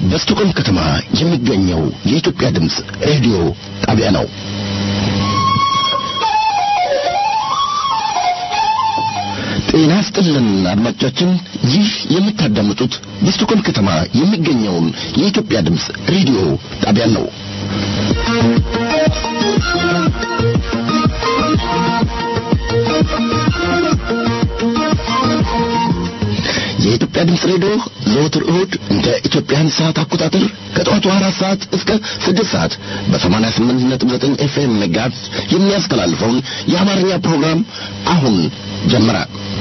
በስቶኮልም ከተማ የሚገኘው የኢትዮጵያ ድምፅ ሬዲዮ ጣቢያ ነው። ጤና ይስጥልን አድማጮቻችን፣ ይህ የምታዳምጡት በስቶኮልም ከተማ የሚገኘውን የኢትዮጵያ ድምፅ ሬዲዮ ጣቢያን ነው። የኢትዮጵያ ድምፅ ሬዲዮ ዘወትር እሁድ እንደ ኢትዮጵያን ሰዓት አቆጣጠር ከጠዋቱ አራት ሰዓት እስከ ስድስት ሰዓት በሰማንያ ስምንት ነጥብ ዘጠኝ ኤፍኤም ሜጋት የሚያስተላልፈውን የአማርኛ ፕሮግራም አሁን ጀመረ።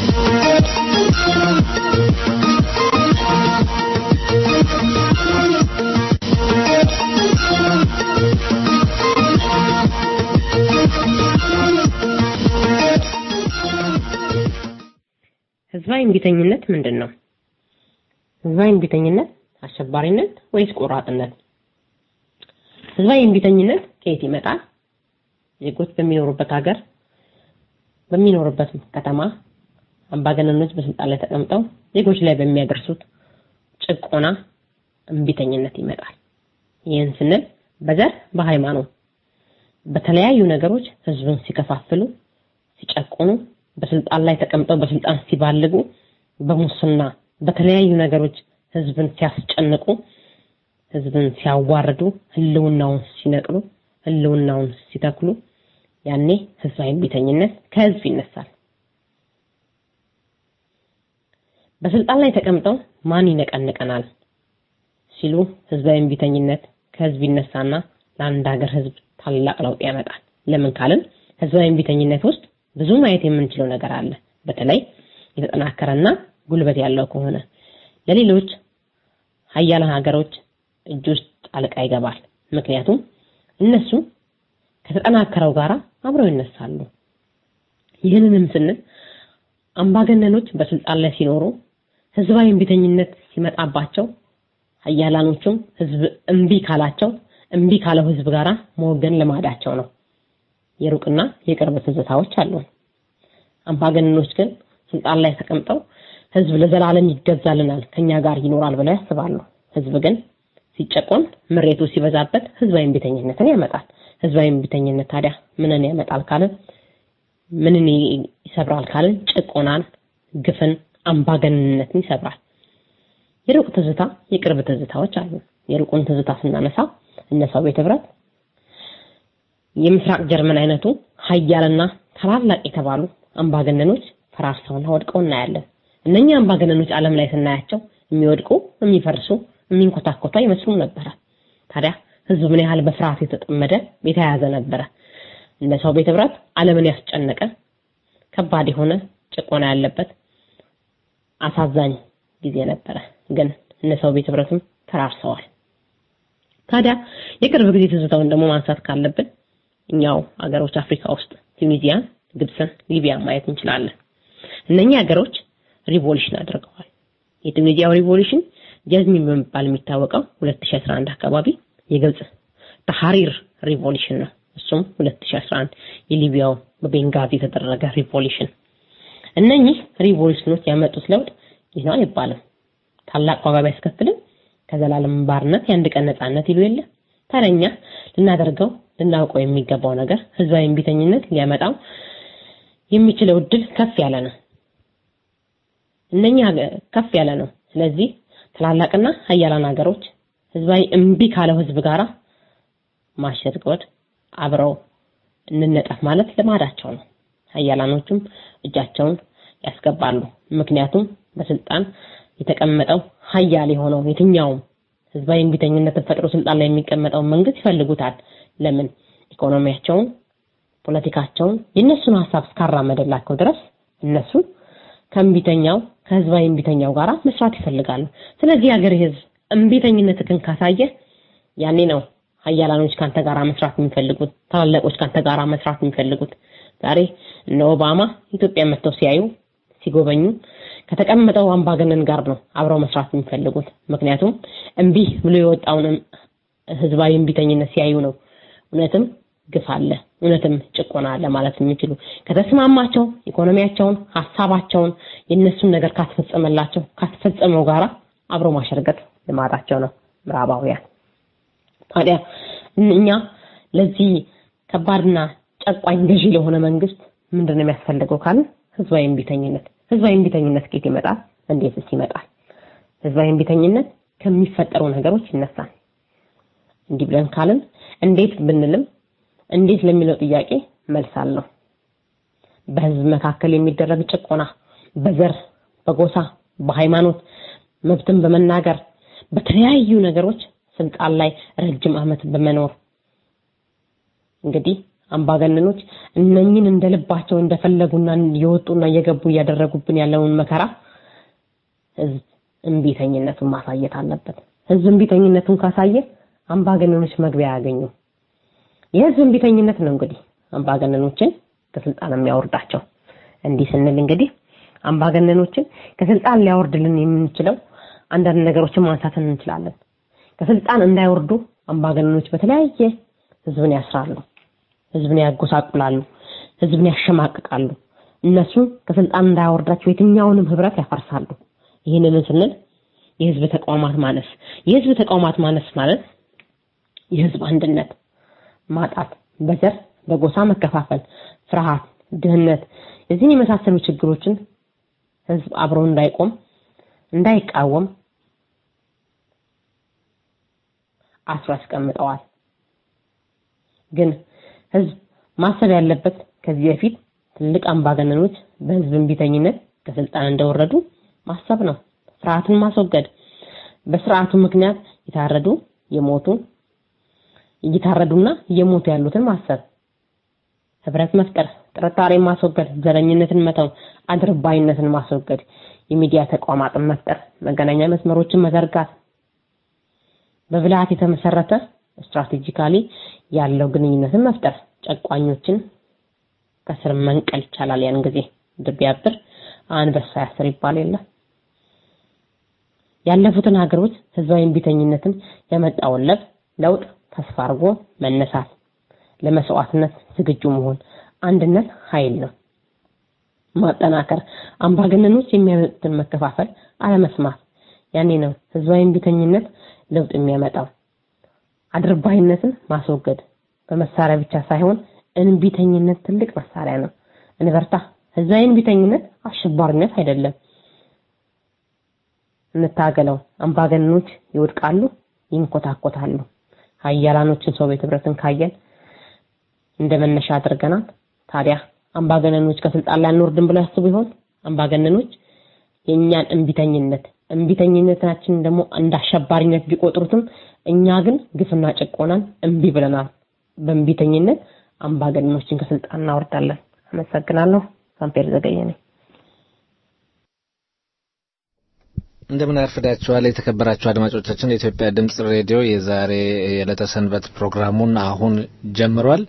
ህዝባዊ እምቢተኝነት ምንድን ነው? ህዝባዊ እምቢተኝነት አሸባሪነት ወይስ ቆራጥነት? ህዝባዊ እምቢተኝነት ከየት ይመጣል? ዜጎች በሚኖሩበት ሀገር በሚኖሩበት ከተማ አምባገነኖች በስልጣን ላይ ተቀምጠው ዜጎች ላይ በሚያደርሱት ጭቆና እምቢተኝነት ይመጣል። ይህን ስንል በዘር በሃይማኖት በተለያዩ ነገሮች ህዝብን ሲከፋፍሉ ሲጨቁኑ በስልጣን ላይ ተቀምጠው በስልጣን ሲባልጉ በሙስና በተለያዩ ነገሮች ህዝብን ሲያስጨንቁ ህዝብን ሲያዋርዱ ህልውናውን ሲነቅሉ ህልውናውን ሲተክሉ ያኔ ህዝባዊ እምቢተኝነት ከህዝብ ይነሳል። በስልጣን ላይ ተቀምጠው ማን ይነቀንቀናል ሲሉ ህዝባዊ እምቢተኝነት ከህዝብ ይነሳና ለአንድ ሀገር ህዝብ ታላቅ ለውጥ ያመጣል። ለምን ካልን ህዝባዊ እምቢተኝነት ውስጥ ብዙ ማየት የምንችለው ነገር አለ። በተለይ የተጠናከረና ጉልበት ያለው ከሆነ ለሌሎች ሀያላን ሀገሮች እጅ ውስጥ ጣልቃ ይገባል። ምክንያቱም እነሱ ከተጠናከረው ጋር አብረው ይነሳሉ። ይህንንም ስንል አምባገነኖች በስልጣን ላይ ሲኖሩ ህዝባዊ እምቢተኝነት ሲመጣባቸው ሀያላኖቹም ህዝብ እምቢ ካላቸው እምቢ ካለው ህዝብ ጋራ መወገን ልማዳቸው ነው። የሩቅና የቅርብ ትዝታዎች አሉ። አምባገነኖች ግን ስልጣን ላይ ተቀምጠው ህዝብ ለዘላለም ይገዛልናል፣ ከኛ ጋር ይኖራል ብለው ያስባሉ። ህዝብ ግን ሲጨቆን ምሬቱ ሲበዛበት ህዝባዊ እምቢተኝነትን ያመጣል። ህዝባዊ እምቢተኝነት ታዲያ ምንን ያመጣል ካልን ምንን ይሰብራል ካልን ጭቆናን፣ ግፍን፣ አምባገነንነትን ይሰብራል። የሩቅ ትዝታ የቅርብ ትዝታዎች አሉ። የሩቁን ትዝታ ስናነሳ እነ ሶቪየት ህብረት የምስራቅ ጀርመን አይነቱ ሀያልና ታላላቅ የተባሉ አምባገነኖች ፈራርሰውና ወድቀው እናያለን። እነኛ አምባገነኖች ዓለም ላይ ስናያቸው የሚወድቁ የሚፈርሱ የሚንኮታኮቱ አይመስሉም ነበረ። ታዲያ ህዝብ ምን ያህል በፍርሃት የተጠመደ የተያያዘ ነበረ። እነ ሶቪየት ህብረት ዓለምን ያስጨነቀ ከባድ የሆነ ጭቆና ያለበት አሳዛኝ ጊዜ ነበረ። ግን እነ ሶቪየት ህብረትም ፈራርሰዋል። ታዲያ የቅርብ ጊዜ ትዝታውን ደግሞ ማንሳት ካለብን እኛው ሀገሮች አፍሪካ ውስጥ ቱኒዚያን፣ ግብፅን፣ ሊቢያ ማየት እንችላለን። እነኚህ ሀገሮች ሪቮሉሽን አድርገዋል። የቱኒዚያው ሪቮሉሽን ጀዝሚን በመባል የሚታወቀው 2011 አካባቢ፣ የግብፅ ተሐሪር ሪቮሉሽን ነው። እሱም 2011 የሊቢያው በቤንጋዚ የተደረገ ሪቮሉሽን። እነኚህ ሪቮሉሽኖች ያመጡት ለውጥ ይህ ነው አይባልም። ታላቅ ዋጋ ቢያስከፍልም ከዘላለም ባርነት የአንድ ቀን ነፃነት ይሉ የለ። ታዲያ እኛ ልናደርገው ልናውቀው የሚገባው ነገር ህዝባዊ እምቢተኝነት ሊያመጣው የሚችለው እድል ከፍ ያለ ነው። እነኛ ከፍ ያለ ነው። ስለዚህ ትላላቅና ሀያላን ሀገሮች ህዝባዊ እምቢ ካለው ህዝብ ጋራ ማሸርጎድ አብረው እንነጠፍ ማለት ልማዳቸው ነው። ሀያላኖቹም እጃቸውን ያስገባሉ። ምክንያቱም በስልጣን የተቀመጠው ሀያል የሆነው የትኛውም ህዝባዊ እምቢተኝነትን ፈጥሮ ስልጣን ላይ የሚቀመጠው መንግስት ይፈልጉታል። ለምን? ኢኮኖሚያቸውን፣ ፖለቲካቸውን የእነሱን ሀሳብ እስካራመደላቸው ድረስ እነሱ ከእምቢተኛው ከህዝባዊ እምቢተኛው ጋር መስራት ይፈልጋሉ። ስለዚህ ሀገር ህዝብ እምቢተኝነትህን ካሳየ ያኔ ነው ሀያላኖች ካንተ ጋራ መስራት የሚፈልጉት፣ ታላላቆች ካንተ ጋራ መስራት የሚፈልጉት። ዛሬ እነ ኦባማ ኢትዮጵያ መጥተው ሲያዩ ሲጎበኙ ከተቀመጠው አምባገነን ጋር ነው አብረው መስራት የሚፈልጉት። ምክንያቱም እምቢ ብሎ የወጣውን ህዝባዊ እምቢተኝነት ሲያዩ ነው እውነትም ግፍ አለ፣ እውነትም ጭቆና አለ ማለት የሚችሉ ከተስማማቸው ኢኮኖሚያቸውን፣ ሀሳባቸውን የእነሱን ነገር ካስፈጸመላቸው ካስፈጸመው ጋራ አብሮ ማሸርገጥ ልማዳቸው ነው። ምዕራባውያን። ታዲያ እኛ ለዚህ ከባድና ጨቋኝ ገዢ ለሆነ መንግስት ምንድን ነው የሚያስፈልገው ካልን ህዝባዊ እምቢተኝነት። ህዝባዊ እምቢተኝነት ከየት ይመጣል? እንዴትስ ይመጣል? ህዝባዊ እምቢተኝነት ከሚፈጠሩ ነገሮች ይነሳል። እንዲህ ብለን ካልን እንዴት ብንልም እንዴት ለሚለው ጥያቄ መልስ አለው። በህዝብ መካከል የሚደረግ ጭቆና፣ በዘር፣ በጎሳ፣ በሃይማኖት መብትን በመናገር በተለያዩ ነገሮች ስልጣን ላይ ረጅም ዓመት በመኖር እንግዲህ አምባገነኖች እነኝን እንደልባቸው እንደፈለጉና እየወጡና እየገቡ እያደረጉብን ያለውን መከራ ህዝብ እምቢተኝነቱን ማሳየት አለበት። ህዝብ እምቢተኝነቱን ካሳየ አምባገነኖች መግቢያ አያገኙም። የህዝብ እምቢተኝነት ነው እንግዲህ አምባገነኖችን ከስልጣን የሚያወርዳቸው። እንዲህ ስንል እንግዲህ አምባገነኖችን ከስልጣን ሊያወርድልን የምንችለው አንዳንድ ነገሮችን ማንሳት እንችላለን። ከስልጣን እንዳይወርዱ አምባገነኖች በተለያየ ህዝብን ያስራሉ፣ ህዝብን ያጎሳቁላሉ፣ ህዝብን ያሸማቅቃሉ። እነሱ ከስልጣን እንዳያወርዳቸው የትኛውንም ህብረት ያፈርሳሉ። ይህንን ስንል የህዝብ ተቋማት ማነስ የህዝብ ተቋማት ማነስ ማለት የህዝብ አንድነት ማጣት፣ በዘር በጎሳ መከፋፈል፣ ፍርሃት፣ ድህነት እዚህን የመሳሰሉ ችግሮችን ህዝብ አብሮ እንዳይቆም እንዳይቃወም አስሮ ያስቀምጠዋል። ግን ህዝብ ማሰብ ያለበት ከዚህ በፊት ትልቅ አምባገነኖች በህዝብ እምቢተኝነት ከስልጣን እንደወረዱ ማሰብ ነው። ስርዓቱን ማስወገድ፣ በስርዓቱ ምክንያት የታረዱ የሞቱ እየታረዱና እየሞቱ ያሉትን ማሰብ፣ ህብረት መፍጠር፣ ጥርጣሬን ማስወገድ፣ ዘረኝነትን መተው፣ አድርባይነትን ማስወገድ፣ የሚዲያ ተቋማትን መፍጠር፣ መገናኛ መስመሮችን መዘርጋት፣ በብልሃት የተመሰረተ ስትራቴጂካሊ ያለው ግንኙነትን መፍጠር፣ ጨቋኞችን ከስር መንቀል ይቻላል። ያን ጊዜ ድብ ቢያብር አንበሳ ያስር ይባል የለ። ያለፉትን ሀገሮች ህዝባዊ እምቢተኝነትን ያመጣውን ለውጥ ተስፋ አድርጎ መነሳት፣ ለመስዋዕትነት ዝግጁ መሆን፣ አንድነት ኃይል ነው። ማጠናከር፣ አምባገነኖች የሚያመጡትን መከፋፈል አለመስማት። ያኔ ነው ህዝባዊ እምቢተኝነት ለውጥ የሚያመጣው። አድርባይነትን ማስወገድ በመሳሪያ ብቻ ሳይሆን እንቢተኝነት ትልቅ መሳሪያ ነው። እንበርታ። ህዝባዊ እንቢተኝነት አሸባሪነት አይደለም። እንታገለው። አምባገነኖች ይወድቃሉ፣ ይንኮታኮታሉ። ሀያላኖችን ሶቪየት ህብረትን ካየን እንደ መነሻ አድርገናል። ታዲያ አምባገነኖች ከስልጣን ላይ አንወርድም ብለው ያስቡ ይሆን? አምባገነኖች የእኛን እንቢተኝነት እንቢተኝነታችንን ደግሞ እንደ አሸባሪነት ቢቆጥሩትም እኛ ግን ግፍና ጭቆናን እምቢ ብለናል። በእንቢተኝነት አምባገነኖችን ከስልጣን እናወርዳለን። አመሰግናለሁ። ሳምፔር ዘገየ ነኝ። እንደምን አርፍዳችኋል የተከበራችሁ አድማጮቻችን። የኢትዮጵያ ድምጽ ሬዲዮ የዛሬ የዕለተ ሰንበት ፕሮግራሙን አሁን ጀምሯል።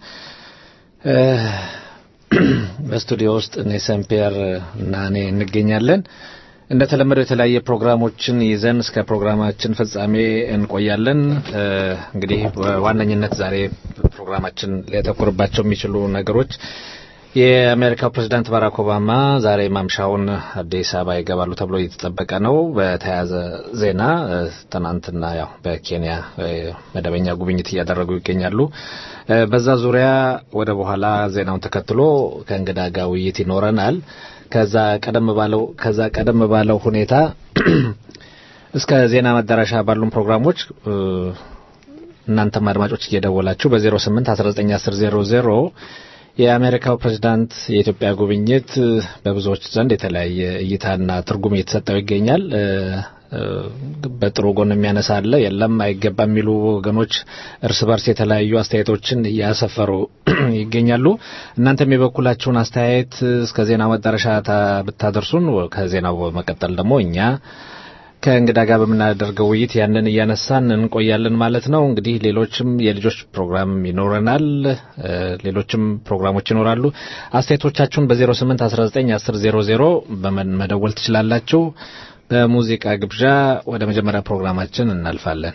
በስቱዲዮ ውስጥ እኔ ሰምፔር እና እኔ እንገኛለን። እንደተለመደው የተለያየ ፕሮግራሞችን ይዘን እስከ ፕሮግራማችን ፍጻሜ እንቆያለን። እንግዲህ በዋነኝነት ዛሬ ፕሮግራማችን ሊያተኩርባቸው የሚችሉ ነገሮች የአሜሪካው ፕሬዝዳንት ባራክ ኦባማ ዛሬ ማምሻውን አዲስ አበባ ይገባሉ ተብሎ እየተጠበቀ ነው። በተያያዘ ዜና ትናንትና ያው በኬንያ መደበኛ ጉብኝት እያደረጉ ይገኛሉ። በዛ ዙሪያ ወደ በኋላ ዜናውን ተከትሎ ከእንግዳ ጋር ውይይት ይኖረናል። ከዛ ቀደም ባለው ከዛ ቀደም ባለው ሁኔታ እስከ ዜና መዳረሻ ባሉን ፕሮግራሞች እናንተም አድማጮች እየደወላችሁ በ08 1910 የአሜሪካው ፕሬዝዳንት የኢትዮጵያ ጉብኝት በብዙዎች ዘንድ የተለያየ እይታና ትርጉም እየተሰጠው ይገኛል። በጥሩ ጎን የሚያነሳ አለ፣ የለም አይገባም የሚሉ ወገኖች እርስ በርስ የተለያዩ አስተያየቶችን እያሰፈሩ ይገኛሉ። እናንተም የበኩላችሁን አስተያየት እስከ ዜናው መዳረሻ ብታደርሱን ከዜናው በመቀጠል ደግሞ እኛ ከእንግዳ ጋር በምናደርገው ውይይት ያንን እያነሳን እንቆያለን ማለት ነው። እንግዲህ ሌሎችም የልጆች ፕሮግራም ይኖረናል፣ ሌሎችም ፕሮግራሞች ይኖራሉ። አስተያየቶቻችሁን በ08 19 10 00 በመደወል ትችላላችሁ። በሙዚቃ ግብዣ ወደ መጀመሪያ ፕሮግራማችን እናልፋለን።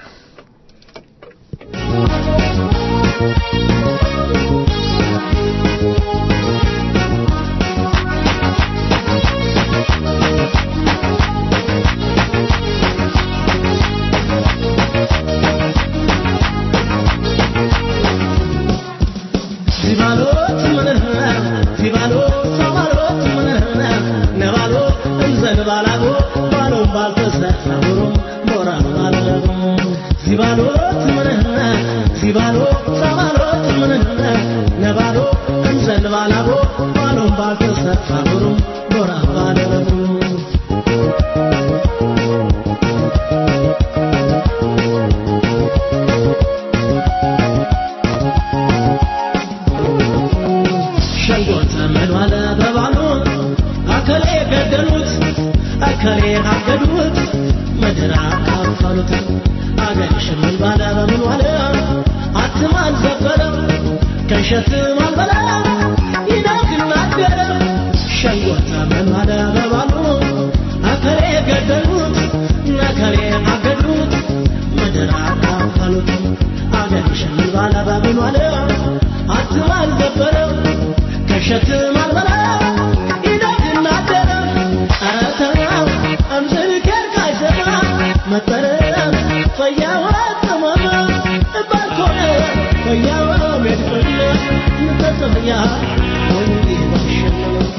ሳቡሩም ሞራ ባለሙ ሲባሎት ምንህነ ሲባሎ ሳባሎት ምንህነ ነባሎ እንዘል ባላቦ ባሎም ባልተሰፋ ብሩም ሞራ ባለሙ ሸንጎ ዘመን ዋለ በባሉ አከሌ ገደሉት አከሌ አገዱት ምድር አካፈሉት አገር ሽምን ባለ በምን ዋለ አትማን ዘበለ ከሸትም አልበላ ይናክናገረ ሸንጎ ዘመን ዋለ በባሉ አከሌ ገደሉት ነከሌ አገዱት ምድር አካፈሉት አገር ሽምን ባለ በምን ዋለ አትማን ዘበረ ከሸትም አልበላ ይናክናገረ ኧረ ተው እምዝልኬር ካይሰማ መጠረ ፈያዋ ተመማ ባልኮነ ፈያዋ ሜድፈነ ንተጽፍያ ወይ ባሸነ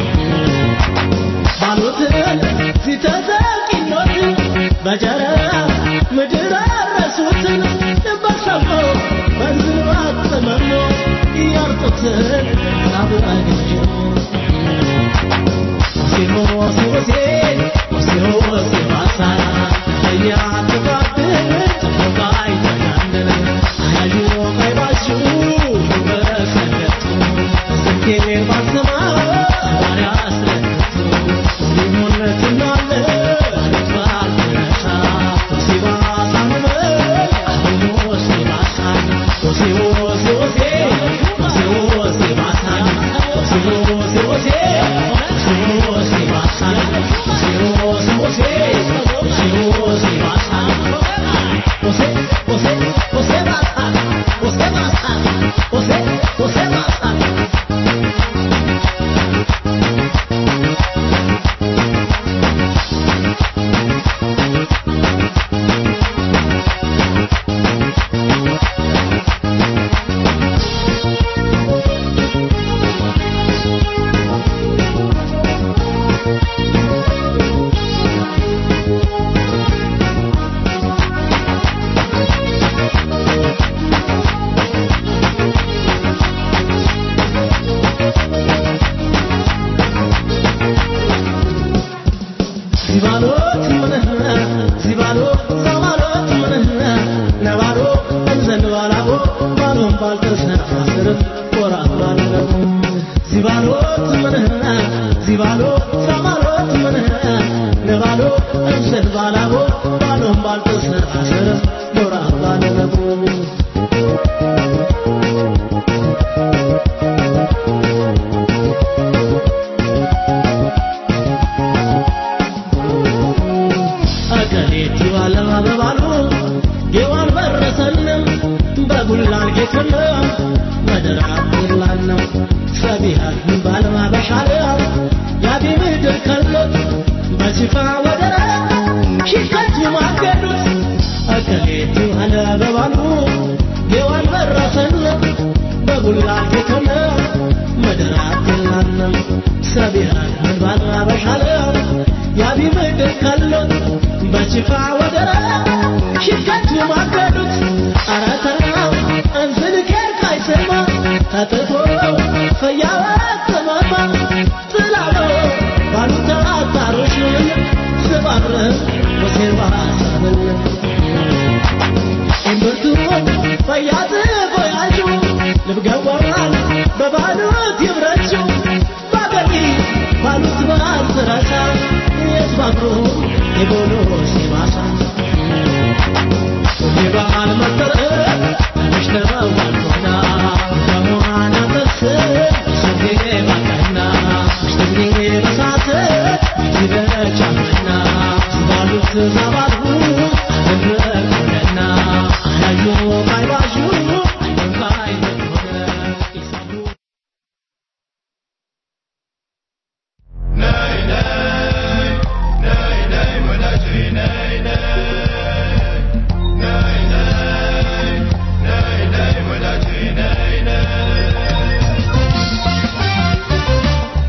ባሉትን ሲተዘቂኖት በጀረ ምድር አረሱትን በሰሞ በዝኑ አጥመሞ እያርጡትን ሳብአገጀ ሲባሎት ምንህነ ሲባሎ ዘባሎት ምንህነ ነባሎ እንዘንባላቦ ባሎም ባልተሰፋ ስርም ወራ ባለሙ ሲባሎት ምንህነ ሲባሎ ዘባሎት ምንህነ ነባሎ እንዘንባላቦ ባሎም ባልተሰፋ ስርም ወራ ባለሙ አገሬቲ ባለማ በባሉ ጌዋን በረሰንም በጉላል ጌትነ መደራ ይላነው ሰቢሃት ባለማ በሻለ ያቢ ምድር ከሎት በሲፋ ወደረ ሽከቱ ማገዱት አገሬቲ ባለ በባሉ ጌዋን በረሰንም በጉላል ጌትነ መደራ ይላነው ሰቢሃት ባለማ በሻለ ያቢ ምድር ከሎት በችፋ ወደረ ሽከቱ ማገዱት ኧረ ተው እንዝልኬር ካይሰማ ተጥፎ ፈያዋ ተማማ ጥላሎ ባሉታ አጣሮችን ስባር ወሴባ ሳብል እምብርቱን ፈያት ቆያጁ ልብገዋል በባሉት ይብረችው ባገኒ ባሉት ባልትረሳ የስባብሩ የቦሎ ሲባሳ የበዓል መጠረ ተመሽተዋልሆና ከሞሃና ተስ ስጌ ባቀና ሽትጌ በሳት ይበቻመና ባሉት ዛባሉ አደረቁለና አያዩ ባይባሹ አይንካይ ሆነ ይሳሉ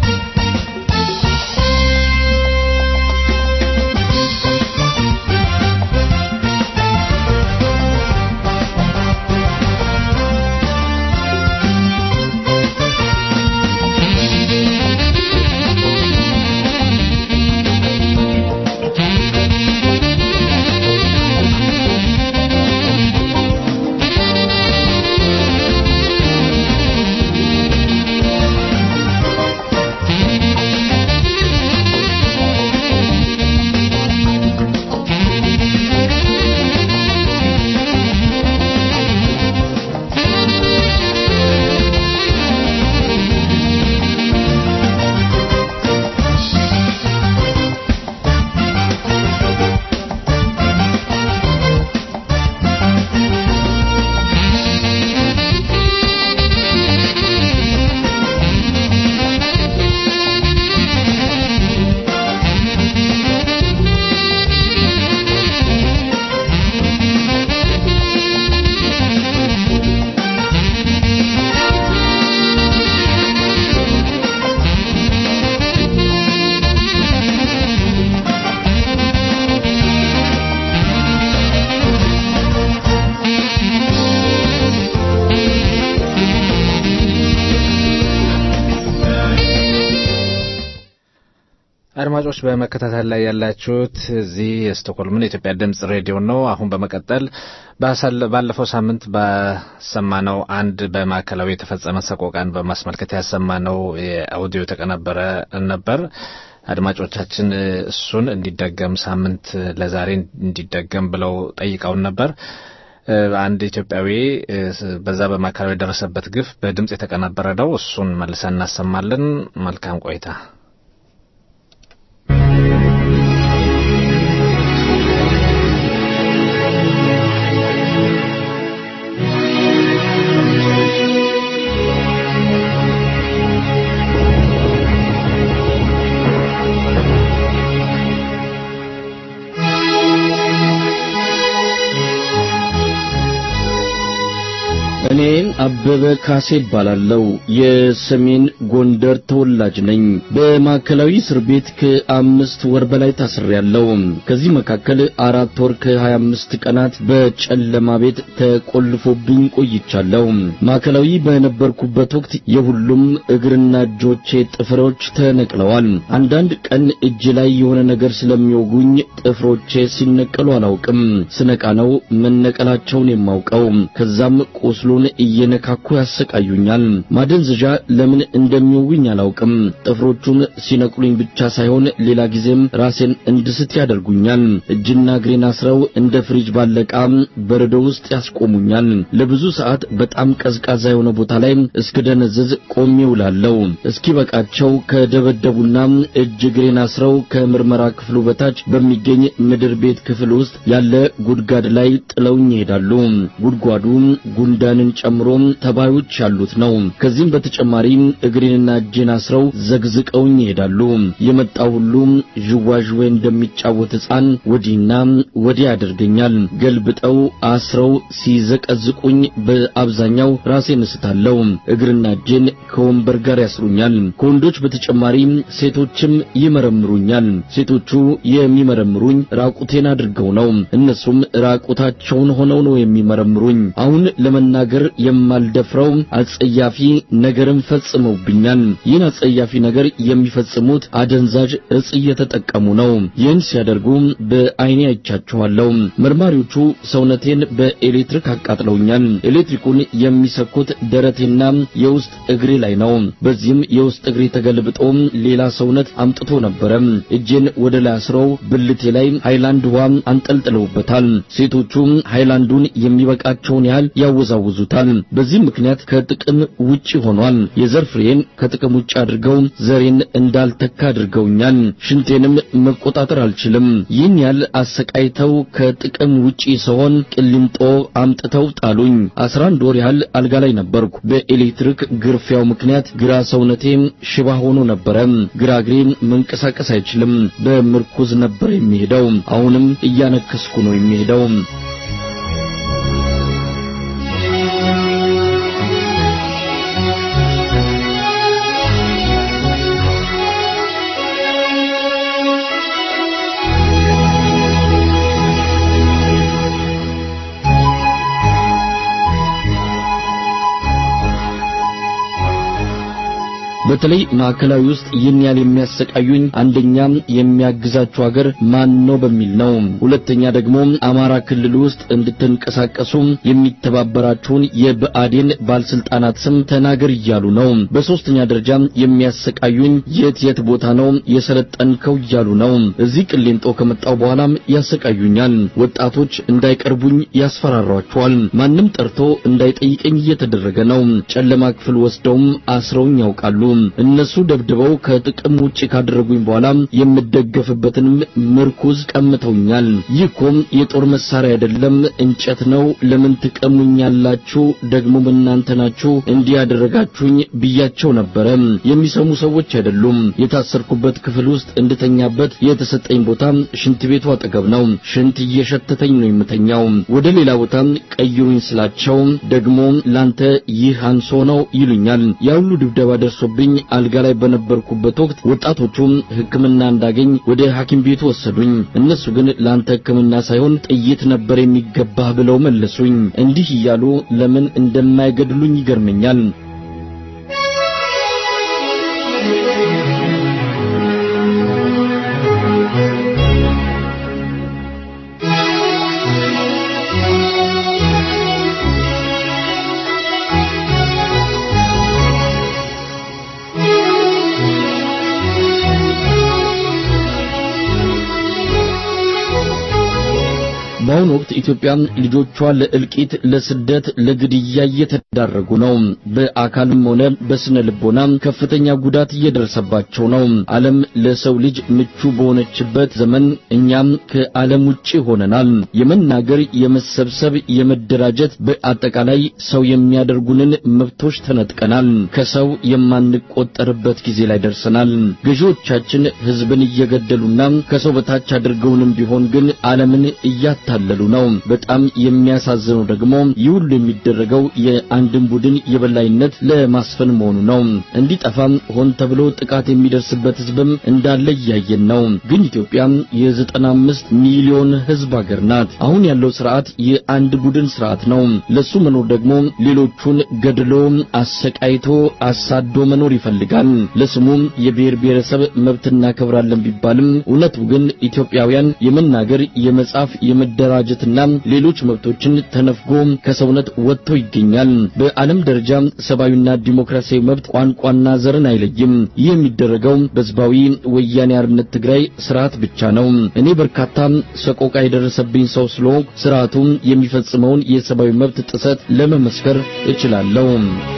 Thank አድማጮች በመከታተል ላይ ያላችሁት እዚህ የስቶኮልምን የኢትዮጵያ ድምጽ ሬዲዮ ነው። አሁን በመቀጠል ባለፈው ሳምንት ባሰማነው አንድ በማዕከላዊ የተፈጸመ ሰቆቃን በማስመልከት ያሰማነው የአውዲዮ የተቀነበረ ነበር። አድማጮቻችን እሱን እንዲደገም ሳምንት ለዛሬ እንዲደገም ብለው ጠይቀውን ነበር። አንድ ኢትዮጵያዊ በዛ በማዕከላዊ የደረሰበት ግፍ በድምፅ የተቀነበረ ነው። እሱን መልሰን እናሰማለን። መልካም ቆይታ። እኔ አበበ ካሴ እባላለሁ። የሰሜን ጎንደር ተወላጅ ነኝ። በማዕከላዊ እስር ቤት ከአምስት ወር በላይ ታስሬያለሁ። ከዚህ መካከል አራት ወር ከሀያ አምስት ቀናት በጨለማ ቤት ተቆልፎብኝ ቆይቻለሁ። ማዕከላዊ በነበርኩበት ወቅት የሁሉም እግርና እጆቼ ጥፍሮች ተነቅለዋል። አንዳንድ ቀን እጅ ላይ የሆነ ነገር ስለሚወጉኝ ጥፍሮቼ ሲነቀሉ አላውቅም። ስነቃ ነው መነቀላቸውን የማውቀው። ከዛም ቁስሉ እየነካኩ ያሰቃዩኛል። ማደንዘዣ ለምን እንደሚወጉኝ አላውቅም። ጥፍሮቹን ሲነቅሉኝ ብቻ ሳይሆን ሌላ ጊዜም ራሴን እንድስት ያደርጉኛል። እጅና እግሬን አስረው እንደ ፍሪጅ ባለቃ በረዶ ውስጥ ያስቆሙኛል። ለብዙ ሰዓት በጣም ቀዝቃዛ የሆነ ቦታ ላይ እስክደነዝዝ ቆሜ ውላለሁ። እስኪበቃቸው ከደበደቡና እጅ እግሬን አስረው ከምርመራ ክፍሉ በታች በሚገኝ ምድር ቤት ክፍል ውስጥ ያለ ጉድጓድ ላይ ጥለውኝ ይሄዳሉ። ጉድጓዱ ጉንዳንን ጨምሮ ተባዮች ያሉት ነው። ከዚህም በተጨማሪ እግሬንና እጄን አስረው ዘግዝቀውኝ ይሄዳሉ። የመጣው ሁሉ ዥዋዥዌ እንደሚጫወት ሕፃን ወዲህና ወዲህ ያደርገኛል። ገልብጠው አስረው ሲዘቀዝቁኝ በአብዛኛው ራሴን እስታለሁ። እግርና እጄን ከወንበር ጋር ያስሩኛል። ከወንዶች በተጨማሪ ሴቶችም ይመረምሩኛል። ሴቶቹ የሚመረምሩኝ ራቁቴን አድርገው ነው። እነሱም ራቁታቸውን ሆነው ነው የሚመረምሩኝ። አሁን ለመናገር የማልደፍረው አጸያፊ ነገርን ፈጽመውብኛል። ይህን አጸያፊ ነገር የሚፈጽሙት አደንዛዥ እጽ እየተጠቀሙ ነው። ይህን ሲያደርጉ በዓይኔ አይቻቸዋለሁ። መርማሪዎቹ ሰውነቴን በኤሌክትሪክ አቃጥለውኛል። ኤሌክትሪኩን የሚሰኩት ደረቴና የውስጥ እግሬ ላይ ነው። በዚህም የውስጥ እግሬ ተገልብጦ ሌላ ሰውነት አምጥቶ ነበረ። እጄን ወደ ላይ አስረው ብልቴ ላይ ሃይላንድ ውሃ አንጠልጥለውበታል። ሴቶቹ ሃይላንዱን የሚበቃቸውን ያህል ያወዛውዙታል። በዚህ ምክንያት ከጥቅም ውጪ ሆኗል። የዘር ፍሬን ከጥቅም ውጪ አድርገው ዘሬን እንዳልተካ አድርገውኛል። ሽንቴንም መቆጣጠር አልችልም። ይህን ያህል አሰቃይተው ከጥቅም ውጪ ስሆን ቅሊንጦ አምጥተው ጣሉኝ። አስራ አንድ ወር ያህል አልጋ ላይ ነበርኩ። በኤሌክትሪክ ግርፊያው ምክንያት ግራ ሰውነቴ ሽባ ሆኖ ነበረ። ግራ እግሬ መንቀሳቀስ አይችልም። በምርኩዝ ነበር የሚሄደው። አሁንም እያነከስኩ ነው የሚሄደው። በተለይ ማዕከላዊ ውስጥ ይህን ያህል የሚያሰቃዩኝ አንደኛ የሚያግዛችሁ ሀገር ማን ነው በሚል ነው። ሁለተኛ ደግሞ አማራ ክልል ውስጥ እንድትንቀሳቀሱ የሚተባበራችሁን የብአዴን ባለስልጣናት ስም ተናገር እያሉ ነው። በሶስተኛ ደረጃ የሚያሰቃዩኝ የት የት ቦታ ነው የሰለጠንከው እያሉ ነው። እዚህ ቅሊንጦ ከመጣው በኋላም ያሰቃዩኛል። ወጣቶች እንዳይቀርቡኝ ያስፈራሯቸዋል። ማንም ጠርቶ እንዳይጠይቀኝ እየተደረገ ነው። ጨለማ ክፍል ወስደውም አስረውኝ ያውቃሉ። እነሱ ደብድበው ከጥቅም ውጪ ካደረጉኝ በኋላ የምደገፍበትን ምርኩዝ ቀምተውኛል። ይህ እኮ የጦር መሳሪያ አይደለም፣ እንጨት ነው። ለምን ትቀሙኛላችሁ? ደግሞ እናንተ ናችሁ እንዲህ ያደረጋችሁኝ ብያቸው ነበረ። የሚሰሙ ሰዎች አይደሉም። የታሰርኩበት ክፍል ውስጥ እንድተኛበት የተሰጠኝ ቦታ ሽንት ቤቱ አጠገብ ነው። ሽንት እየሸተተኝ ነው የምተኛው። ወደ ሌላ ቦታ ቀይሩኝ ስላቸው ደግሞ ላንተ ይህ አንሶ ነው ይሉኛል። ያ ሁሉ ድብደባ ደርሶብኝ አልጋ ላይ በነበርኩበት ወቅት ወጣቶቹ ሕክምና እንዳገኝ ወደ ሐኪም ቤቱ ወሰዱኝ። እነሱ ግን ላንተ ሕክምና ሳይሆን ጥይት ነበር የሚገባህ ብለው መለሱኝ። እንዲህ እያሉ ለምን እንደማይገድሉኝ ይገርመኛል። በአሁኑ ወቅት ኢትዮጵያ ልጆቿ ለእልቂት፣ ለስደት፣ ለግድያ እየተዳረጉ ነው። በአካልም ሆነ በስነ ልቦና ከፍተኛ ጉዳት እየደረሰባቸው ነው። ዓለም ለሰው ልጅ ምቹ በሆነችበት ዘመን እኛም ከዓለም ውጪ ሆነናል። የመናገር፣ የመሰብሰብ፣ የመደራጀት በአጠቃላይ ሰው የሚያደርጉንን መብቶች ተነጥቀናል። ከሰው የማንቆጠርበት ጊዜ ላይ ደርሰናል። ገዢዎቻችን ሕዝብን እየገደሉና ከሰው በታች አድርገውንም ቢሆን ግን ዓለምን እያታለሉ ነው። በጣም የሚያሳዝነው ደግሞ ይህ ሁሉ የሚደረገው የአንድን ቡድን የበላይነት ለማስፈን መሆኑ ነው። እንዲጠፋም ሆን ተብሎ ጥቃት የሚደርስበት ሕዝብም እንዳለ እያየን ነው። ግን ኢትዮጵያ የዘጠና አምስት ሚሊዮን ሕዝብ ሀገር ናት። አሁን ያለው ስርዓት የአንድ ቡድን ስርዓት ነው። ለሱ መኖር ደግሞ ሌሎቹን ገድሎ አሰቃይቶ አሳዶ መኖር ይፈልጋል። ለስሙ የብሔር ብሔረሰብ መብት እናከብራለን ቢባልም እውነቱ ግን ኢትዮጵያውያን የመናገር፣ የመጻፍ፣ የመደራጀትና ሌሎች መብቶችን ተነፍጎ ከሰውነት ወጥቶ ይገኛል። በዓለም ደረጃ ሰብአዊና ዲሞክራሲያዊ መብት ቋንቋና ዘርን አይለይም። ይህ የሚደረገው በህዝባዊ ወያኔ አርነት ትግራይ ስርዓት ብቻ ነው። እኔ በርካታ ሰቆቃ የደረሰብኝ ሰው ስለሆንኩ ስርዓቱ የሚፈጽመውን የሰብአዊ መብት ጥሰት ለመመስከር እችላለሁ።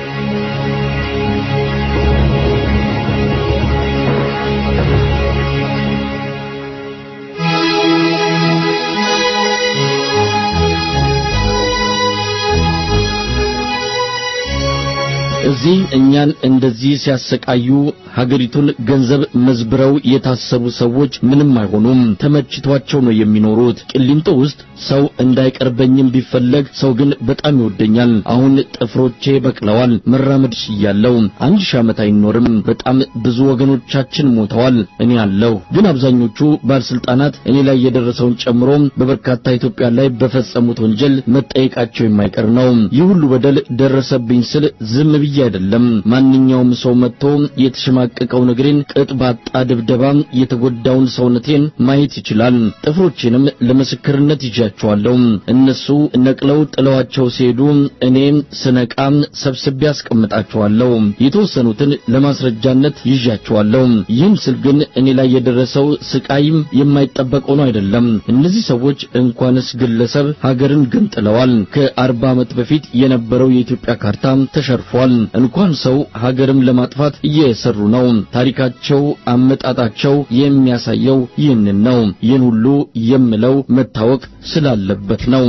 እዚህ እኛን እንደዚህ ሲያሰቃዩ ሀገሪቱን ገንዘብ መዝብረው የታሰሩ ሰዎች ምንም አይሆኑም። ተመችቷቸው ነው የሚኖሩት። ቂሊንጦ ውስጥ ሰው እንዳይቀርበኝም ቢፈለግ ሰው ግን በጣም ይወደኛል። አሁን ጥፍሮቼ በቅለዋል። መራመድ ችያለሁ። አንድ ሺህ ዓመት አይኖርም። በጣም ብዙ ወገኖቻችን ሞተዋል። እኔ አለሁ። ግን አብዛኞቹ ባለስልጣናት እኔ ላይ የደረሰውን ጨምሮ በበርካታ ኢትዮጵያ ላይ በፈጸሙት ወንጀል መጠየቃቸው የማይቀር ነው። ይህ ሁሉ በደል ደረሰብኝ ስል ዝም ብዬ አይደለም። ማንኛውም ሰው መጥቶ የተሸማቀቀውን እግሬን ቅጥ ባጣ ድብደባ የተጎዳውን ሰውነቴን ማየት ይችላል። ጥፍሮቼንም ለምስክርነት ይዣቸዋለሁ። እነሱ ነቅለው ጥለዋቸው ሲሄዱ እኔ ስነቃ ሰብስቤ አስቀምጣቸዋለሁ። የተወሰኑትን ለማስረጃነት ይዣቸዋለሁ። ይህን ስል ግን እኔ ላይ የደረሰው ስቃይም የማይጠበቅ ሆኖ አይደለም። እነዚህ ሰዎች እንኳንስ ግለሰብ ሀገርን ገንጥለዋል። ከአርባ ዓመት በፊት የነበረው የኢትዮጵያ ካርታ ተሸርፏል። እንኳን ሰው ሀገርም ለማጥፋት እየሰሩ ነው። ታሪካቸው፣ አመጣጣቸው የሚያሳየው ይህንን ነው። ይህን ሁሉ የምለው መታወቅ ስላለበት ነው።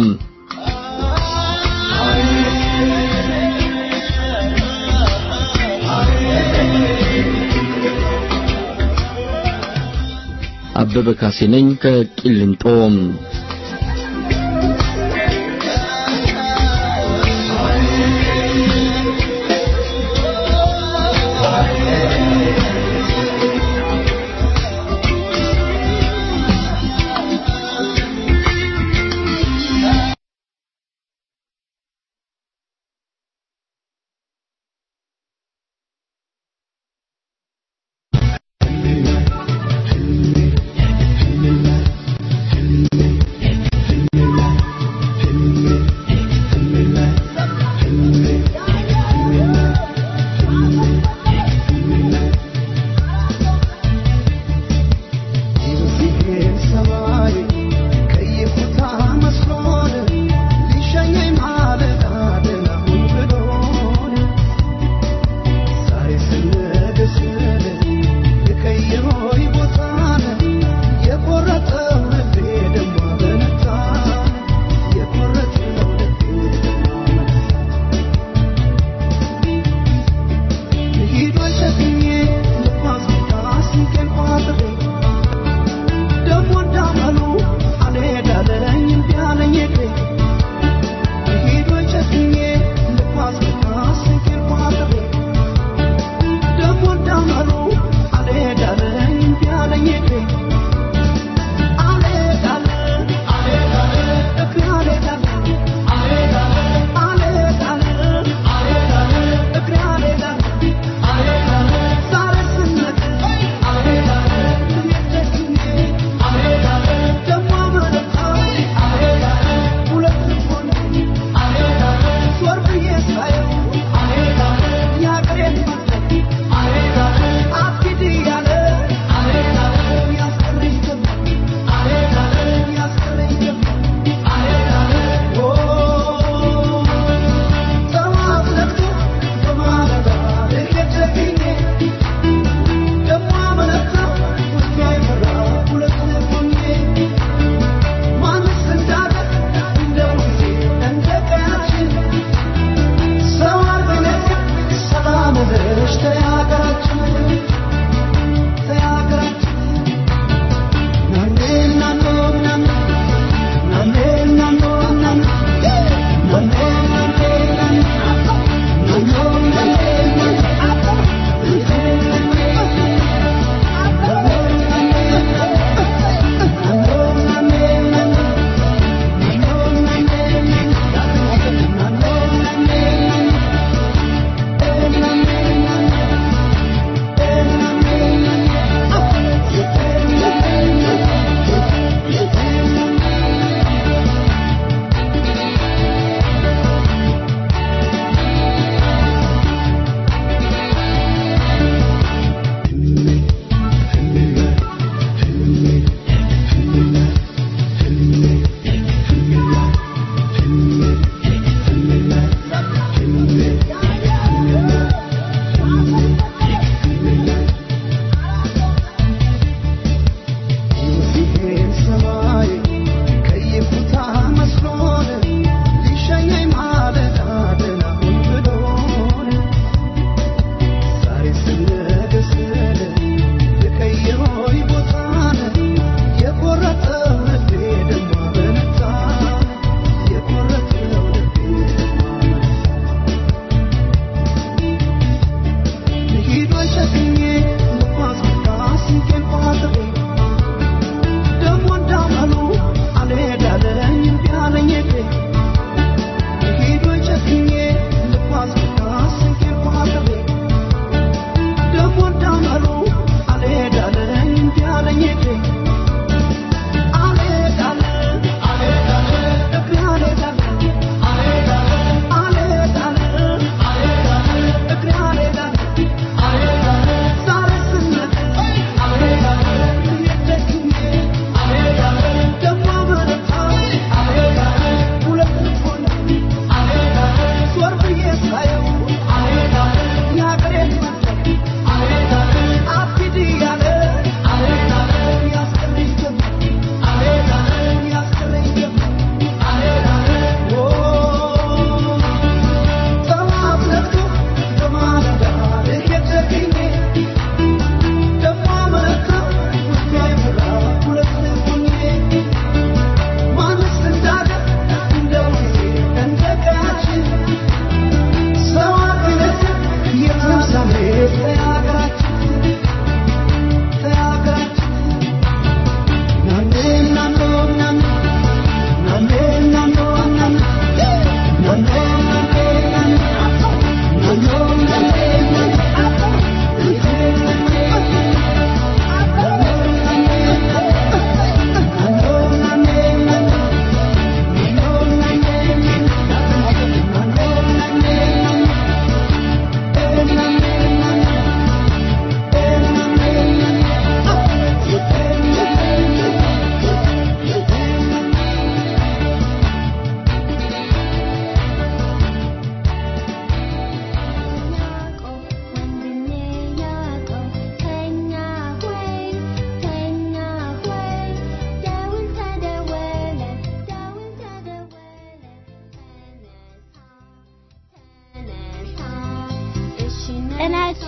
አበበ ካሴ ነኝ ከቂሊንጦ።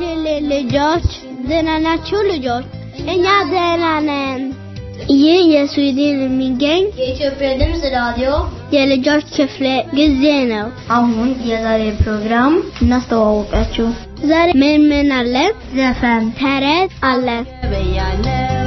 ሽሌ ልጆች ደህና ናችሁ ልጆች? እኛ ደህና ነን። ይህ የስዊድን የሚገኝ የኢትዮጵያ ድምፅ ራዲዮ የልጆች ክፍለ ጊዜ ነው። አሁን የዛሬ ፕሮግራም እናስተዋወቃችሁ። ዛሬ ምን ምን አለ? ዘፈን ተረት አለ። በያለው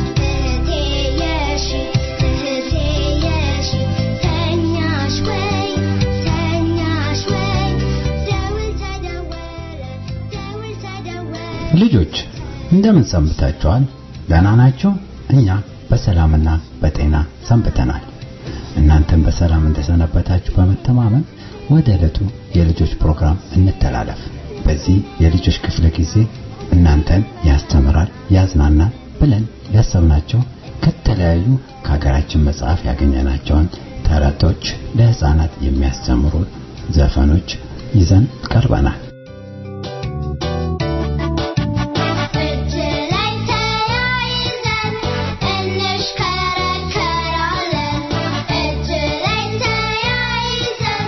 ልጆች እንደምን ሰንብታችኋል? ደህና ናችሁ? እኛ በሰላምና በጤና ሰንብተናል። እናንተም በሰላም እንደሰነበታችሁ በመተማመን ወደ ዕለቱ የልጆች ፕሮግራም እንተላለፍ። በዚህ የልጆች ክፍለ ጊዜ እናንተን ያስተምራል፣ ያዝናናል ብለን ያሰብናቸው ከተለያዩ ከሀገራችን መጽሐፍ ያገኘናቸውን ተረቶች፣ ለህፃናት የሚያስተምሩ ዘፈኖች ይዘን ቀርበናል። እጅ ላይ ተያይዘን እንሽከረከራለን። እጅ ላይ ተያይዘን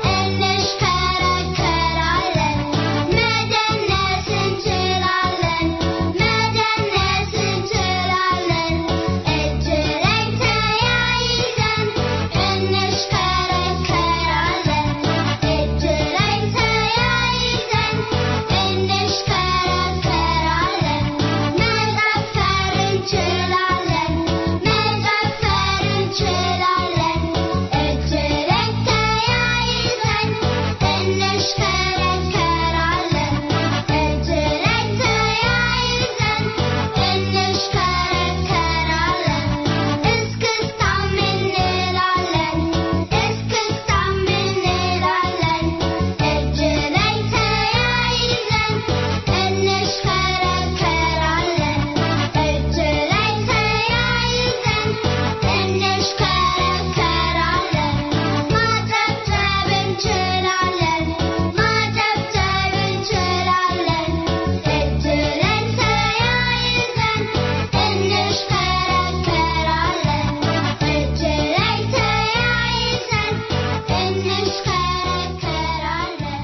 እንሽከረከራለን። መደነስ እንችላለን፣ መደነስ እንችላለን። እጅ ላይ ተያይዘን እንሽከረከራለን። እጅ ላይ ተያይዘን እንሽከረከራለን። መዘፈር እንችላለን፣ መዘፈር እንችላለን። እጅ ላይ ተያይዘን እንሽከረከራለን። እጅ ላይ ተያይዘን እንሽከረከራለን። እስክስታም እንላለን፣ እስክስታም እንላለን። እጅ ላይ ተያይዘን እንሽከረከራለን። እጅ ላይ ተያይዘን እንሽከረከራለን። ማጨብጨብ እንችላለን፣ ማጨብጨብ እንችላለን። እጅ ላይ ተያይዘን እንሽከረከራለን። እጅ ላይ ተያይዘን እንሽከረከራለን።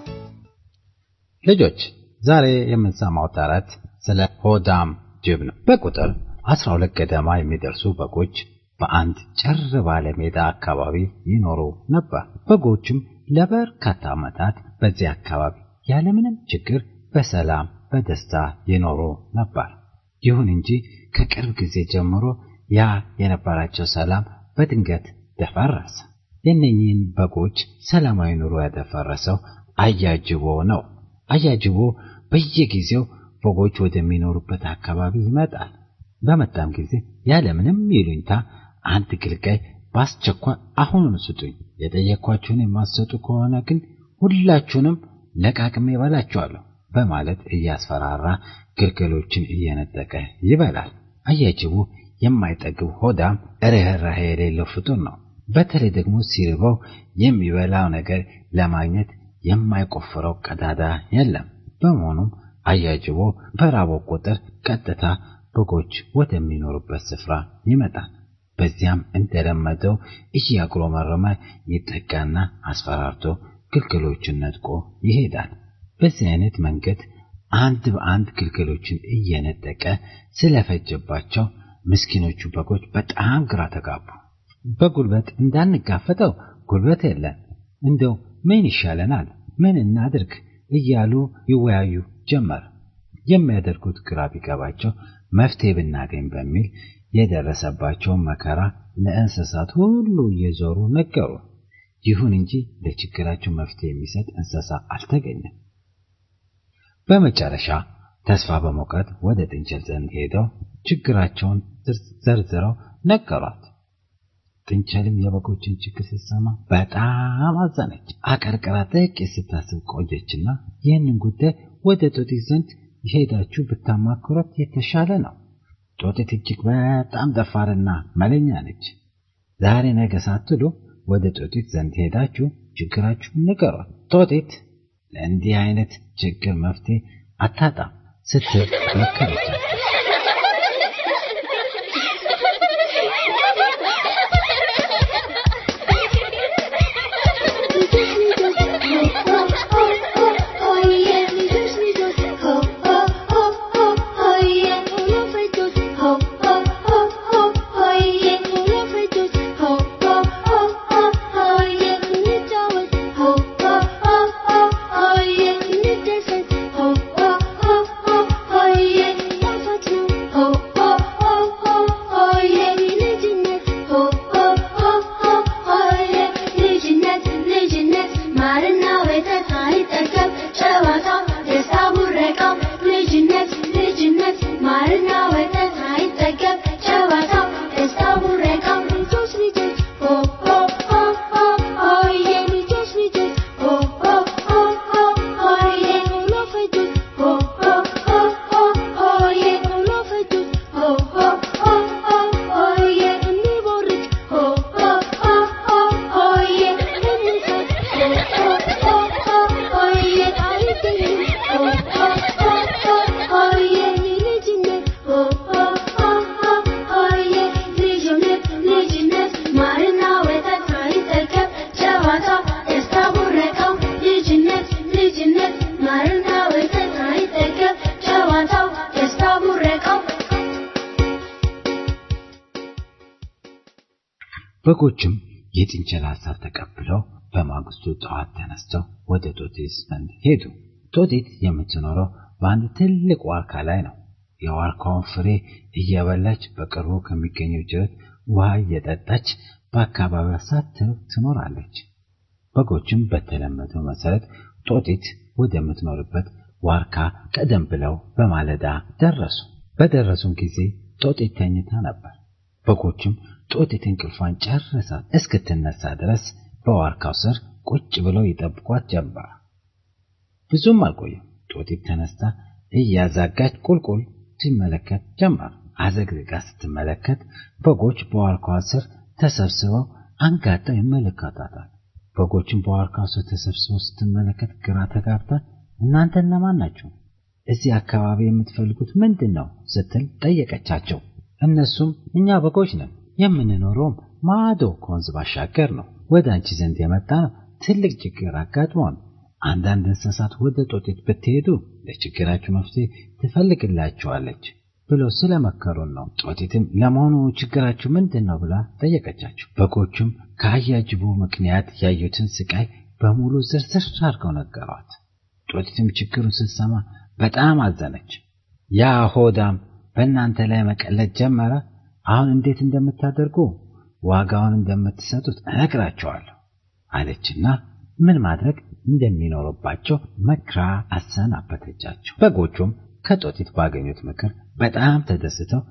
ልጆች ዛሬ የምንሰማው ተረት ስለ ሆዳም ጅብ ነው። በቁጥር 12 ገደማ የሚደርሱ በጎች በአንድ ጭር ባለ ሜዳ አካባቢ ይኖሩ ነበር። በጎችም ለበርካታ ዓመታት በዚህ አካባቢ ያለምንም ችግር በሰላም በደስታ ይኖሩ ነበር። ይሁን እንጂ ከቅርብ ጊዜ ጀምሮ ያ የነበራቸው ሰላም በድንገት ደፈረሰ። የእነኚህን በጎች ሰላማዊ ኑሮ ያደፈረሰው አያጅቦ ነው። አያጅቦ በየጊዜው በጎች ወደሚኖሩበት አካባቢ ይመጣል። በመጣም ጊዜ ያለምንም ይሉኝታ አንድ ግልጋይ በአስቸኳይ አሁኑን ስጡኝ፣ የጠየኳችሁን የማትሰጡ ከሆነ ግን ሁላችሁንም ለቃቅሜ እበላችኋለሁ በማለት እያስፈራራ ግልገሎችን እየነጠቀ ይበላል። አያጅቡ የማይጠግብ ሆዳም ርኅራኄ የሌለው ፍጡር ነው። በተለይ ደግሞ ሲርበው የሚበላው ነገር ለማግኘት የማይቆፍረው ቀዳዳ የለም። በመሆኑም አያጅቦ በራበው ቁጥር ቀጥታ በጎች ወደሚኖሩበት ስፍራ ይመጣል። በዚያም እንደለመደው እያጉረመረመ ይጠጋና አስፈራርቶ ግልገሎችን ነጥቆ ይሄዳል። በዚህ አይነት መንገድ አንድ በአንድ ግልገሎችን እየነጠቀ ስለፈጀባቸው ምስኪኖቹ በጎች በጣም ግራ ተጋቡ። በጉልበት እንዳንጋፈጠው ጉልበት የለን፣ እንደው ምን ይሻለናል? ምን እናድርግ? እያሉ ይወያዩ ጀመር። የሚያደርጉት ግራ ቢገባቸው መፍትሄ ብናገኝ በሚል የደረሰባቸውን መከራ ለእንስሳት ሁሉ እየዞሩ ነገሩ። ይሁን እንጂ ለችግራቸው መፍትሄ የሚሰጥ እንስሳ አልተገኘም። በመጨረሻ ተስፋ በመቁረጥ ወደ ጥንቸል ዘንድ ሄደው ችግራቸውን ዘርዝረው ነገሯት። ጥንቸልም የበጎችን ችግር ስትሰማ በጣም አዘነች። አቀርቅራ ጥቂት ስታስብ ቆየችና ይህንን ጉዳይ ወደ ጦጢት ዘንድ ሄዳችሁ ብታማክሯት የተሻለ ነው። ጦጢት እጅግ በጣም ደፋርና መለኛ ነች። ዛሬ ነገ ሳትሉ ወደ ጦጢት ዘንድ ሄዳችሁ ችግራችሁን ንገሯት። ጦጢት ለእንዲህ አይነት ችግር መፍትሄ አታጣም ስትል መከረቻት። Oh, yeah, በጎችም የጥንቸል ሐሳብ ተቀብለው በማግስቱ ጠዋት ተነስተው ወደ ጦጢት ዘንድ ሄዱ። ጦጢት የምትኖረው በአንድ ትልቅ ዋርካ ላይ ነው። የዋርካውን ፍሬ እየበላች በቅርቡ ከሚገኘው ጅረት ውሃ እየጠጣች በአካባቢዋ ሳትርቅ ትኖራለች። በጎችም በተለመደው መሰረት ጦጢት ወደምትኖርበት ዋርካ ቀደም ብለው በማለዳ ደረሱ። በደረሱም ጊዜ ጦጢት ተኝታ ነበር። በጎችም ጦጢት እንቅልፏን ጨርሳ እስክትነሳ ድረስ በዋርካው ስር ቁጭ ብለው ይጠብቋት ጀመር። ብዙም አልቆየም። ጦጢት ተነስታ እያዛጋች ቁልቁል ትመለከት ጀመር። አዘግዝጋ ስትመለከት በጎች በዋርካዋ ስር ተሰብስበው አንጋጠው ይመለከታታል። በጎችን በዋርካው ስር ተሰብስበው ስትመለከት ግራ ተጋብታ እናንተ እነማን ናችሁ? እዚህ አካባቢ የምትፈልጉት ምንድን ነው? ስትል ጠየቀቻቸው። እነሱም እኛ በጎች ነን፣ የምንኖረውም ማዶ ከወንዝ ባሻገር ነው። ወደ አንቺ ዘንድ የመጣ ነው ትልቅ ችግር አጋጥሞን አንዳንድ እንስሳት ወደ ጦጢት ብትሄዱ ለችግራችሁ መፍትሄ ትፈልግላችኋለች ብለው ስለመከሩን ነው። ጦጢትም ለመሆኑ ችግራችሁ ምንድን ነው ብላ ጠየቀቻቸው። በጎቹም ከአያጅቡ ምክንያት ያዩትን ስቃይ በሙሉ ዝርዝር አድርገው ነገሯት። ጦጢትም ችግሩን ስትሰማ በጣም አዘነች። ያ ሆዳም በእናንተ ላይ መቀለድ ጀመረ። አሁን እንዴት እንደምታደርጉ ዋጋውን እንደምትሰጡት እነግራቸዋለሁ አለችና ምን ማድረግ እንደሚኖርባቸው መክራ አሰናበተቻቸው። በጎቹም ከጦጢት ባገኙት ምክር በጣም ተደስተው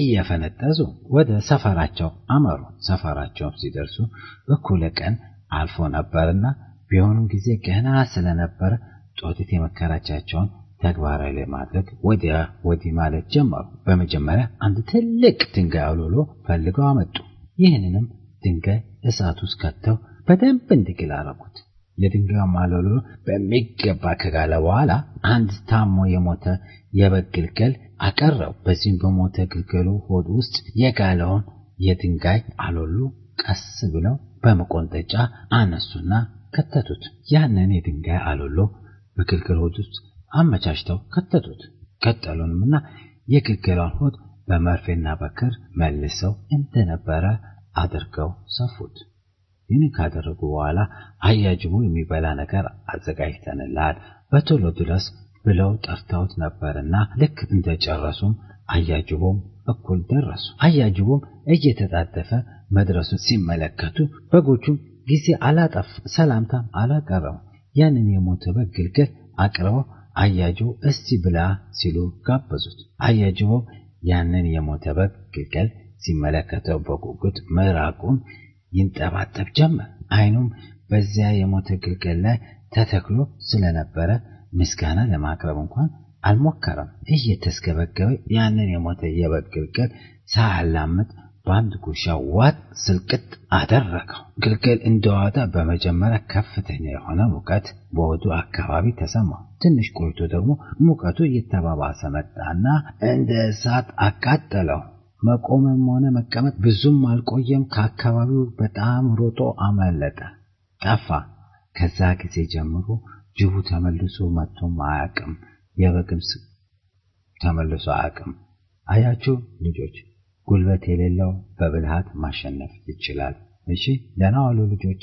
እየፈነጠዙ ወደ ሰፈራቸው አመሩ። ሰፈራቸውም ሲደርሱ እኩለ ቀን አልፎ ነበርና ቢሆኑም ጊዜ ገና ስለነበረ ጦጢት የመከራቻቸውን ተግባራዊ ለማድረግ ወዲያ ወዲህ ማለት ጀመሩ። በመጀመሪያ አንድ ትልቅ ድንጋይ አውልሎ ፈልገው አመጡ። ይህንንም ድንጋይ እሳት ውስጥ ከተው በደንብ እንዲግል አረጉት። የድንጋዩ ማለሎ በሚገባ ከጋለ በኋላ አንድ ታሞ የሞተ የበግ ግልገል አቀረቡ። በዚህም በሞተ ግልገሉ ሆድ ውስጥ የጋለውን የድንጋይ አሎሉ ቀስ ብለው በመቆንጠጫ አነሱና ከተቱት። ያንን የድንጋይ አሎሎ በግልገል ሆድ ውስጥ አመቻችተው ከተቱት። ቀጠሉንምና የግልገሏን ሆድ በመርፌና በክር መልሰው እንደነበረ አድርገው ሰፉት። ይህን ካደረጉ በኋላ አያጅቡ የሚበላ ነገር አዘጋጅተንልሃል በቶሎ ድረስ ብለው ጠርተውት ነበርና ልክ እንደጨረሱም አያጅቦም እኩል ደረሱ። አያጅቦም እየተጣደፈ መድረሱን ሲመለከቱ በጎቹም ጊዜ አላጠፍ ሰላምታም አላቀረቡ። ያንን የሞተ በግ ግልገል አቅርበው አያጅቦ እስቲ ብላ ሲሉ ጋበዙት። አያጅቦም ያንን የሞተ በግ ግልገል ሲመለከተው በጉጉት ምራቁን ይንጠባጠብ ጀመር። አይኑም በዚያ የሞተ ግልገል ላይ ተተክሎ ስለነበረ ምስጋና ለማቅረብ እንኳን አልሞከረም። እየተስገበገበ ያንን የሞተ የበግ ግልገል ሳያላምጥ በአንድ ጉርሻ ዋጥ ስልቅጥ አደረገው። ግልገል እንደዋጠ በመጀመሪያ ከፍተኛ የሆነ ሙቀት በወዱ አካባቢ ተሰማው። ትንሽ ቆይቶ ደግሞ ሙቀቱ እየተባባሰ መጣና እንደ እሳት አቃጠለው። መቆምም ሆነ መቀመጥ ብዙም አልቆየም። ከአካባቢው በጣም ሮጦ አመለጠ፣ ጠፋ። ከዛ ጊዜ ጀምሮ ጅቡ ተመልሶ መጥቶም አያውቅም። የበግም ተመልሶ አያውቅም። አያችሁ ልጆች፣ ጉልበት የሌለው በብልሃት ማሸነፍ ይችላል። እሺ፣ ደህና ዋሉ ልጆች።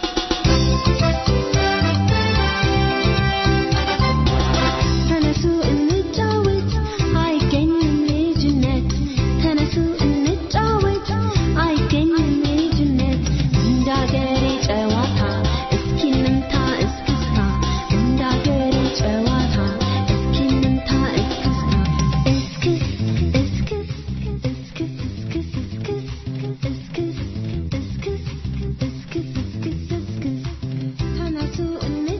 ተነሱ እንጫወት፣ አይገኝም ልጅነት። ተነሱ እንጫወት፣ አይገኝም ልጅነት። እንዳገሬ ጨዋታ እስኪ እንምታ እስክስታ፣ እንዳገሬ ጨዋታ እስኪ እንምታ እስክስታ። እስክስ እስክስ እስክስ እስክስ እስክስ እስክስ እስክስ እስክስ እስክስ እስክስ ተነሱ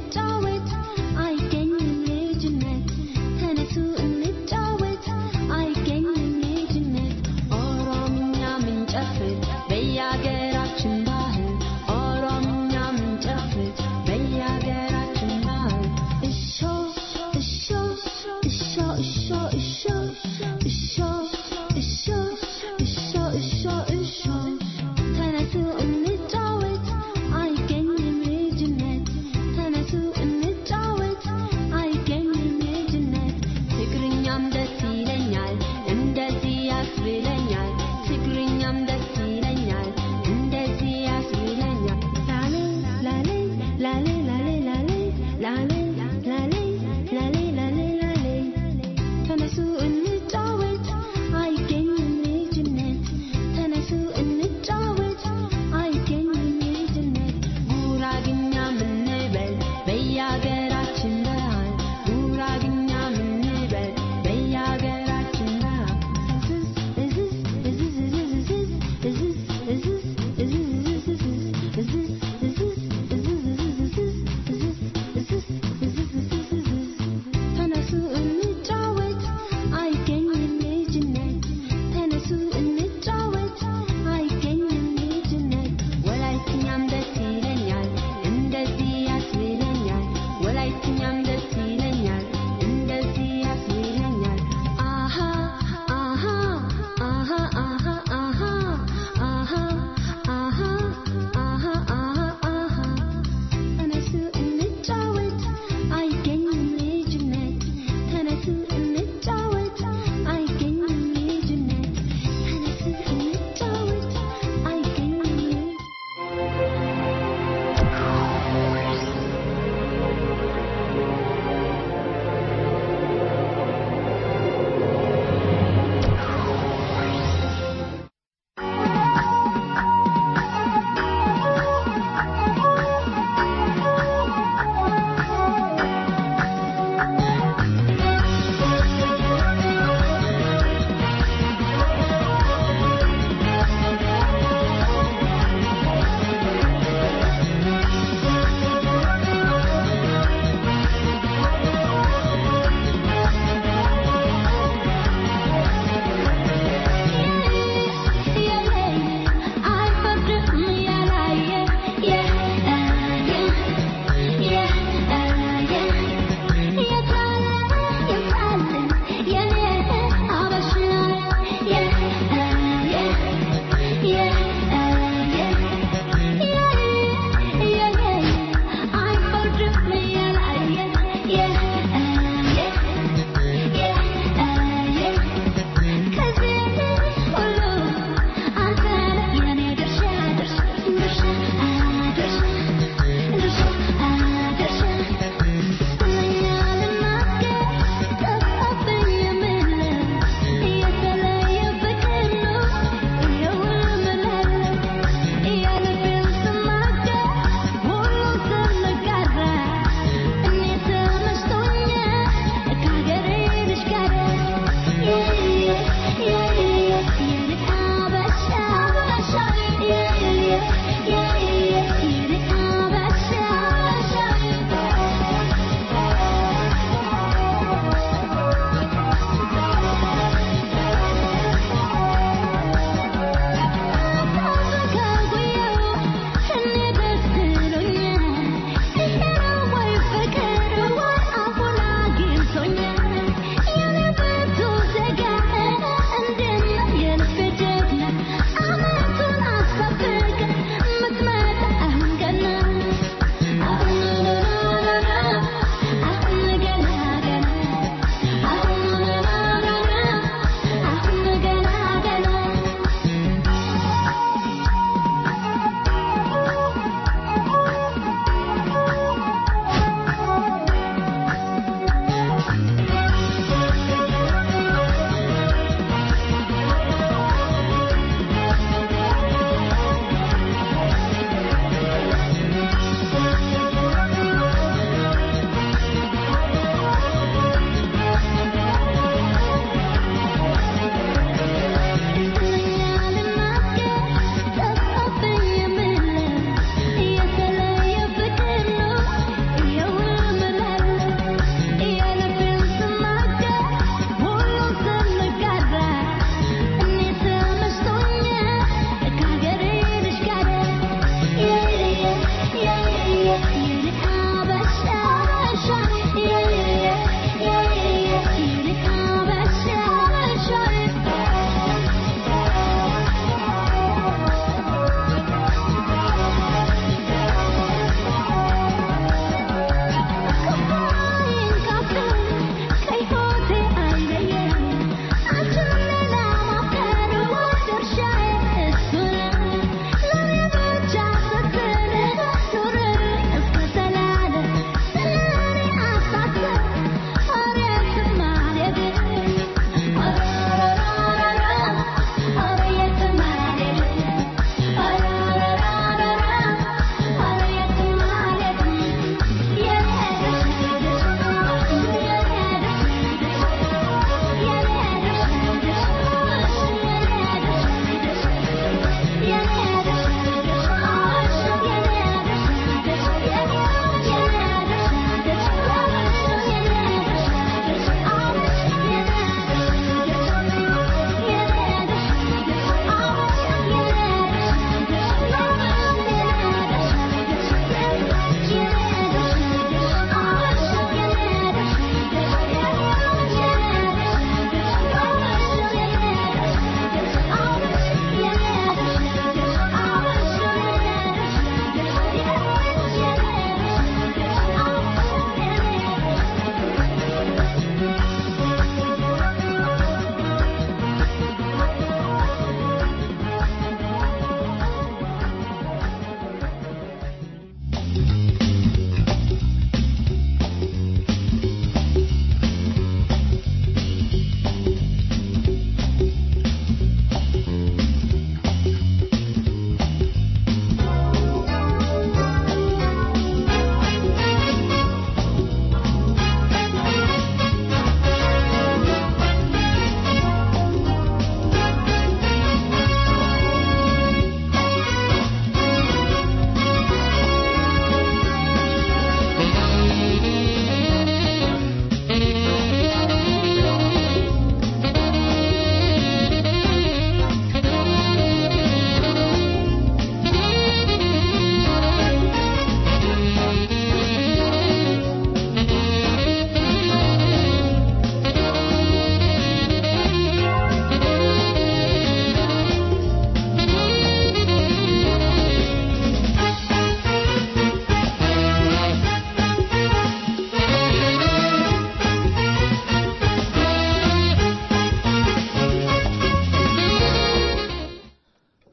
ላሌ ላሌ ላሌ ላሌ ላሌ ላሌ ላሌ ላሌ ተነሱ እንጫወት አይገኝም ልጅነት ተነሱ እንጫወት አይገኝም ልጅነት ጉራግኛ ምንበል በየሀገራችን ባህል ጉራግኛ ምንበል በየሀገራችን ባህል እዝዝ እዝዝ እዝዝ እዝዝ እዝዝ እዝዝ እዝዝ እዝዝ እዝዝ እዝዝ እዝዝ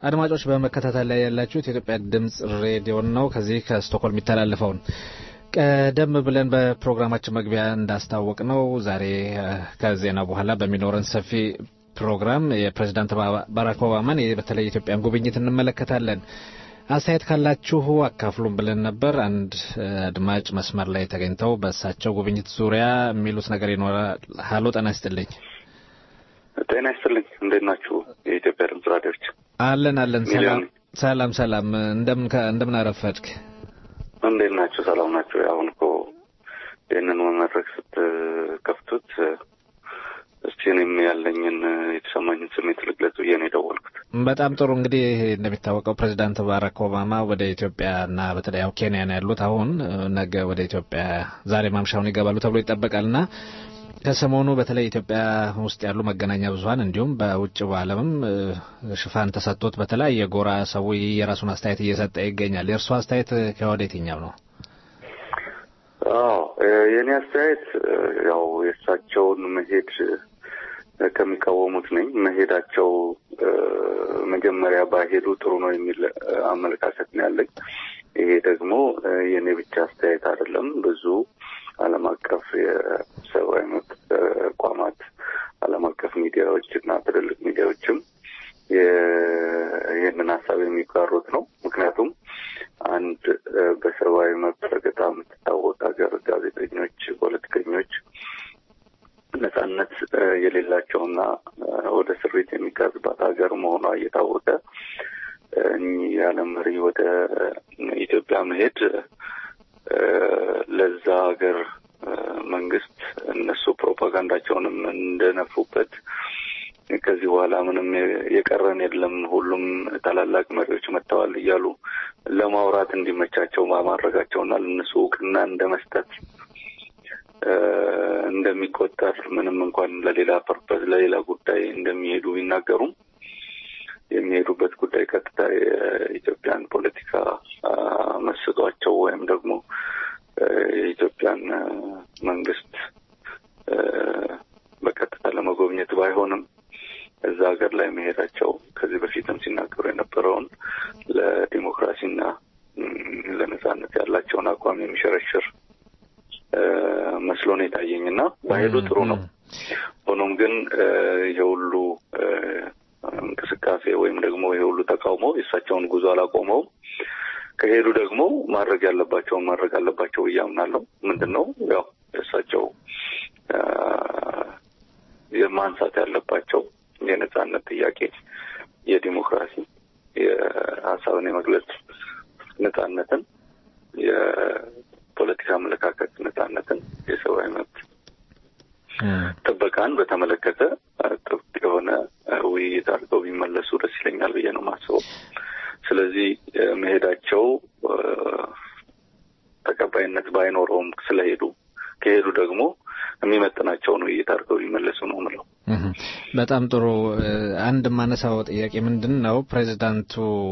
አድማጮች በመከታተል ላይ ያላችሁት የኢትዮጵያ ድምጽ ሬዲዮን ነው። ከዚህ ከስቶክሆልም የሚተላለፈውን ቀደም ብለን በፕሮግራማችን መግቢያ እንዳስታወቅ ነው ዛሬ ከዜና በኋላ በሚኖረን ሰፊ ፕሮግራም የፕሬዚዳንት ባራክ ኦባማን በተለይ የኢትዮጵያን ጉብኝት እንመለከታለን። አስተያየት ካላችሁ አካፍሉን ብለን ነበር። አንድ አድማጭ መስመር ላይ ተገኝተው በእሳቸው ጉብኝት ዙሪያ የሚሉት ነገር ይኖራል። ሀሎ፣ ጤና ይስጥልኝ። ጤና ይስጥልኝ። እንዴት ናችሁ? የኢትዮጵያ ድምጽ ራዲዮች አለን አለን። ሰላም ሰላም ሰላም። እንደምን እንደምን አረፈድክ? እንዴት ናችሁ? ሰላም ናችሁ? አሁን እኮ ይህንን መድረክ ስትከፍቱት እስቲ እኔም ያለኝን የተሰማኝን ስሜት ልግለጽ ብዬ ነው የደወልኩት። በጣም ጥሩ። እንግዲህ እንደሚታወቀው ፕሬዚዳንት ባራክ ኦባማ ወደ ኢትዮጵያና በተለይ ያው ኬንያ ነው ያሉት። አሁን ነገ ወደ ኢትዮጵያ ዛሬ ማምሻውን ይገባሉ ተብሎ ይጠበቃልና ከሰሞኑ በተለይ ኢትዮጵያ ውስጥ ያሉ መገናኛ ብዙኃን እንዲሁም በውጭ ዓለምም ሽፋን ተሰጥቶት በተለያየ ጎራ ሰው የራሱን አስተያየት እየሰጠ ይገኛል። የእርሱ አስተያየት ከወደ የትኛው ነው? አዎ የእኔ አስተያየት ያው የእሳቸውን መሄድ ከሚቃወሙት ነኝ። መሄዳቸው መጀመሪያ ባሄዱ ጥሩ ነው የሚል አመለካከት ነው ያለኝ። ይሄ ደግሞ የእኔ ብቻ አስተያየት አይደለም። ብዙ ዓለም አቀፍ የሰብአዊ መብት ተቋማት፣ ዓለም አቀፍ ሚዲያዎች እና ትልልቅ ሚዲያዎችም ይህንን ሀሳብ የሚጋሩት ነው። ምክንያቱም አንድ በሰብአዊ መብት ረገጣ የምትታወቅ ሀገር ጋዜጠኞች፣ ፖለቲከኞች ነጻነት የሌላቸውና ወደ እስር ቤት የሚጋዝባት ሀገር መሆኗ እየታወቀ እኚህ የዓለም መሪ ወደ ኢትዮጵያ መሄድ ለዛ ሀገር መንግስት እነሱ ፕሮፓጋንዳቸውንም እንደነፉበት ከዚህ በኋላ ምንም የቀረን የለም ሁሉም ታላላቅ መሪዎች መጥተዋል እያሉ ለማውራት እንዲመቻቸው ማድረጋቸውና ለእነሱ እውቅና እንደ መስጠት እንደሚቆጠር ምንም እንኳን ለሌላ ፐርፐዝ ለሌላ ጉዳይ እንደሚሄዱ ቢናገሩም የሚሄዱበት ጉዳይ ቀጥታ የኢትዮጵያን ፖለቲካ መስጧቸው ወይም ደግሞ የኢትዮጵያን መንግስት በቀጥታ ለመጎብኘት ባይሆንም እዛ ሀገር ላይ መሄዳቸው ከዚህ በፊትም ሲናገሩ የነበረውን ለዲሞክራሲና ለነጻነት ያላቸውን አቋም የሚሸረሽር መስሎ ነው የታየኝ እና ባሄዱ ጥሩ ነው። ሆኖም ግን ይሄ ሁሉ እንቅስቃሴ ወይም ደግሞ ይሄ ሁሉ ተቃውሞ የእሳቸውን ጉዞ አላቆመውም። ከሄዱ ደግሞ ማድረግ ያለባቸውን ማድረግ አለባቸው ብዬ አምናለሁ። ምንድን ነው ያው የእሳቸው የማንሳት ያለባቸው የነጻነት ጥያቄ፣ የዲሞክራሲ፣ የሀሳብን የመግለጽ ነጻነትን፣ የፖለቲካ አመለካከት ነጻነትን፣ የሰብአዊ መብት ጥበቃን በተመለከተ ጥብቅ የሆነ ውይይት አድርገው ቢመለሱ ደስ ይለኛል ብዬ ነው የማስበው። ስለዚህ መሄዳቸው ተቀባይነት ባይኖረውም ስለሄዱ ከሄዱ ደግሞ የሚመጥናቸውን ውይይት አድርገው ቢመለሱ ነው ምለው። በጣም ጥሩ። አንድ የማነሳው ጥያቄ ምንድን ነው ፕሬዚዳንቱ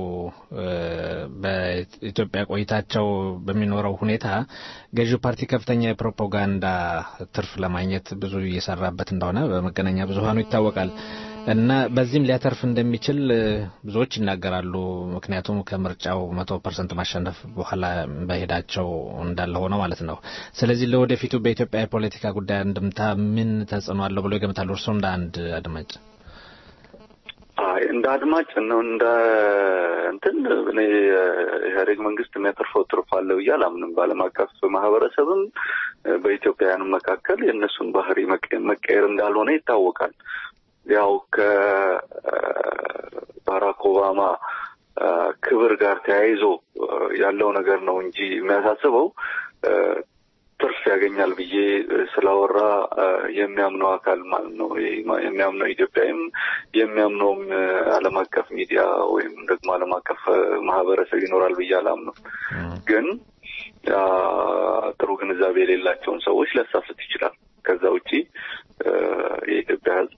በኢትዮጵያ ቆይታቸው በሚኖረው ሁኔታ ገዢው ፓርቲ ከፍተኛ የፕሮፓጋንዳ ትርፍ ለማግኘት ብዙ እየሰራበት እንደሆነ በመገናኛ ብዙኃኑ ይታወቃል እና በዚህም ሊያተርፍ እንደሚችል ብዙዎች ይናገራሉ። ምክንያቱም ከምርጫው መቶ ፐርሰንት ማሸነፍ በኋላ በሄዳቸው እንዳለ ሆነው ማለት ነው። ስለዚህ ለወደፊቱ በኢትዮጵያ የፖለቲካ ጉዳይ አንድምታ ምን ተጽዕኖ አለው ብሎ ይገምታሉ? እርስዎ እንደ አንድ አድማጭ? አይ እንደ አድማጭ ነው እንደ እንትን እኔ ኢህአዴግ መንግስት የሚያተርፈው ትርፍ አለ ብዬ አላምንም። በዓለም አቀፍ ማህበረሰብም በኢትዮጵያውያንም መካከል የእነሱን ባህሪ መቀየር እንዳልሆነ ይታወቃል። ያው ከባራክ ኦባማ ክብር ጋር ተያይዞ ያለው ነገር ነው እንጂ የሚያሳስበው ትርፍ ያገኛል ብዬ ስላወራ የሚያምነው አካል ማለት ነው የሚያምነው ኢትዮጵያዊም የሚያምነውም ዓለም አቀፍ ሚዲያ ወይም ደግሞ ዓለም አቀፍ ማህበረሰብ ይኖራል ብዬ አላምነው። ግን ጥሩ ግንዛቤ የሌላቸውን ሰዎች ሊያሳስት ይችላል። ከዛ ውጪ የኢትዮጵያ ሕዝብ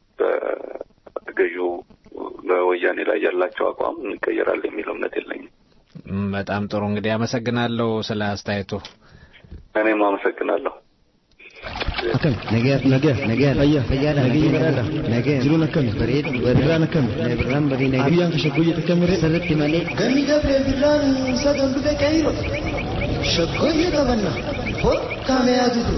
በገዢው በወያኔ ላይ ያላቸው አቋም ይቀየራል የሚል እምነት የለኝም። በጣም ጥሩ እንግዲህ አመሰግናለሁ ስለ አስተያየቱ። እኔም አመሰግናለሁ። Akkam nagaa nagaa nagaa fayyaa fayyaadha nagaa baraadha nagaa jiruun akkami bareeda birraan akkami birraan barii nagaa guyyaan ka shaggooyyee takkamire sirritti malee Ganni gabree birraan sadan dhufe qeeyiro. Shaggooyyee qabanna. Hokkaamee adutu.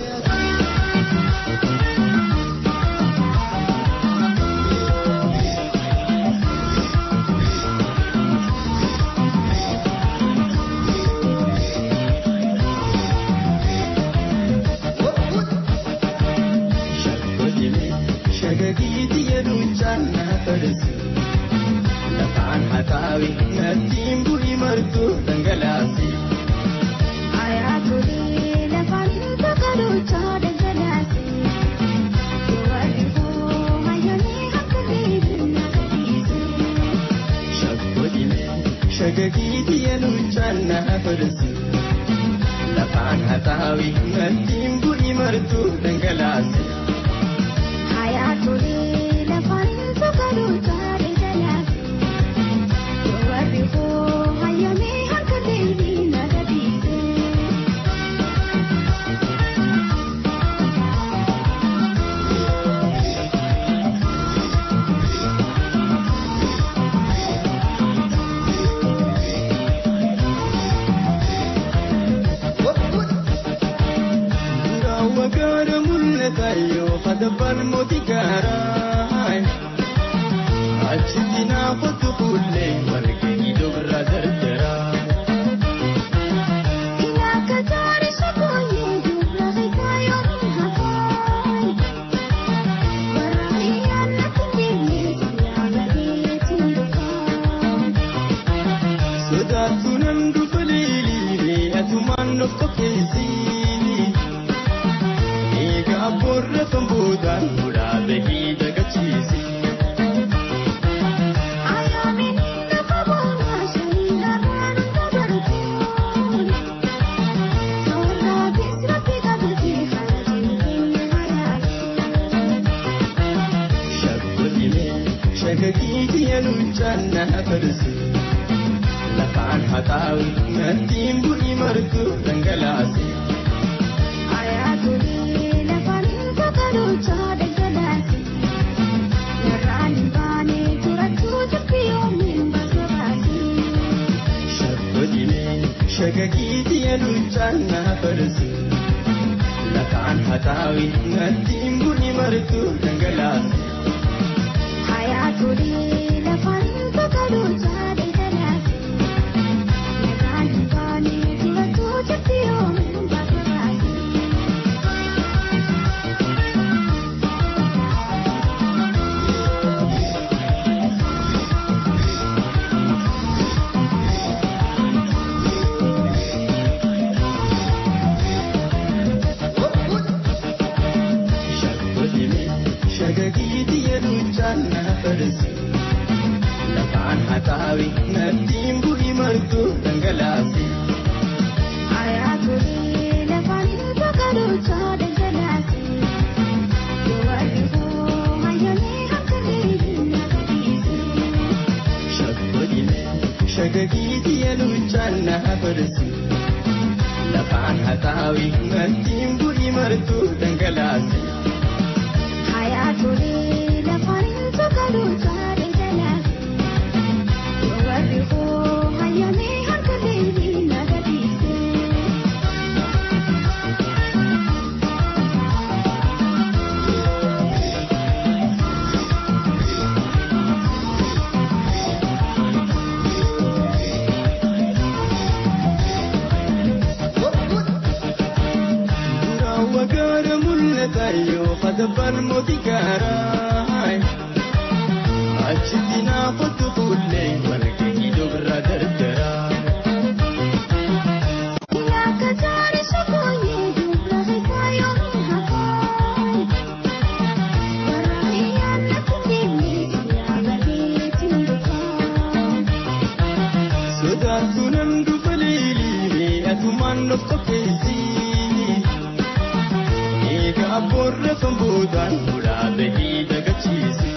Shagagiiti yeduun caannaa fadhisu. Lafaan hataawi nattiin bu'ii martuu dhangalaasi. Ayyaatolii lafaan tokkolochaa dhangalaase. Warri hoo hayyoolee akka beekna gadhiise. Shaggodhime shagagiiti yeduun caannaa fadhisu. Lafaan hataawi nattiin bu'ii martuu dhangalaasi. Ayyaatolii lafaan tokkolochaa dhangalaase. Warri hoo hayyoolee akka beekna gadhiise. Raawwa gaara mul'ata yoo hadabbaan mootii gaaraa. Achitti naafatu fuullee warqee iddoo birraa dardaraa. Sodaatu nan dhufa leeliilee atumaan of qopheessii. Egaa boorra kan boodaan fuudhaa bahii dagachiisi. Shagagiiti yanuun caannaa fadhisu. Lafaan hataawi nattiin bu'ii martuu dhangalaase. Shagagiiti yanuun caannaa fadhisu. Lafaan hataawi nattiin bu'ii martuu dhangalaase. Shagagiiti yanuun caannaa fadhisu. Lafaan hataawi nattiin bu'ii martuu dhangalaase. Shagagiiti yanuun caannaa fadhisu. Lafaan hataawi nattiin bu'ii martuu dhangalaase. Raawwa gaara mul'ata yoo hadabbaan mootii gaaraa. Achitti naafatu fuullee warqee iddoo birraa dardaraa. Sodaatu nan dhufa leeliilee atumaan of qopheessii. Egaa boorra kan boodaan fuudhaa bahii dagachiisi.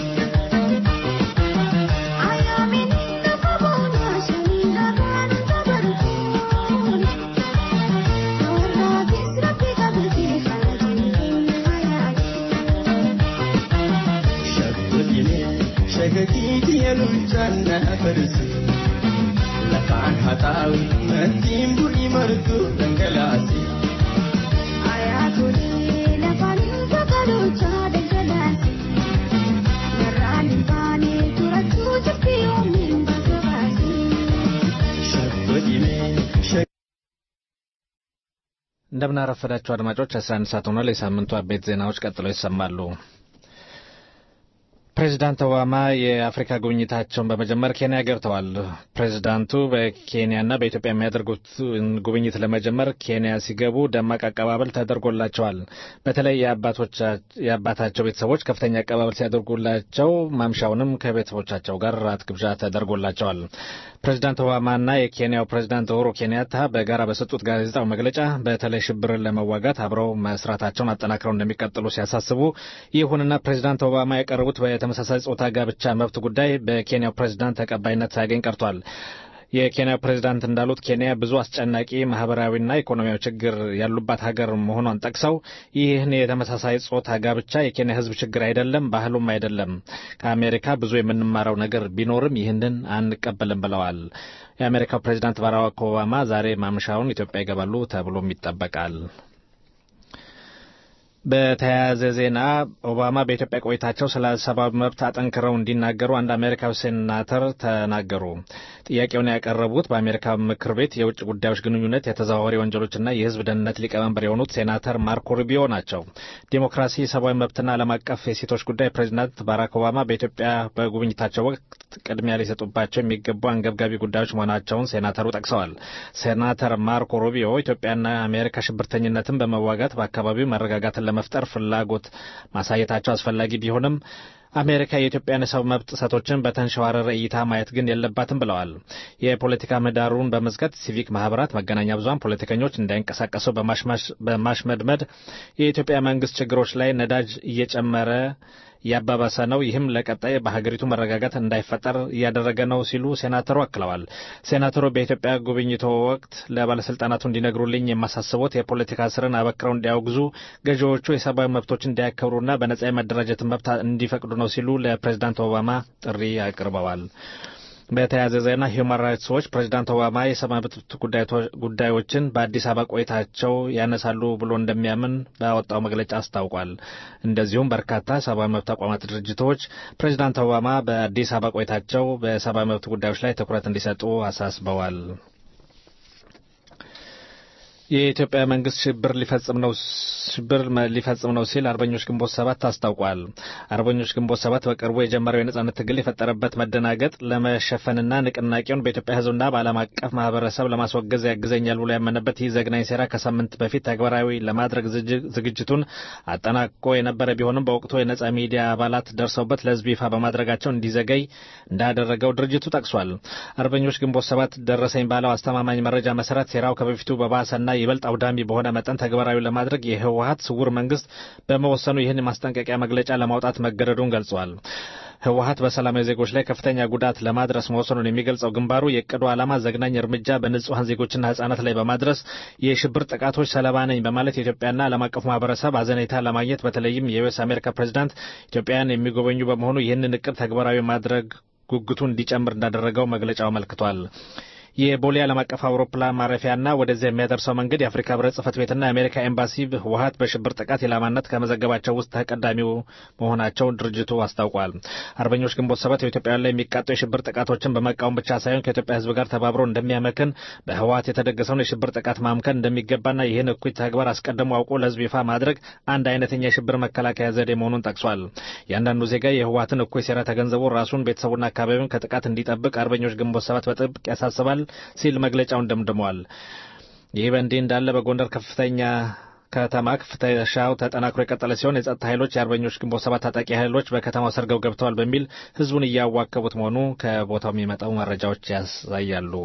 martu dhangalaasi. Ayatollah lafaan safaruucha daldalaati. Narraan hin baane turachuu jirti oomiin bakka baasi. Shaggodhimee እንደምናረፈዳችሁ አድማጮች 11 ሰዓት ሆኗል። የሳምንቱ አበይት ዜናዎች ቀጥለው ይሰማሉ። ፕሬዚዳንት ኦባማ የአፍሪካ ጉብኝታቸውን በመጀመር ኬንያ ገብተዋል። ፕሬዚዳንቱ በኬንያና በኢትዮጵያ የሚያደርጉት ጉብኝት ለመጀመር ኬንያ ሲገቡ ደማቅ አቀባበል ተደርጎላቸዋል። በተለይ የአባታቸው ቤተሰቦች ከፍተኛ አቀባበል ሲያደርጉላቸው ማምሻውንም ከቤተሰቦቻቸው ጋር ራት ግብዣ ተደርጎላቸዋል። ፕሬዚዳንት ኦባማና የኬንያው ፕሬዚዳንት ኡሁሩ ኬንያታ በጋራ በሰጡት ጋዜጣዊ መግለጫ በተለይ ሽብርን ለመዋጋት አብረው መስራታቸውን አጠናክረው እንደሚቀጥሉ ሲያሳስቡ፣ ይሁንና ፕሬዚዳንት ኦባማ ያቀረቡት በተመሳሳይ ጾታ ጋብቻ መብት ጉዳይ በኬንያው ፕሬዚዳንት ተቀባይነት ሳያገኝ ቀርቷል። የኬንያ ፕሬዚዳንት እንዳሉት ኬንያ ብዙ አስጨናቂ ማህበራዊና ኢኮኖሚያዊ ችግር ያሉባት ሀገር መሆኗን ጠቅሰው ይህን የተመሳሳይ ጾታ ጋብቻ የኬንያ ሕዝብ ችግር አይደለም፣ ባህሉም አይደለም። ከአሜሪካ ብዙ የምንማረው ነገር ቢኖርም ይህንን አንቀበልም ብለዋል። የአሜሪካው ፕሬዚዳንት ባራክ ኦባማ ዛሬ ማምሻውን ኢትዮጵያ ይገባሉ ተብሎም ይጠበቃል። በተያያዘ ዜና ኦባማ በኢትዮጵያ ቆይታቸው ስለ ሰብአዊ መብት አጠንክረው እንዲናገሩ አንድ አሜሪካዊ ሴናተር ተናገሩ። ጥያቄውን ያቀረቡት በአሜሪካ ምክር ቤት የውጭ ጉዳዮች ግንኙነት የተዘዋዋሪ ወንጀሎችና የህዝብ ደህንነት ሊቀመንበር የሆኑት ሴናተር ማርኮ ሩቢዮ ናቸው። ዲሞክራሲ፣ ሰብአዊ መብትና ዓለም አቀፍ የሴቶች ጉዳይ ፕሬዚዳንት ባራክ ኦባማ በኢትዮጵያ በጉብኝታቸው ወቅት ቅድሚያ ሊሰጡባቸው የሚገቡ አንገብጋቢ ጉዳዮች መሆናቸውን ሴናተሩ ጠቅሰዋል። ሴናተር ማርኮ ሩቢዮ ኢትዮጵያና አሜሪካ ሽብርተኝነትን በመዋጋት በአካባቢው መረጋጋትን ለመፍጠር ፍላጎት ማሳየታቸው አስፈላጊ ቢሆንም አሜሪካ የኢትዮጵያን የሰው መብት ጥሰቶችን በተንሸዋረረ እይታ ማየት ግን የለባትም ብለዋል። የፖለቲካ ምህዳሩን በመዝጋት ሲቪክ ማህበራት፣ መገናኛ ብዙኃን ፖለቲከኞች እንዳይንቀሳቀሱ በማሽመድመድ የኢትዮጵያ መንግስት ችግሮች ላይ ነዳጅ እየጨመረ እያባባሰ ነው። ይህም ለቀጣይ በሀገሪቱ መረጋጋት እንዳይፈጠር እያደረገ ነው ሲሉ ሴናተሩ አክለዋል። ሴናተሩ በኢትዮጵያ ጉብኝቶ ወቅት ለባለስልጣናቱ እንዲነግሩልኝ የማሳስቦት የፖለቲካ እስርን አበክረው እንዲያወግዙ፣ ገዢዎቹ የሰብአዊ መብቶች እንዲያከብሩና በነጻ የመደራጀትን መብት እንዲፈቅዱ ነው ሲሉ ለፕሬዚዳንት ኦባማ ጥሪ አቅርበዋል። በተያያዘ ዜና ሂውማን ራይትስ ዎች ፕሬዚዳንት ኦባማ የሰብአዊ መብት ጉዳዮችን በአዲስ አበባ ቆይታቸው ያነሳሉ ብሎ እንደሚያምን ባወጣው መግለጫ አስታውቋል። እንደዚሁም በርካታ ሰብአዊ መብት ተቋማት ድርጅቶች ፕሬዚዳንት ኦባማ በአዲስ አበባ ቆይታቸው በሰብአዊ መብት ጉዳዮች ላይ ትኩረት እንዲሰጡ አሳስበዋል። የኢትዮጵያ መንግስት ሽብር ሊፈጽም ነው ሽብር ሊፈጽም ነው ሲል አርበኞች ግንቦት ሰባት አስታውቋል። አርበኞች ግንቦት ሰባት በቅርቡ የጀመረው የነጻነት ትግል የፈጠረበት መደናገጥ ለመሸፈንና ንቅናቄውን በኢትዮጵያ ሕዝብና በዓለም አቀፍ ማህበረሰብ ለማስወገዝ ያግዘኛል ብሎ ያመነበት ይህ ዘግናኝ ሴራ ከሳምንት በፊት ተግባራዊ ለማድረግ ዝግጅቱን አጠናቅቆ የነበረ ቢሆንም በወቅቱ የነጻ ሚዲያ አባላት ደርሰውበት ለሕዝብ ይፋ በማድረጋቸው እንዲዘገይ እንዳደረገው ድርጅቱ ጠቅሷል። አርበኞች ግንቦት ሰባት ደረሰኝ ባለው አስተማማኝ መረጃ መሰረት ሴራው ከበፊቱ በባሰና ይበልጥ አውዳሚ በሆነ መጠን ተግባራዊ ለማድረግ የህወሀት ስውር መንግስት በመወሰኑ ይህን ማስጠንቀቂያ መግለጫ ለማውጣት መገደዱን ገልጿል። ህወሀት በሰላማዊ ዜጎች ላይ ከፍተኛ ጉዳት ለማድረስ መወሰኑን የሚገልጸው ግንባሩ የእቅዱ ዓላማ ዘግናኝ እርምጃ በንጹሐን ዜጎችና ህጻናት ላይ በማድረስ የሽብር ጥቃቶች ሰለባ ነኝ በማለት የኢትዮጵያና ዓለም አቀፉ ማህበረሰብ አዘኔታ ለማግኘት በተለይም የዩኤስ አሜሪካ ፕሬዚዳንት ኢትዮጵያን የሚጎበኙ በመሆኑ ይህንን እቅድ ተግባራዊ ማድረግ ጉጉቱ እንዲጨምር እንዳደረገው መግለጫው አመልክቷል። የቦሌ ዓለም አቀፍ አውሮፕላን ማረፊያና ወደዚያ የሚያደርሰው መንገድ የአፍሪካ ህብረት ጽህፈት ቤትና የአሜሪካ ኤምባሲ ህወሀት በሽብር ጥቃት ኢላማነት ከመዘገባቸው ውስጥ ተቀዳሚው መሆናቸውን ድርጅቱ አስታውቋል። አርበኞች ግንቦት ሰባት በኢትዮጵያውያን ላይ የሚቃጡ የሽብር ጥቃቶችን በመቃወም ብቻ ሳይሆን ከኢትዮጵያ ህዝብ ጋር ተባብሮ እንደሚያመክን በህወሀት የተደገሰውን የሽብር ጥቃት ማምከን እንደሚገባና ይህን እኩይ ተግባር አስቀድሞ አውቆ ለህዝብ ይፋ ማድረግ አንድ አይነተኛ የሽብር መከላከያ ዘዴ መሆኑን ጠቅሷል። እያንዳንዱ ዜጋ የህወሀትን እኩይ ሴራ ተገንዝቦ ራሱን ቤተሰቡና አካባቢውን ከጥቃት እንዲጠብቅ አርበኞች ግንቦት ሰባት በጥብቅ ያሳስባል ሲል መግለጫውን ደምድመዋል። ይህ በእንዲህ እንዳለ በጎንደር ከፍተኛ ከተማ ፍተሻው ተጠናክሮ የቀጠለ ሲሆን የጸጥታ ኃይሎች የአርበኞች ግንቦት ሰባት ታጣቂ ኃይሎች በከተማው ሰርገው ገብተዋል በሚል ህዝቡን እያዋከቡት መሆኑ ከቦታው የሚመጣው መረጃዎች ያሳያሉ።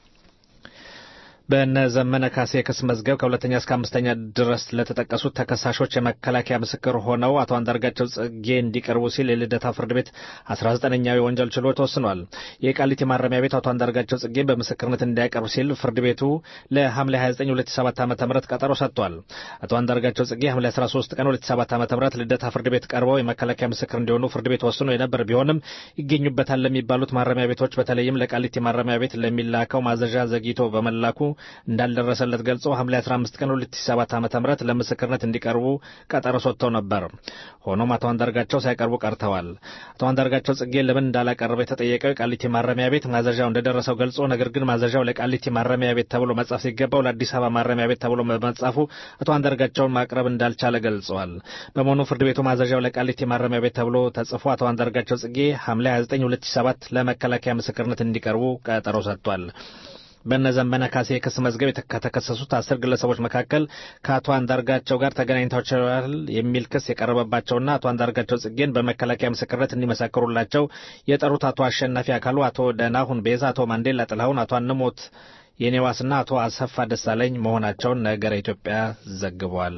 በእነ ዘመነ ካሴ የክስ መዝገብ ከሁለተኛ እስከ አምስተኛ ድረስ ለተጠቀሱት ተከሳሾች የመከላከያ ምስክር ሆነው አቶ አንዳርጋቸው ጽጌ እንዲቀርቡ ሲል የልደታ ፍርድ ቤት አስራ ዘጠነኛው የወንጀል ችሎት ወስኗል። የቃሊቲ ማረሚያ ቤት አቶ አንዳርጋቸው ጽጌን በምስክርነት እንዲያቀርብ ሲል ፍርድ ቤቱ ለሐምሌ 29 2007 ዓ ም ቀጠሮ ሰጥቷል። አቶ አንዳርጋቸው ጽጌ ሐምሌ 13 ቀን 2007 ዓ ም ልደታ ፍርድ ቤት ቀርበው የመከላከያ ምስክር እንዲሆኑ ፍርድ ቤት ወስኖ የነበር ቢሆንም ይገኙበታል ለሚባሉት ማረሚያ ቤቶች በተለይም ለቃሊቲ ማረሚያ ቤት ለሚላከው ማዘዣ ዘግይቶ በመላኩ እንዳልደረሰለት ገልጾ ሐምሌ 15 ቀን 2007 ዓ.ም ለምስክርነት እንዲቀርቡ ቀጠሮ ሰጥተው ነበር። ሆኖም አቶ አንዳርጋቸው ሳይቀርቡ ቀርተዋል። አቶ አንዳርጋቸው ጽጌ ለምን እንዳላቀረበ የተጠየቀው የቃሊቲ ማረሚያ ቤት ማዘዣው እንደደረሰው ገልጾ ነገር ግን ማዘዣው ለቃሊቲ ማረሚያ ቤት ተብሎ መጻፍ ሲገባው ለአዲስ አበባ ማረሚያ ቤት ተብሎ በመጻፉ አቶ አንዳርጋቸውን ማቅረብ እንዳልቻለ ገልጸዋል። በመሆኑ ፍርድ ቤቱ ማዘዣው ለቃሊቲ ማረሚያ ቤት ተብሎ ተጽፎ አቶ አንዳርጋቸው ጽጌ ሐምሌ 29 2007 ለመከላከያ ምስክርነት እንዲቀርቡ ቀጠሮ ሰጥቷል። በእነ ዘመነ ካሴ የክስ መዝገብ ከተከሰሱት አስር ግለሰቦች መካከል ከአቶ አንዳርጋቸው ጋር ተገናኝተዋል የሚል ክስ የቀረበባቸውና አቶ አንዳርጋቸው ጽጌን በመከላከያ ምስክርነት እንዲመሰክሩላቸው የጠሩት አቶ አሸናፊ አካሉ፣ አቶ ደናሁን ቤዛ፣ አቶ ማንዴላ ጥላሁን፣ አቶ አንሞት የኔዋስና አቶ አሰፋ ደሳለኝ መሆናቸውን ነገረ ኢትዮጵያ ዘግቧል።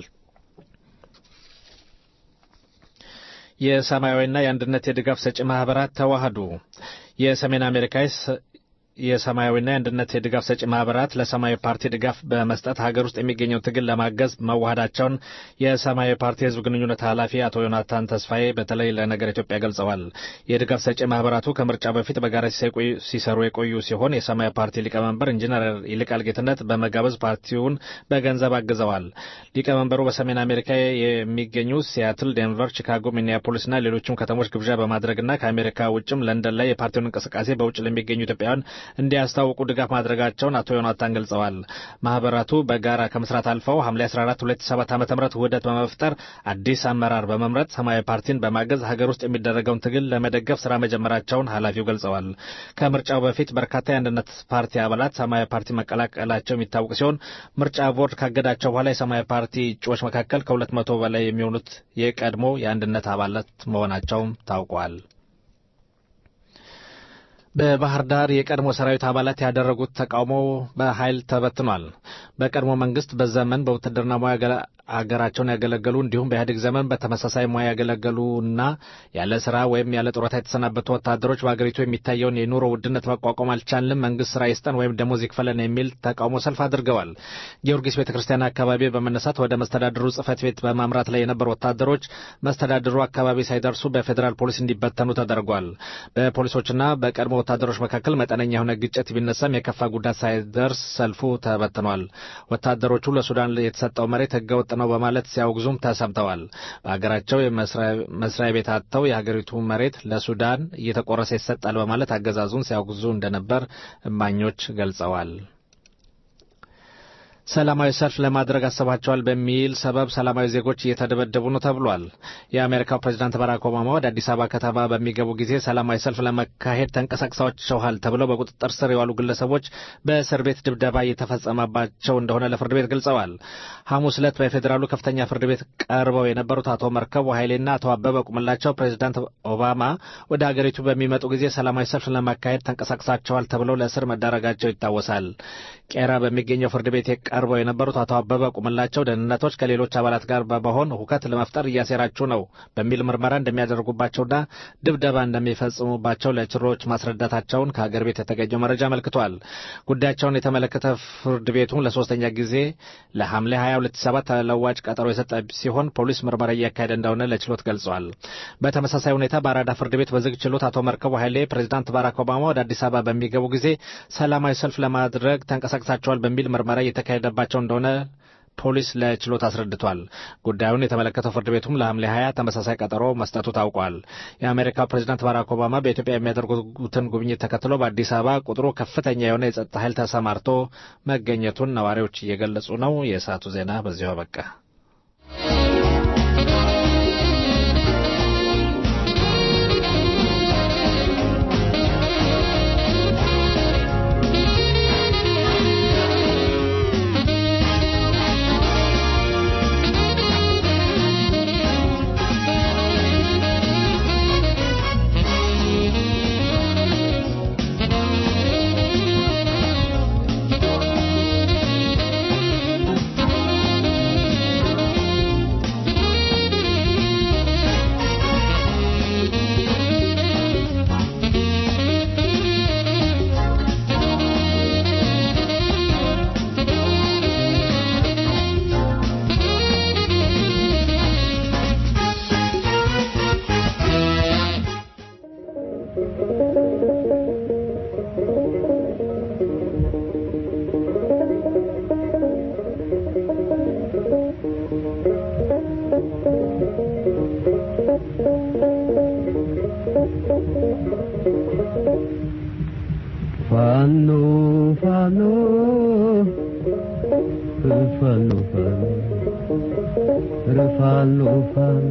የሰማያዊና የአንድነት የድጋፍ ሰጪ ማህበራት ተዋህዱ። የሰሜን አሜሪካ የሰማያዊና የአንድነት የድጋፍ ሰጪ ማህበራት ለሰማያዊ ፓርቲ ድጋፍ በመስጠት ሀገር ውስጥ የሚገኘው ትግል ለማገዝ መዋሃዳቸውን የሰማያዊ ፓርቲ የህዝብ ግንኙነት ኃላፊ አቶ ዮናታን ተስፋዬ በተለይ ለነገር ኢትዮጵያ ገልጸዋል። የድጋፍ ሰጪ ማህበራቱ ከምርጫ በፊት በጋራ ሲሰሩ የቆዩ ሲሆን የሰማያዊ ፓርቲ ሊቀመንበር ኢንጂነር ይልቃል ጌትነት በመጋበዝ ፓርቲውን በገንዘብ አግዘዋል። ሊቀመንበሩ በሰሜን አሜሪካ የሚገኙ ሲያትል፣ ዴንቨር፣ ቺካጎ፣ ሚኒያፖሊስና ሌሎችም ከተሞች ግብዣ በማድረግና ከአሜሪካ ውጭም ለንደን ላይ የፓርቲውን እንቅስቃሴ በውጭ ለሚገኙ ኢትዮጵያውያን እንዲያስታውቁ ድጋፍ ማድረጋቸውን አቶ ዮናታን ገልጸዋል። ማህበራቱ በጋራ ከመስራት አልፈው ሐምሌ 14 2007 ዓ.ም ውህደት በመፍጠር አዲስ አመራር በመምረጥ ሰማያዊ ፓርቲን በማገዝ ሀገር ውስጥ የሚደረገውን ትግል ለመደገፍ ስራ መጀመራቸውን ኃላፊው ገልጸዋል። ከምርጫው በፊት በርካታ የአንድነት ፓርቲ አባላት ሰማያዊ ፓርቲ መቀላቀላቸው የሚታወቅ ሲሆን ምርጫ ቦርድ ካገዳቸው በኋላ የሰማያዊ ፓርቲ እጩዎች መካከል ከሁለት መቶ በላይ የሚሆኑት የቀድሞ የአንድነት አባላት መሆናቸውም ታውቋል። በባህር ዳር የቀድሞ ሰራዊት አባላት ያደረጉት ተቃውሞ በኃይል ተበትኗል። በቀድሞ መንግስት በዘመን በውትድርና ሙያ አገራቸውን ያገለገሉ እንዲሁም በኢህአዴግ ዘመን በተመሳሳይ ሙያ ያገለገሉና ያለ ስራ ወይም ያለ ጡረታ የተሰናበቱ ወታደሮች በአገሪቱ የሚታየውን የኑሮ ውድነት መቋቋም አልቻልንም፣ መንግስት ስራ ይስጠን ወይም ደሞዝ ይክፈለን የሚል ተቃውሞ ሰልፍ አድርገዋል። ጊዮርጊስ ቤተ ክርስቲያን አካባቢ በመነሳት ወደ መስተዳድሩ ጽህፈት ቤት በማምራት ላይ የነበሩ ወታደሮች መስተዳድሩ አካባቢ ሳይደርሱ በፌዴራል ፖሊስ እንዲበተኑ ተደርጓል። በፖሊሶችና በቀድሞ ወታደሮች መካከል መጠነኛ የሆነ ግጭት ቢነሳም የከፋ ጉዳት ሳይደርስ ሰልፉ ተበትኗል። ወታደሮቹ ለሱዳን የተሰጠው መሬት ህገወጥ ነው በማለት ሲያወግዙም ተሰምተዋል። በሀገራቸው መስሪያ ቤት አጥተው የሀገሪቱ መሬት ለሱዳን እየተቆረሰ ይሰጣል በማለት አገዛዙን ሲያወግዙ እንደነበር እማኞች ገልጸዋል። ሰላማዊ ሰልፍ ለማድረግ አስባቸዋል በሚል ሰበብ ሰላማዊ ዜጎች እየተደበደቡ ነው ተብሏል። የአሜሪካው ፕሬዚዳንት ባራክ ኦባማ ወደ አዲስ አበባ ከተማ በሚገቡ ጊዜ ሰላማዊ ሰልፍ ለመካሄድ ተንቀሳቅሰዋል ተብለው በቁጥጥር ስር የዋሉ ግለሰቦች በእስር ቤት ድብደባ እየተፈጸመባቸው እንደሆነ ለፍርድ ቤት ገልጸዋል። ሐሙስ ዕለት በፌዴራሉ ከፍተኛ ፍርድ ቤት ቀርበው የነበሩት አቶ መርከቡ ኃይሌና አቶ አበበ ቁምላቸው ፕሬዚዳንት ኦባማ ወደ አገሪቱ በሚመጡ ጊዜ ሰላማዊ ሰልፍ ለማካሄድ ተንቀሳቅሳቸዋል ተብለው ለእስር መዳረጋቸው ይታወሳል። ቄራ በሚገኘው ፍርድ ቤት ቀርበው የነበሩት አቶ አበበ ቁምላቸው ደህንነቶች ከሌሎች አባላት ጋር በመሆን ሁከት ለመፍጠር እያሴራችሁ ነው በሚል ምርመራ እንደሚያደርጉባቸውና ድብደባ እንደሚፈጽሙባቸው ለችሮች ማስረዳታቸውን ከሀገር ቤት የተገኘው መረጃ አመልክቷል። ጉዳያቸውን የተመለከተ ፍርድ ቤቱን ለሶስተኛ ጊዜ ለሐምሌ 2027 ተለዋጭ ቀጠሮ የሰጠ ሲሆን ፖሊስ ምርመራ እያካሄደ እንደሆነ ለችሎት ገልጿል። በተመሳሳይ ሁኔታ በአራዳ ፍርድ ቤት በዝግ ችሎት አቶ መርከቡ ኃይሌ ፕሬዚዳንት ባራክ ኦባማ ወደ አዲስ አበባ በሚገቡ ጊዜ ሰላማዊ ሰልፍ ለማድረግ ተንቀሳቅሳቸዋል በሚል ምርመራ እየተካሄደባቸው እንደሆነ ፖሊስ ለችሎት አስረድቷል። ጉዳዩን የተመለከተው ፍርድ ቤቱም ለሐምሌ 20 ተመሳሳይ ቀጠሮ መስጠቱ ታውቋል። የአሜሪካው ፕሬዚዳንት ባራክ ኦባማ በኢትዮጵያ የሚያደርጉትን ጉብኝት ተከትሎ በአዲስ አበባ ቁጥሩ ከፍተኛ የሆነ የጸጥታ ኃይል ተሰማርቶ መገኘቱን ነዋሪዎች እየገለጹ ነው። የሰዓቱ ዜና በዚሁ አበቃ። ፋኖ ፋኖ ኧረ ፋኖ ፋኖ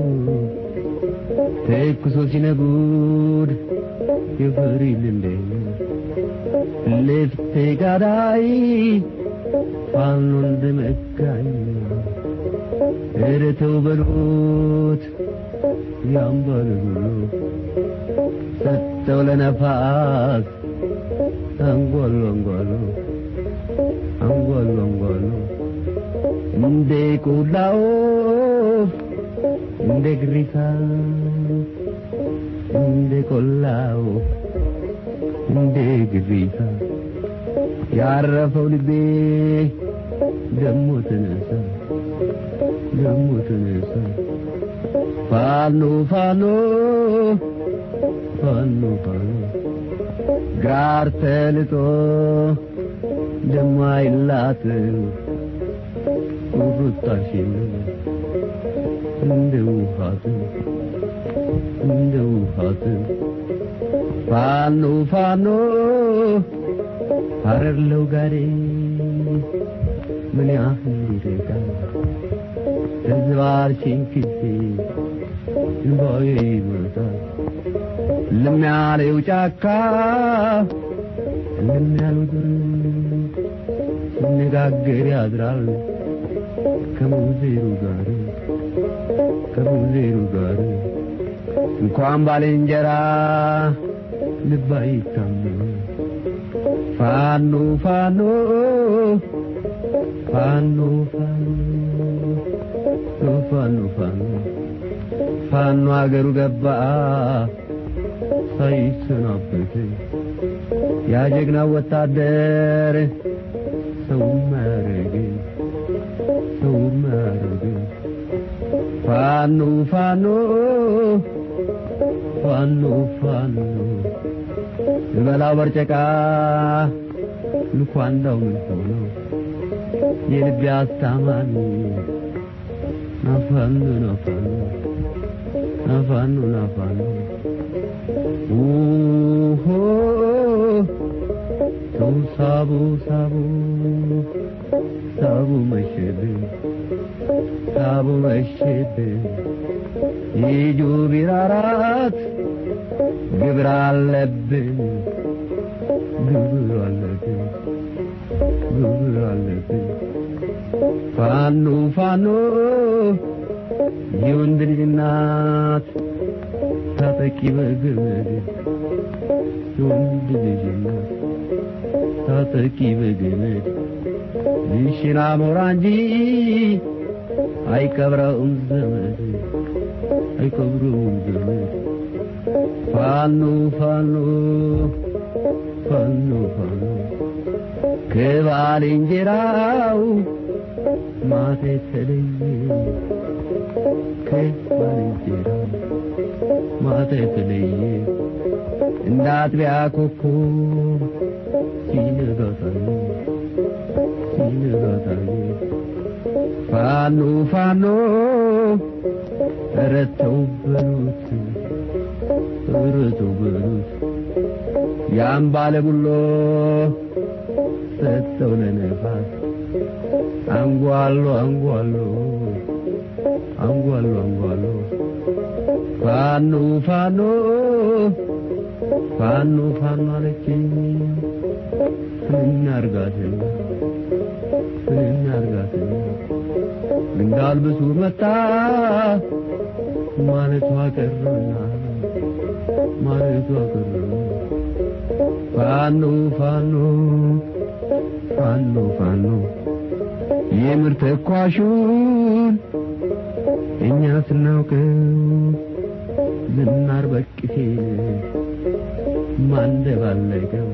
ተኩሶ ሲነጉድ የፈሪ ልንደኛ ልፍቴ ጋዳይ ፋኖ እንደመጋኛ ኧረ ተው በሉት ያምባል ሁሉ ሰጠው ለነፋስ አንጓሉ አንጓሉ አንጓሉ አንጓሉ እንደ ቆላው እንደ ግሪሳ እንደ ቆላው እንደ ግሪሳ ያረፈው ልቤ ደሞ ተነሳ ደሞ ተነሳ ፋኖ ፋኖ ፋኖ ፋኖ ጋር ተልጦ ደሞ አይላትም ቁርጣሽን እንደ ውሃት እንደ ውሃት ፋኖ ፋኖ ሀረርለው ጋሬ ምን ያህል ይርቃል ህዝባችን ፊቴ እንባዬ ይመጣል እልም ያለው ጫካ እልም ያለው ዱር ሲነጋገር ያድራል ከሙዜሩ ጋር ከሙዜሩ ጋር እንኳን ባልንጀራ ልብ አይታመን ፋኖ ፋኖ ፋኖ ፋኖ ፋኖ ፋኖ ፋኖ አገሩ ገባ ሳይሰናበት ያ ጀግና ወታደር ሰው ማረግ ሰው ማረግ ፋኖ ፋኖ ፋኖ ፋኖ ልበላው በርጨቃ ልኳንዳው ምን ሆኖ የልቤ አስታማሚ ናፋኖ ናፋኖ ናፋኖ ናፋኖ ኡሆ ሰው ሳቡ ሳቡ ሳቡ መሸብን ሳቡ መሸብን ይጁ ቢራራት ግብር አለብን ግብር አለብን ግብር አለብን ፋኖ ፋኖ የወንድ ልጅ እናት ታጠቂ በገመድ የወንድ ልጅ እናት ታጠቂ በገመድ ይሽና ሞራ እንጂ አይቀብረውም ዘመድ አይቀብረውም ዘመድ ፋኖ ፋኖ ፋኖ ፋኖ ከባልንጀራው ማታ የተለየ ከባልንጀራው ማታ የተለየ እንደ አጥቢያ ኮከብ ሲነጋ ታየ ሲነጋ ታየ ፋኖ ፋኖ ኧረ ተው በሉት ኧረ ተው በሉት ያን ባለ ቡሎ ሰጠው ለነፋስ አንጓሎ አንጓሎ አንጓሎ አንጓሎ ፋኖ ፋኖ ፋኖ ፋኖ አለችኝ እናርጋትና እናርጋትና እንዳልብሱ መጣ ማለቷ ቀረና ማለቷ ቀረና ፋኖ ፋኖ ፋኖ ፋኖ የምር ተኳሹን እኛ ስናውቀው ዝናር በቅሴን ማንደባለቀው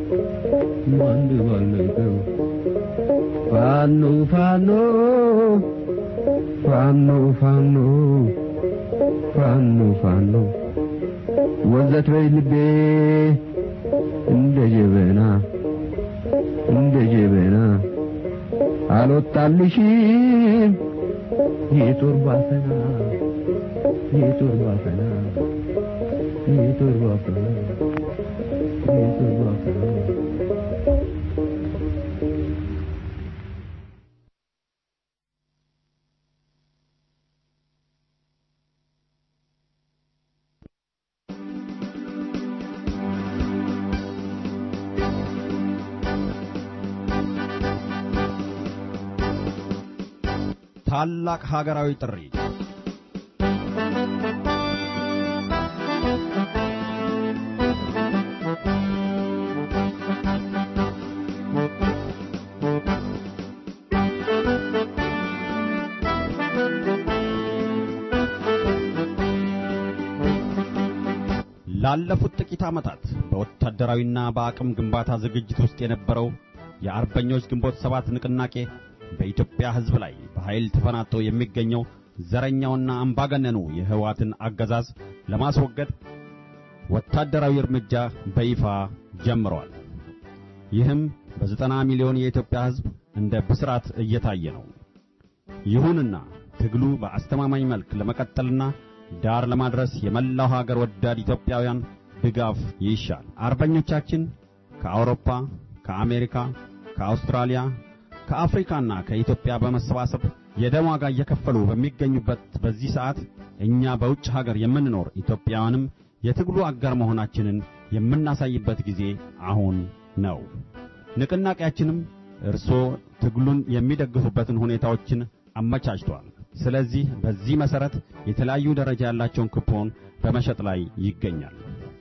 ማንደባለቀው ፋኖ ፋኖ ፋኖ ፋኖ ፋኖ ፋኖ ወዘት በይ ልቤ እንደ ጀበና እንደ ጀበና አልወጣልሽም የጦር ባፈና የጦር ባፈና የጦር ባፈና የጦር ባፈና ታላቅ ሀገራዊ ጥሪ ላለፉት ጥቂት ዓመታት በወታደራዊና በአቅም ግንባታ ዝግጅት ውስጥ የነበረው የአርበኞች ግንቦት ሰባት ንቅናቄ በኢትዮጵያ ሕዝብ ላይ በኃይል ተፈናጥቶ የሚገኘው ዘረኛውና አምባገነኑ የህወሓትን አገዛዝ ለማስወገድ ወታደራዊ እርምጃ በይፋ ጀምሯል። ይህም በዘጠና ሚሊዮን የኢትዮጵያ ሕዝብ እንደ ብስራት እየታየ ነው። ይሁንና ትግሉ በአስተማማኝ መልክ ለመቀጠልና ዳር ለማድረስ የመላው ሀገር ወዳድ ኢትዮጵያውያን ድጋፍ ይሻል። አርበኞቻችን ከአውሮፓ፣ ከአሜሪካ፣ ከአውስትራሊያ፣ ከአፍሪካና ከኢትዮጵያ በመሰባሰብ የደም ዋጋ እየከፈሉ በሚገኙበት በዚህ ሰዓት እኛ በውጭ ሀገር የምንኖር ኢትዮጵያውያንም የትግሉ አጋር መሆናችንን የምናሳይበት ጊዜ አሁን ነው። ንቅናቄያችንም እርስዎ ትግሉን የሚደግፉበትን ሁኔታዎችን አመቻችቷል። ስለዚህ በዚህ መሰረት የተለያዩ ደረጃ ያላቸውን ኩፖን በመሸጥ ላይ ይገኛል።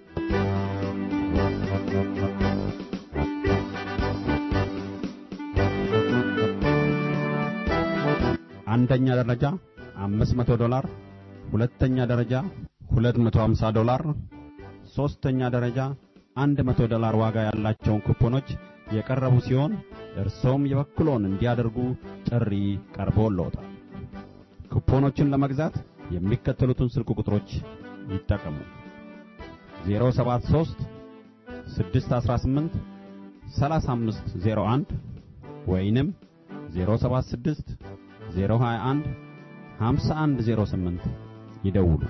አንደኛ ደረጃ 500 ዶላር፣ ሁለተኛ ደረጃ 250 ዶላር፣ ሶስተኛ ደረጃ 100 ዶላር ዋጋ ያላቸውን ኩፖኖች የቀረቡ ሲሆን እርሶም የበኩሎን እንዲያደርጉ ጥሪ ቀርቦልዎታል። ኩፖኖችን ለመግዛት የሚከተሉትን ስልክ ቁጥሮች ይጠቀሙ። 073 618 3501 ወይንም 076 021 5108 ይደውሉ።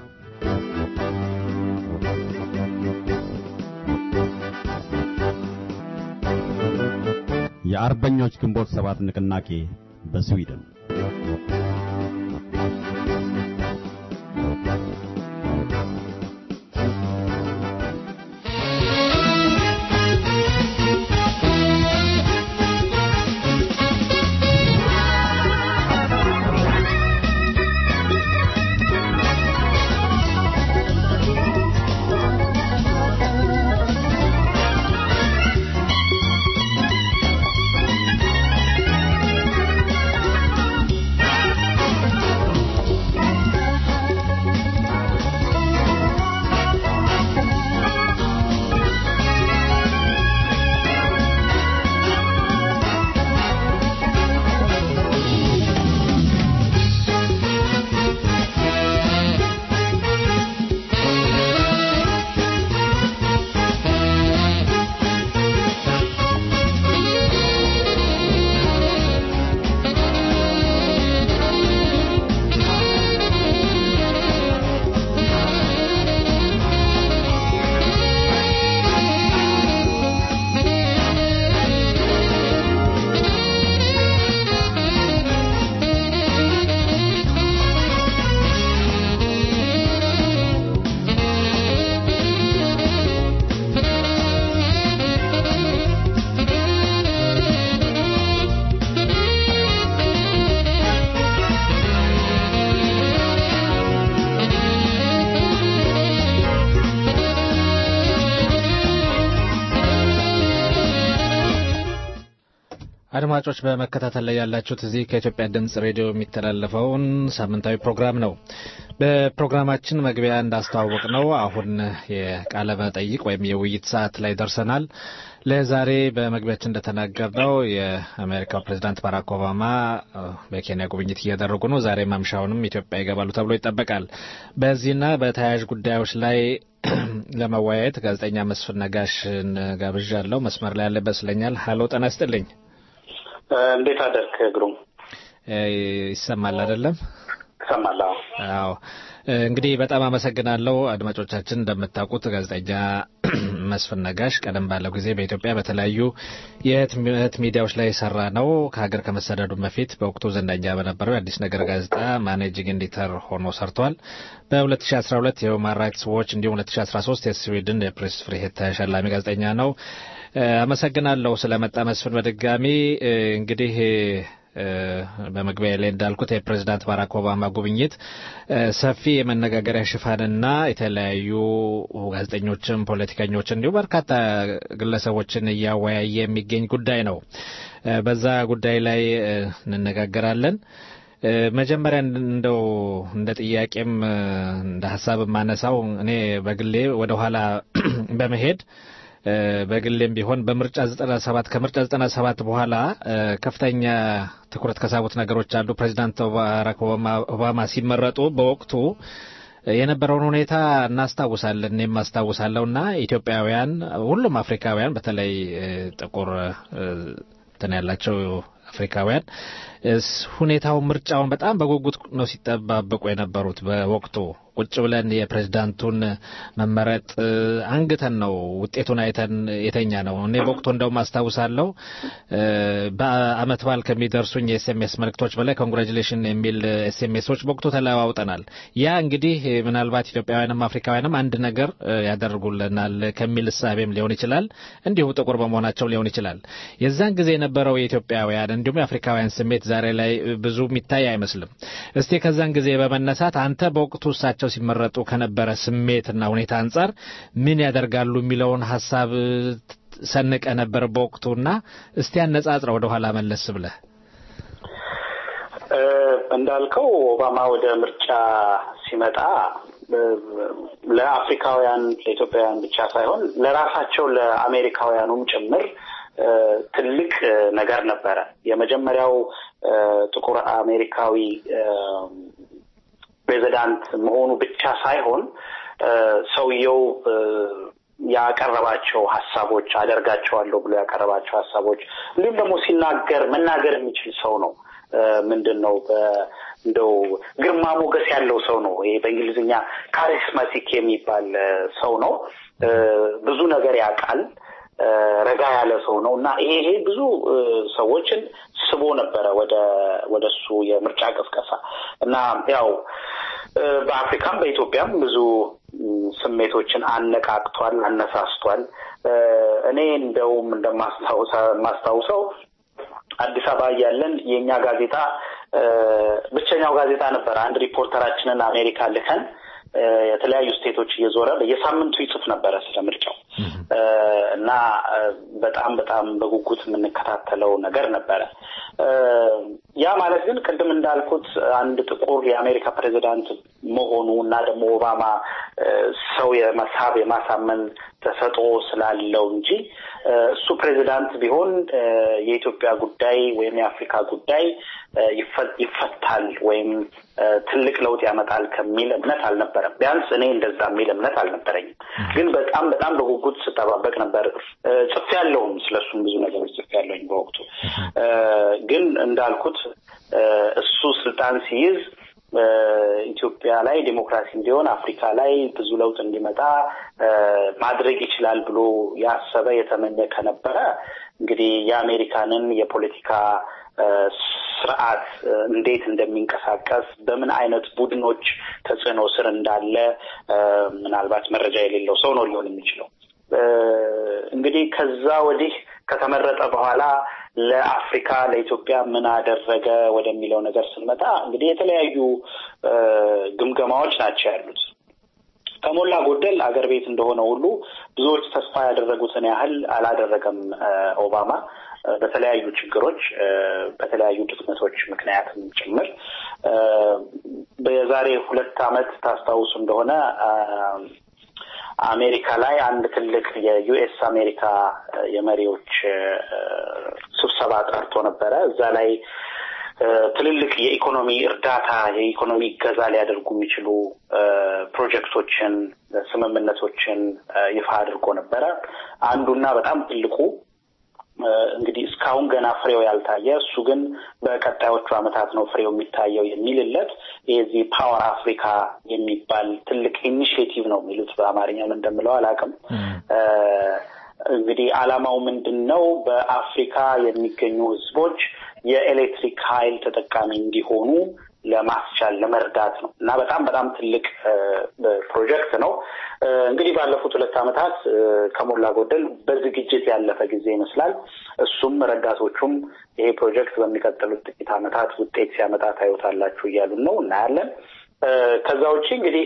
የአርበኞች ግንቦት ሰባት ንቅናቄ በስዊድን አድማጮች በመከታተል ላይ ያላችሁት እዚህ ከኢትዮጵያ ድምጽ ሬዲዮ የሚተላለፈውን ሳምንታዊ ፕሮግራም ነው። በፕሮግራማችን መግቢያ እንዳስተዋወቅ ነው አሁን የቃለ መጠይቅ ወይም የውይይት ሰዓት ላይ ደርሰናል። ለዛሬ በመግቢያችን እንደተናገርነው የአሜሪካው ፕሬዚዳንት ባራክ ኦባማ በኬንያ ጉብኝት እያደረጉ ነው። ዛሬ ማምሻውንም ኢትዮጵያ ይገባሉ ተብሎ ይጠበቃል። በዚህና በተያያዥ ጉዳዮች ላይ ለመወያየት ጋዜጠኛ መስፍን ነጋሽን ጋብዣለሁ። መስመር ላይ ያለ ይመስለኛል። ሀሎ ጤና ይስጥልኝ። እንዴት አደርክ ግሩም? ይሰማል አይደለም? ይሰማል። አዎ። እንግዲህ በጣም አመሰግናለሁ። አድማጮቻችን እንደምታውቁት ጋዜጠኛ መስፍን ነጋሽ ቀደም ባለው ጊዜ በኢትዮጵያ በተለያዩ የህትመት ሚዲያዎች ላይ የሰራ ነው። ከሀገር ከመሰደዱ በፊት በወቅቱ ዝነኛ በነበረው የአዲስ ነገር ጋዜጣ ማኔጂንግ ኤዲተር ሆኖ ሰርቷል። በ2012 የሁማን ራይትስ ዎች እንዲሁም 2013 የስዊድን የፕሬስ ፍሪሄት ተሸላሚ ጋዜጠኛ ነው። አመሰግናለሁ ስለመጣ መስፍን። በድጋሚ እንግዲህ በመግቢያ ላይ እንዳልኩት የፕሬዚዳንት ባራክ ኦባማ ጉብኝት ሰፊ የመነጋገሪያ ሽፋንና የተለያዩ ጋዜጠኞችን፣ ፖለቲከኞች እንዲሁም በርካታ ግለሰቦችን እያወያየ የሚገኝ ጉዳይ ነው። በዛ ጉዳይ ላይ እንነጋገራለን። መጀመሪያ እንደው እንደ ጥያቄም እንደ ሀሳብ የማነሳው እኔ በግሌ ወደ ኋላ በመሄድ በግሌም ቢሆን በምርጫ 97 ከምርጫ 97 በኋላ ከፍተኛ ትኩረት ከሳቡት ነገሮች አንዱ ፕሬዚዳንት ባራክ ኦባማ ሲመረጡ በወቅቱ የነበረውን ሁኔታ እናስታውሳለን። እኔም አስታውሳለሁ እና ኢትዮጵያውያን፣ ሁሉም አፍሪካውያን በተለይ ጥቁር እንትን ያላቸው አፍሪካውያን ሁኔታው ምርጫውን በጣም በጉጉት ነው ሲጠባበቁ የነበሩት በወቅቱ ቁጭ ብለን የፕሬዝዳንቱን መመረጥ አንግተን ነው ውጤቱን አይተን የተኛ ነው። እኔ በወቅቱ እንደውም አስታውሳለሁ በአመት በዓል ከሚደርሱኝ የኤስኤምኤስ መልእክቶች በላይ ኮንግራጁሌሽን የሚል ኤስኤምኤሶች በወቅቱ ተለዋውጠናል። ያ እንግዲህ ምናልባት ኢትዮጵያውያንም አፍሪካውያንም አንድ ነገር ያደርጉልናል ከሚል እሳቤም ሊሆን ይችላል፣ እንዲሁ ጥቁር በመሆናቸው ሊሆን ይችላል። የዛን ጊዜ የነበረው የኢትዮጵያውያን እንዲሁም የአፍሪካውያን ስሜት ዛሬ ላይ ብዙ የሚታይ አይመስልም። እስቲ ከዛን ጊዜ በመነሳት አንተ በወቅቱ እሳቸው ሲመረጡ ከነበረ ስሜትና ሁኔታ አንጻር ምን ያደርጋሉ የሚለውን ሀሳብ ሰንቀ ነበር በወቅቱና እስቲ አነጻጽረ ወደ ኋላ መለስ ብለህ እንዳልከው ኦባማ ወደ ምርጫ ሲመጣ ለአፍሪካውያን ለኢትዮጵያውያን ብቻ ሳይሆን ለራሳቸው ለአሜሪካውያኑም ጭምር ትልቅ ነገር ነበረ። የመጀመሪያው ጥቁር አሜሪካዊ ፕሬዚዳንት መሆኑ ብቻ ሳይሆን ሰውየው ያቀረባቸው ሀሳቦች አደርጋቸዋለሁ ብሎ ያቀረባቸው ሀሳቦች እንዲሁም ደግሞ ሲናገር መናገር የሚችል ሰው ነው። ምንድን ነው እንደው ግርማ ሞገስ ያለው ሰው ነው። ይሄ በእንግሊዝኛ ካሪስማቲክ የሚባል ሰው ነው። ብዙ ነገር ያውቃል። ረጋ ያለ ሰው ነው እና ይሄ ይሄ ብዙ ሰዎችን ስቦ ነበረ ወደ ወደ እሱ የምርጫ ቀስቀሳ እና ያው በአፍሪካም በኢትዮጵያም ብዙ ስሜቶችን አነቃቅቷል፣ አነሳስቷል። እኔ እንደውም እንደማስታውሰው አዲስ አበባ እያለን የእኛ ጋዜጣ ብቸኛው ጋዜጣ ነበረ። አንድ ሪፖርተራችንን አሜሪካ ልከን የተለያዩ ስቴቶች እየዞረ በየሳምንቱ ይጽፍ ነበረ ስለ ምርጫው እና በጣም በጣም በጉጉት የምንከታተለው ነገር ነበረ። ያ ማለት ግን ቅድም እንዳልኩት አንድ ጥቁር የአሜሪካ ፕሬዚዳንት መሆኑ እና ደግሞ ኦባማ ሰው የመሳብ የማሳመን ተሰጥኦ ስላለው እንጂ እሱ ፕሬዚዳንት ቢሆን የኢትዮጵያ ጉዳይ ወይም የአፍሪካ ጉዳይ ይፈታል ወይም ትልቅ ለውጥ ያመጣል ከሚል እምነት አልነበረም። ቢያንስ እኔ እንደዛ የሚል እምነት አልነበረኝም። ግን በጣም በጣም በጉጉት ስጠባበቅ ነበር። ጽፌ ያለውም ስለሱም ብዙ ነገሮች ጽፌ ያለውኝ በወቅቱ ግን እንዳልኩት እሱ ስልጣን ሲይዝ ኢትዮጵያ ላይ ዴሞክራሲ እንዲሆን አፍሪካ ላይ ብዙ ለውጥ እንዲመጣ ማድረግ ይችላል ብሎ ያሰበ የተመኘ ከነበረ እንግዲህ የአሜሪካንን የፖለቲካ ስርዓት እንዴት እንደሚንቀሳቀስ በምን አይነት ቡድኖች ተጽዕኖ ስር እንዳለ ምናልባት መረጃ የሌለው ሰው ነው ሊሆን የሚችለው። እንግዲህ ከዛ ወዲህ ከተመረጠ በኋላ ለአፍሪካ ለኢትዮጵያ ምን አደረገ ወደሚለው ነገር ስንመጣ እንግዲህ የተለያዩ ግምገማዎች ናቸው ያሉት። ከሞላ ጎደል አገር ቤት እንደሆነ ሁሉ ብዙዎች ተስፋ ያደረጉትን ያህል አላደረገም ኦባማ በተለያዩ ችግሮች በተለያዩ ድክመቶች ምክንያትም ጭምር በዛሬ ሁለት ዓመት ታስታውሱ እንደሆነ አሜሪካ ላይ አንድ ትልቅ የዩኤስ አሜሪካ የመሪዎች ስብሰባ ጠርቶ ነበረ። እዛ ላይ ትልልቅ የኢኮኖሚ እርዳታ የኢኮኖሚ እገዛ ሊያደርጉ የሚችሉ ፕሮጀክቶችን፣ ስምምነቶችን ይፋ አድርጎ ነበረ። አንዱና በጣም ትልቁ እንግዲህ እስካሁን ገና ፍሬው ያልታየ እሱ ግን በቀጣዮቹ ዓመታት ነው ፍሬው የሚታየው የሚልለት የዚህ ፓወር አፍሪካ የሚባል ትልቅ ኢኒሽቲቭ ነው የሚሉት በአማርኛ ምን እንደምለው አላውቅም። እንግዲህ ዓላማው ምንድን ነው? በአፍሪካ የሚገኙ ህዝቦች የኤሌክትሪክ ኃይል ተጠቃሚ እንዲሆኑ ለማስቻል ለመርዳት ነው እና በጣም በጣም ትልቅ ፕሮጀክት ነው። እንግዲህ ባለፉት ሁለት ዓመታት ከሞላ ጎደል በዝግጅት ያለፈ ጊዜ ይመስላል። እሱም ረዳቶቹም ይሄ ፕሮጀክት በሚቀጥሉት ጥቂት ዓመታት ውጤት ሲያመጣ ታዩታላችሁ እያሉን ነው፣ እናያለን። ከዛ ውጭ እንግዲህ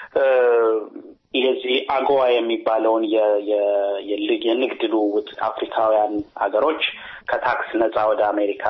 የዚህ አጎዋ የሚባለውን የንግድ ልውውጥ አፍሪካውያን ሀገሮች ከታክስ ነፃ ወደ አሜሪካ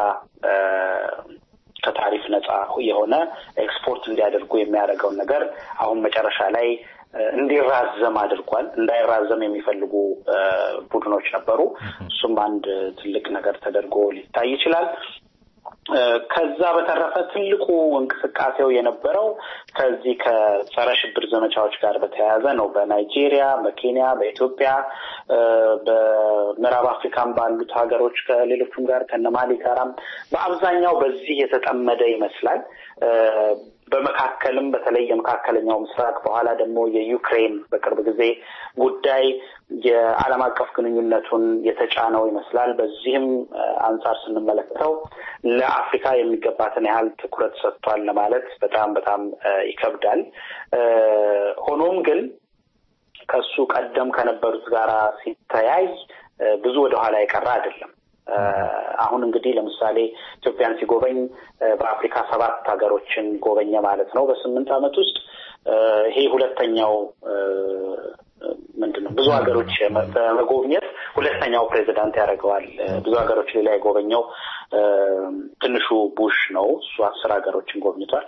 ከታሪፍ ነፃ የሆነ ኤክስፖርት እንዲያደርጉ የሚያደርገውን ነገር አሁን መጨረሻ ላይ እንዲራዘም አድርጓል። እንዳይራዘም የሚፈልጉ ቡድኖች ነበሩ። እሱም አንድ ትልቅ ነገር ተደርጎ ሊታይ ይችላል። ከዛ በተረፈ ትልቁ እንቅስቃሴው የነበረው ከዚህ ከጸረ ሽብር ዘመቻዎች ጋር በተያያዘ ነው። በናይጄሪያ፣ በኬንያ፣ በኢትዮጵያ፣ በምዕራብ አፍሪካም ባሉት ሀገሮች ከሌሎቹም ጋር ከነማሊ ጋራም በአብዛኛው በዚህ የተጠመደ ይመስላል። በመካከልም በተለይ የመካከለኛው ምስራቅ በኋላ ደግሞ የዩክሬን በቅርብ ጊዜ ጉዳይ የዓለም አቀፍ ግንኙነቱን የተጫነው ይመስላል። በዚህም አንጻር ስንመለከተው ለአፍሪካ የሚገባትን ያህል ትኩረት ሰጥቷል ለማለት በጣም በጣም ይከብዳል። ሆኖም ግን ከሱ ቀደም ከነበሩት ጋራ ሲተያይ ብዙ ወደኋላ የቀረ አይደለም። አሁን እንግዲህ ለምሳሌ ኢትዮጵያን ሲጎበኝ በአፍሪካ ሰባት ሀገሮችን ጎበኘ ማለት ነው በስምንት ዓመት ውስጥ ይሄ ሁለተኛው ምንድን ነው ብዙ ሀገሮች በመጎብኘት ሁለተኛው ፕሬዚዳንት ያደርገዋል። ብዙ ሀገሮች ሌላ የጎበኘው ትንሹ ቡሽ ነው። እሱ አስር ሀገሮችን ጎብኝቷል።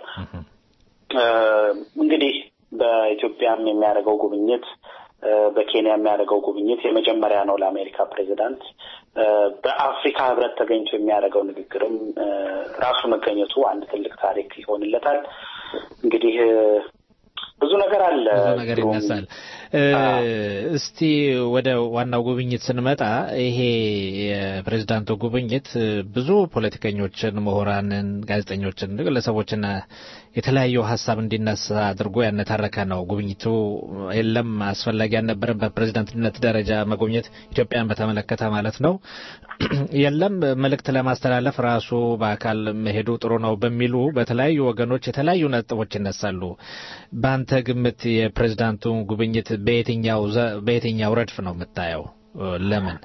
እንግዲህ በኢትዮጵያም የሚያደርገው ጉብኝት በኬንያ የሚያደርገው ጉብኝት የመጀመሪያ ነው ለአሜሪካ ፕሬዚዳንት። በአፍሪካ ህብረት ተገኝቶ የሚያደርገው ንግግርም ራሱ መገኘቱ አንድ ትልቅ ታሪክ ይሆንለታል። እንግዲህ ብዙ ነገር አለ፣ ብዙ ነገር ይነሳል። እስቲ ወደ ዋናው ጉብኝት ስንመጣ ይሄ የፕሬዝዳንቱ ጉብኝት ብዙ ፖለቲከኞችን፣ ምሁራንን፣ ጋዜጠኞችን፣ ግለሰቦችን የተለያዩ ሀሳብ እንዲነሳ አድርጎ ያነታረከ ነው። ጉብኝቱ የለም አስፈላጊ አልነበረም በፕሬዝዳንትነት ደረጃ መጎብኘት ኢትዮጵያን በተመለከተ ማለት ነው። የለም መልእክት ለማስተላለፍ ራሱ በአካል መሄዱ ጥሩ ነው በሚሉ በተለያዩ ወገኖች የተለያዩ ነጥቦች ይነሳሉ። በአንተ ግምት የፕሬዝዳንቱ ጉብኝት በየትኛው በየትኛው ረድፍ ነው የምታየው? ለምን?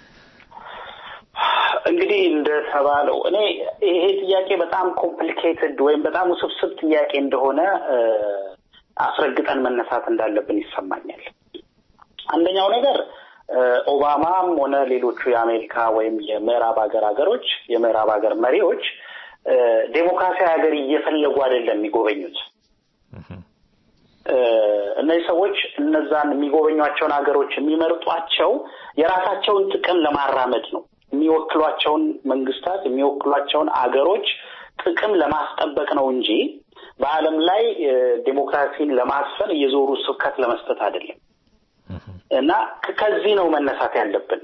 እንግዲህ እንደተባለው እኔ ይሄ ጥያቄ በጣም ኮምፕሊኬትድ ወይም በጣም ውስብስብ ጥያቄ እንደሆነ አስረግጠን መነሳት እንዳለብን ይሰማኛል። አንደኛው ነገር ኦባማም ሆነ ሌሎቹ የአሜሪካ ወይም የምዕራብ ሀገር ሀገሮች የምዕራብ ሀገር መሪዎች ዴሞክራሲያዊ ሀገር እየፈለጉ አይደለም የሚጎበኙት። እነዚህ ሰዎች እነዛን የሚጎበኟቸውን ሀገሮች የሚመርጧቸው የራሳቸውን ጥቅም ለማራመድ ነው። የሚወክሏቸውን መንግስታት የሚወክሏቸውን አገሮች ጥቅም ለማስጠበቅ ነው እንጂ በዓለም ላይ ዴሞክራሲን ለማስፈን እየዞሩ ስብከት ለመስጠት አይደለም። እና ከዚህ ነው መነሳት ያለብን።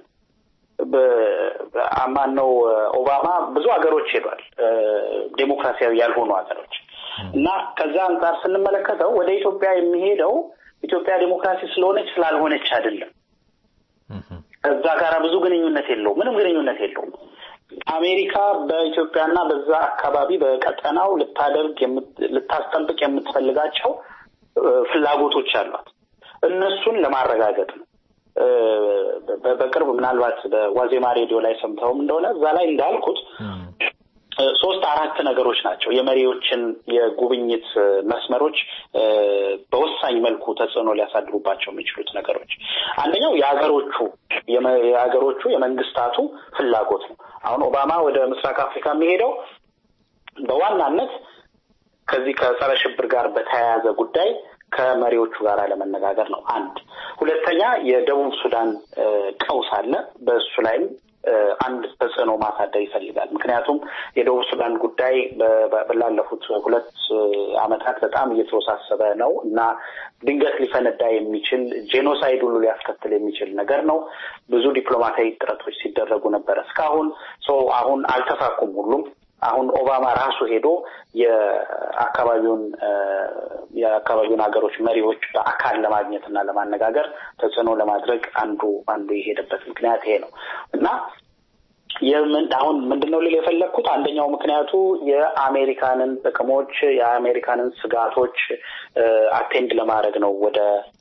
ማን ነው ኦባማ ብዙ ሀገሮች ሄዷል፣ ዴሞክራሲያዊ ያልሆኑ ሀገሮች እና ከዛ አንጻር ስንመለከተው ወደ ኢትዮጵያ የሚሄደው ኢትዮጵያ ዴሞክራሲ ስለሆነች ስላልሆነች አይደለም። ከዛ ጋር ብዙ ግንኙነት የለው፣ ምንም ግንኙነት የለውም። አሜሪካ በኢትዮጵያና በዛ አካባቢ በቀጠናው ልታደርግ ልታስጠብቅ የምትፈልጋቸው ፍላጎቶች አሏት። እነሱን ለማረጋገጥ ነው። በቅርብ ምናልባት በዋዜማ ሬዲዮ ላይ ሰምተውም እንደሆነ እዛ ላይ እንዳልኩት ሶስት አራት ነገሮች ናቸው የመሪዎችን የጉብኝት መስመሮች በወሳኝ መልኩ ተጽዕኖ ሊያሳድሩባቸው የሚችሉት ነገሮች። አንደኛው የሀገሮቹ የሀገሮቹ የመንግስታቱ ፍላጎት ነው። አሁን ኦባማ ወደ ምስራቅ አፍሪካ የሚሄደው በዋናነት ከዚህ ከጸረ ሽብር ጋር በተያያዘ ጉዳይ ከመሪዎቹ ጋር ለመነጋገር ነው። አንድ ሁለተኛ የደቡብ ሱዳን ቀውስ አለ። በእሱ ላይም አንድ ተጽዕኖ ማሳደር ይፈልጋል። ምክንያቱም የደቡብ ሱዳን ጉዳይ ላለፉት ሁለት ዓመታት በጣም እየተወሳሰበ ነው እና ድንገት ሊፈነዳ የሚችል ጄኖሳይድ ሁሉ ሊያስከትል የሚችል ነገር ነው። ብዙ ዲፕሎማሲያዊ ጥረቶች ሲደረጉ ነበረ እስካሁን ሰው አሁን አልተሳኩም ሁሉም አሁን ኦባማ ራሱ ሄዶ የአካባቢውን የአካባቢውን ሀገሮች መሪዎች በአካል ለማግኘት እና ለማነጋገር ተጽዕኖ ለማድረግ አንዱ አንዱ የሄደበት ምክንያት ይሄ ነው እና የምን አሁን ምንድነው ልል የፈለግኩት አንደኛው ምክንያቱ የአሜሪካንን ጥቅሞች የአሜሪካንን ስጋቶች አቴንድ ለማድረግ ነው ወደ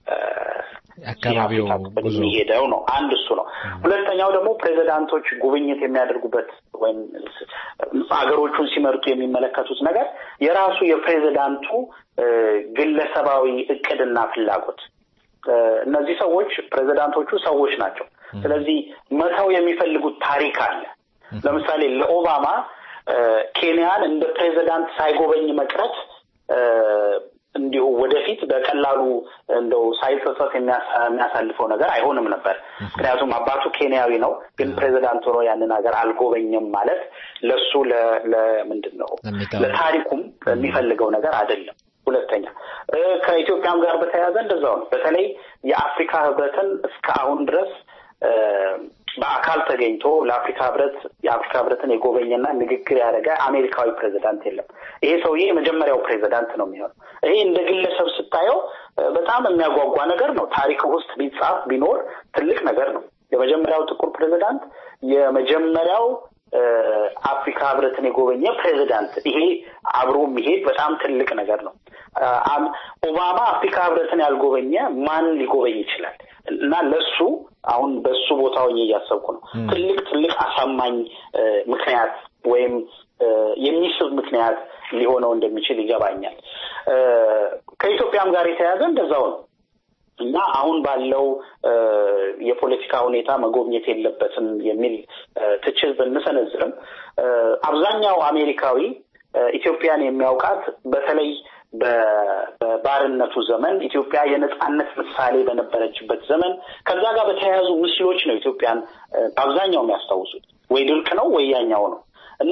አካባቢው ጉዞ የሚሄደው ነው። አንድ እሱ ነው። ሁለተኛው ደግሞ ፕሬዚዳንቶች ጉብኝት የሚያደርጉበት ወይም ሀገሮቹን ሲመርጡ የሚመለከቱት ነገር የራሱ የፕሬዚዳንቱ ግለሰባዊ እቅድና ፍላጎት እነዚህ ሰዎች ፕሬዚዳንቶቹ ሰዎች ናቸው። ስለዚህ መተው የሚፈልጉት ታሪክ አለ። ለምሳሌ ለኦባማ ኬንያን እንደ ፕሬዚዳንት ሳይጎበኝ መቅረት እንዲሁ ወደፊት በቀላሉ እንደው ሳይጸጸት የሚያሳልፈው ነገር አይሆንም ነበር። ምክንያቱም አባቱ ኬንያዊ ነው፣ ግን ፕሬዚዳንት ሆኖ ያንን ሀገር አልጎበኘም ማለት ለሱ ለምንድን ነው ለታሪኩም የሚፈልገው ነገር አይደለም። ሁለተኛ ከኢትዮጵያም ጋር በተያያዘ እንደዛው ነው። በተለይ የአፍሪካ ህብረትን እስከ አሁን ድረስ በአካል ተገኝቶ ለአፍሪካ ህብረት የአፍሪካ ህብረትን የጎበኘና ንግግር ያደረገ አሜሪካዊ ፕሬዚዳንት የለም። ይሄ ሰውዬ የመጀመሪያው ፕሬዚዳንት ነው የሚሆነው። ይሄ እንደ ግለሰብ ስታየው በጣም የሚያጓጓ ነገር ነው። ታሪክ ውስጥ ቢጻፍ ቢኖር ትልቅ ነገር ነው። የመጀመሪያው ጥቁር ፕሬዚዳንት፣ የመጀመሪያው አፍሪካ ህብረትን የጎበኘ ፕሬዚዳንት። ይሄ አብሮ የሚሄድ በጣም ትልቅ ነገር ነው። ኦባማ አፍሪካ ህብረትን ያልጎበኘ ማን ሊጎበኝ ይችላል? እና ለሱ አሁን በሱ ቦታ ሆኜ እያሰብኩ ነው። ትልቅ ትልቅ አሳማኝ ምክንያት ወይም የሚስብ ምክንያት ሊሆነው እንደሚችል ይገባኛል። ከኢትዮጵያም ጋር የተያያዘ እንደዛው ነው እና አሁን ባለው የፖለቲካ ሁኔታ መጎብኘት የለበትም የሚል ትችት ብንሰነዝርም አብዛኛው አሜሪካዊ ኢትዮጵያን የሚያውቃት በተለይ በባርነቱ ዘመን ኢትዮጵያ የነጻነት ምሳሌ በነበረችበት ዘመን ከዛ ጋር በተያያዙ ምስሎች ነው ኢትዮጵያን በአብዛኛው የሚያስታውሱት። ወይ ድርቅ ነው ወይ ያኛው ነው እና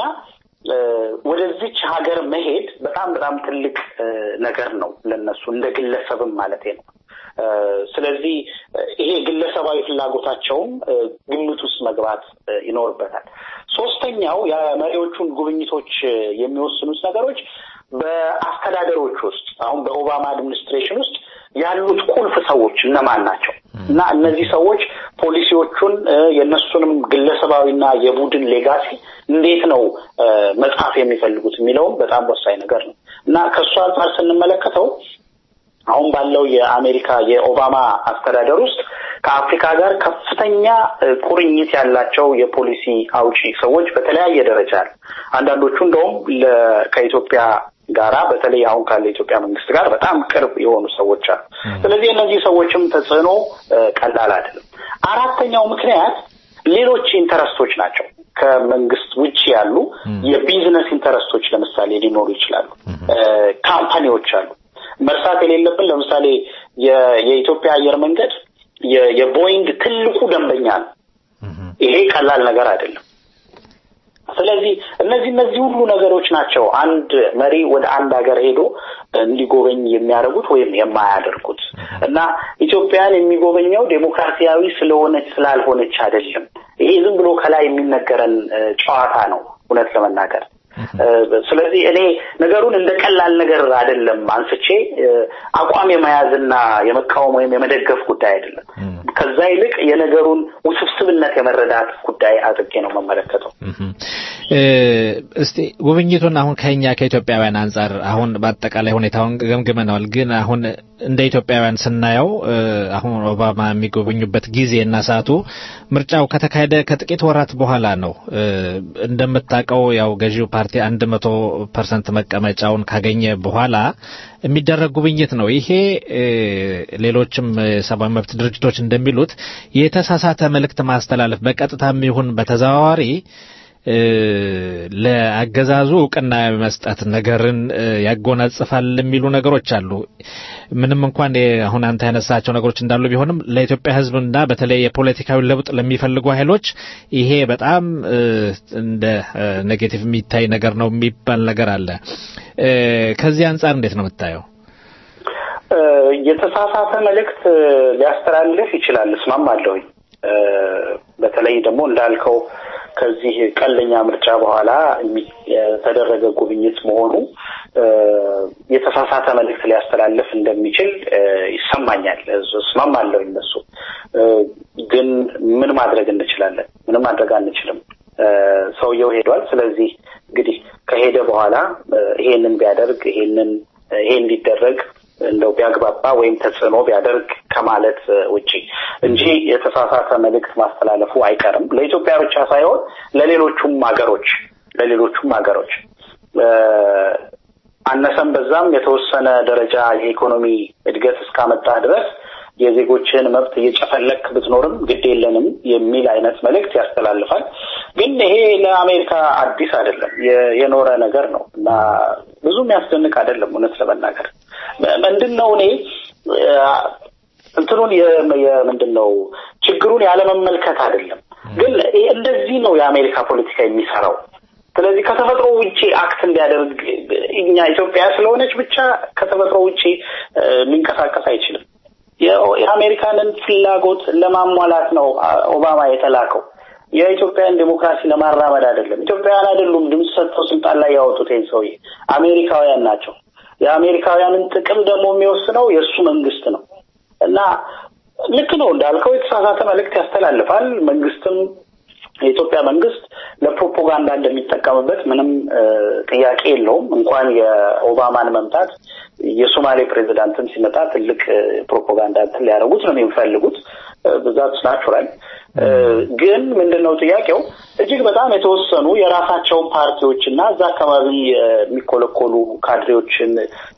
ወደዚች ሀገር መሄድ በጣም በጣም ትልቅ ነገር ነው ለነሱ እንደ ግለሰብም ማለት ነው። ስለዚህ ይሄ ግለሰባዊ ፍላጎታቸውም ግምት ውስጥ መግባት ይኖርበታል። ሶስተኛው የመሪዎቹን ጉብኝቶች የሚወስኑት ነገሮች በአስተዳደሮች ውስጥ አሁን በኦባማ አድሚኒስትሬሽን ውስጥ ያሉት ቁልፍ ሰዎች እነማን ናቸው እና እነዚህ ሰዎች ፖሊሲዎቹን የእነሱንም ግለሰባዊና የቡድን ሌጋሲ እንዴት ነው መጻፍ የሚፈልጉት የሚለውም በጣም ወሳኝ ነገር ነው እና ከእሱ አንጻር ስንመለከተው አሁን ባለው የአሜሪካ የኦባማ አስተዳደር ውስጥ ከአፍሪካ ጋር ከፍተኛ ቁርኝት ያላቸው የፖሊሲ አውጪ ሰዎች በተለያየ ደረጃ አሉ። አንዳንዶቹ እንደውም ከኢትዮጵያ ጋራ በተለይ አሁን ካለ የኢትዮጵያ መንግስት ጋር በጣም ቅርብ የሆኑ ሰዎች አሉ። ስለዚህ እነዚህ ሰዎችም ተጽዕኖ ቀላል አይደለም። አራተኛው ምክንያት ሌሎች ኢንተረስቶች ናቸው። ከመንግስት ውጭ ያሉ የቢዝነስ ኢንተረስቶች ለምሳሌ ሊኖሩ ይችላሉ። ካምፓኒዎች አሉ። መርሳት የሌለብን ለምሳሌ የኢትዮጵያ አየር መንገድ የቦይንግ ትልቁ ደንበኛ ነው። ይሄ ቀላል ነገር አይደለም። ስለዚህ እነዚህ እነዚህ ሁሉ ነገሮች ናቸው አንድ መሪ ወደ አንድ ሀገር ሄዶ እንዲጎበኝ የሚያደርጉት ወይም የማያደርጉት እና ኢትዮጵያን የሚጎበኘው ዴሞክራሲያዊ ስለሆነች ስላልሆነች አይደለም። ይሄ ዝም ብሎ ከላይ የሚነገረን ጨዋታ ነው እውነት ለመናገር ስለዚህ እኔ ነገሩን እንደ ቀላል ነገር አይደለም አንስቼ አቋም የመያዝና የመቃወም ወይም የመደገፍ ጉዳይ አይደለም። ከዛ ይልቅ የነገሩን ውስብስብነት የመረዳት ጉዳይ አድርጌ ነው መመለከተው። እስቲ ጉብኝቱን አሁን ከኛ ከኢትዮጵያውያን አንጻር አሁን በአጠቃላይ ሁኔታውን ገምግመነዋል። ግን አሁን እንደ ኢትዮጵያውያን ስናየው አሁን ኦባማ የሚጎበኙበት ጊዜና ሰዓቱ ምርጫው ከተካሄደ ከጥቂት ወራት በኋላ ነው። እንደምታውቀው ያው ገዢው ፓርቲ አንድ መቶ ፐርሰንት መቀመጫውን ካገኘ በኋላ የሚደረግ ጉብኝት ነው። ይሄ ሌሎችም የሰብአዊ መብት ድርጅቶች እንደሚሉት የተሳሳተ መልእክት ማስተላለፍ በቀጥታም ይሁን በተዘዋዋሪ ለአገዛዙ እውቅና መስጠት ነገርን ያጎናጽፋል የሚሉ ነገሮች አሉ። ምንም እንኳን አሁን አንተ ያነሳቸው ነገሮች እንዳሉ ቢሆንም ለኢትዮጵያ ሕዝብና በተለይ የፖለቲካዊ ለውጥ ለሚፈልጉ ኃይሎች ይሄ በጣም እንደ ኔጌቲቭ የሚታይ ነገር ነው የሚባል ነገር አለ። ከዚህ አንጻር እንዴት ነው የምታየው? የተሳሳተ መልእክት ሊያስተላልፍ ይችላል፣ እስማማለሁኝ። በተለይ ደግሞ እንዳልከው ከዚህ ቀለኛ ምርጫ በኋላ የተደረገ ጉብኝት መሆኑ የተሳሳተ መልእክት ሊያስተላልፍ እንደሚችል ይሰማኛል። እስማማለሁ። እነሱ ግን ምን ማድረግ እንችላለን? ምንም ማድረግ አንችልም። ሰውየው ሄዷል። ስለዚህ እንግዲህ ከሄደ በኋላ ይሄንን ቢያደርግ ይሄንን ይሄ እንዲደረግ እንደው ቢያግባባ ወይም ተጽዕኖ ቢያደርግ ከማለት ውጪ እንጂ የተሳሳተ መልእክት ማስተላለፉ አይቀርም። ለኢትዮጵያ ብቻ ሳይሆን ለሌሎቹም ሀገሮች ለሌሎቹም ሀገሮች አነሰም በዛም የተወሰነ ደረጃ የኢኮኖሚ እድገት እስካመጣ ድረስ የዜጎችን መብት እየጨፈለክ ብትኖርም ግድ የለንም የሚል አይነት መልእክት ያስተላልፋል። ግን ይሄ ለአሜሪካ አዲስ አይደለም፣ የኖረ ነገር ነው እና ብዙ የሚያስደንቅ አይደለም። እውነት ለመናገር ምንድን ነው እኔ እንትኑን ምንድን ነው ችግሩን ያለመመልከት አይደለም፣ ግን እንደዚህ ነው የአሜሪካ ፖለቲካ የሚሰራው። ስለዚህ ከተፈጥሮ ውጪ አክት እንዲያደርግ እኛ ኢትዮጵያ ስለሆነች ብቻ ከተፈጥሮ ውጪ ሊንቀሳቀስ አይችልም። የአሜሪካንን ፍላጎት ለማሟላት ነው ኦባማ የተላከው። የኢትዮጵያን ዴሞክራሲ ለማራመድ አይደለም። ኢትዮጵያውያን አይደሉም ድምፅ ሰጥተው ስልጣን ላይ ያወጡት ይህን ሰውዬ፣ አሜሪካውያን ናቸው። የአሜሪካውያንን ጥቅም ደግሞ የሚወስነው የእሱ መንግስት ነው እና ልክ ነው እንዳልከው የተሳሳተ መልእክት ያስተላልፋል። መንግስትም የኢትዮጵያ መንግስት ለፕሮፓጋንዳ እንደሚጠቀምበት ምንም ጥያቄ የለውም። እንኳን የኦባማን መምጣት የሶማሌ ፕሬዚዳንትም ሲመጣ ትልቅ ፕሮፓጋንዳ እንትን ሊያደርጉት ነው የሚፈልጉት። ብዛት ናቹራል። ግን ምንድነው ጥያቄው? እጅግ በጣም የተወሰኑ የራሳቸውን ፓርቲዎች እና እዛ አካባቢ የሚኮለኮሉ ካድሬዎችን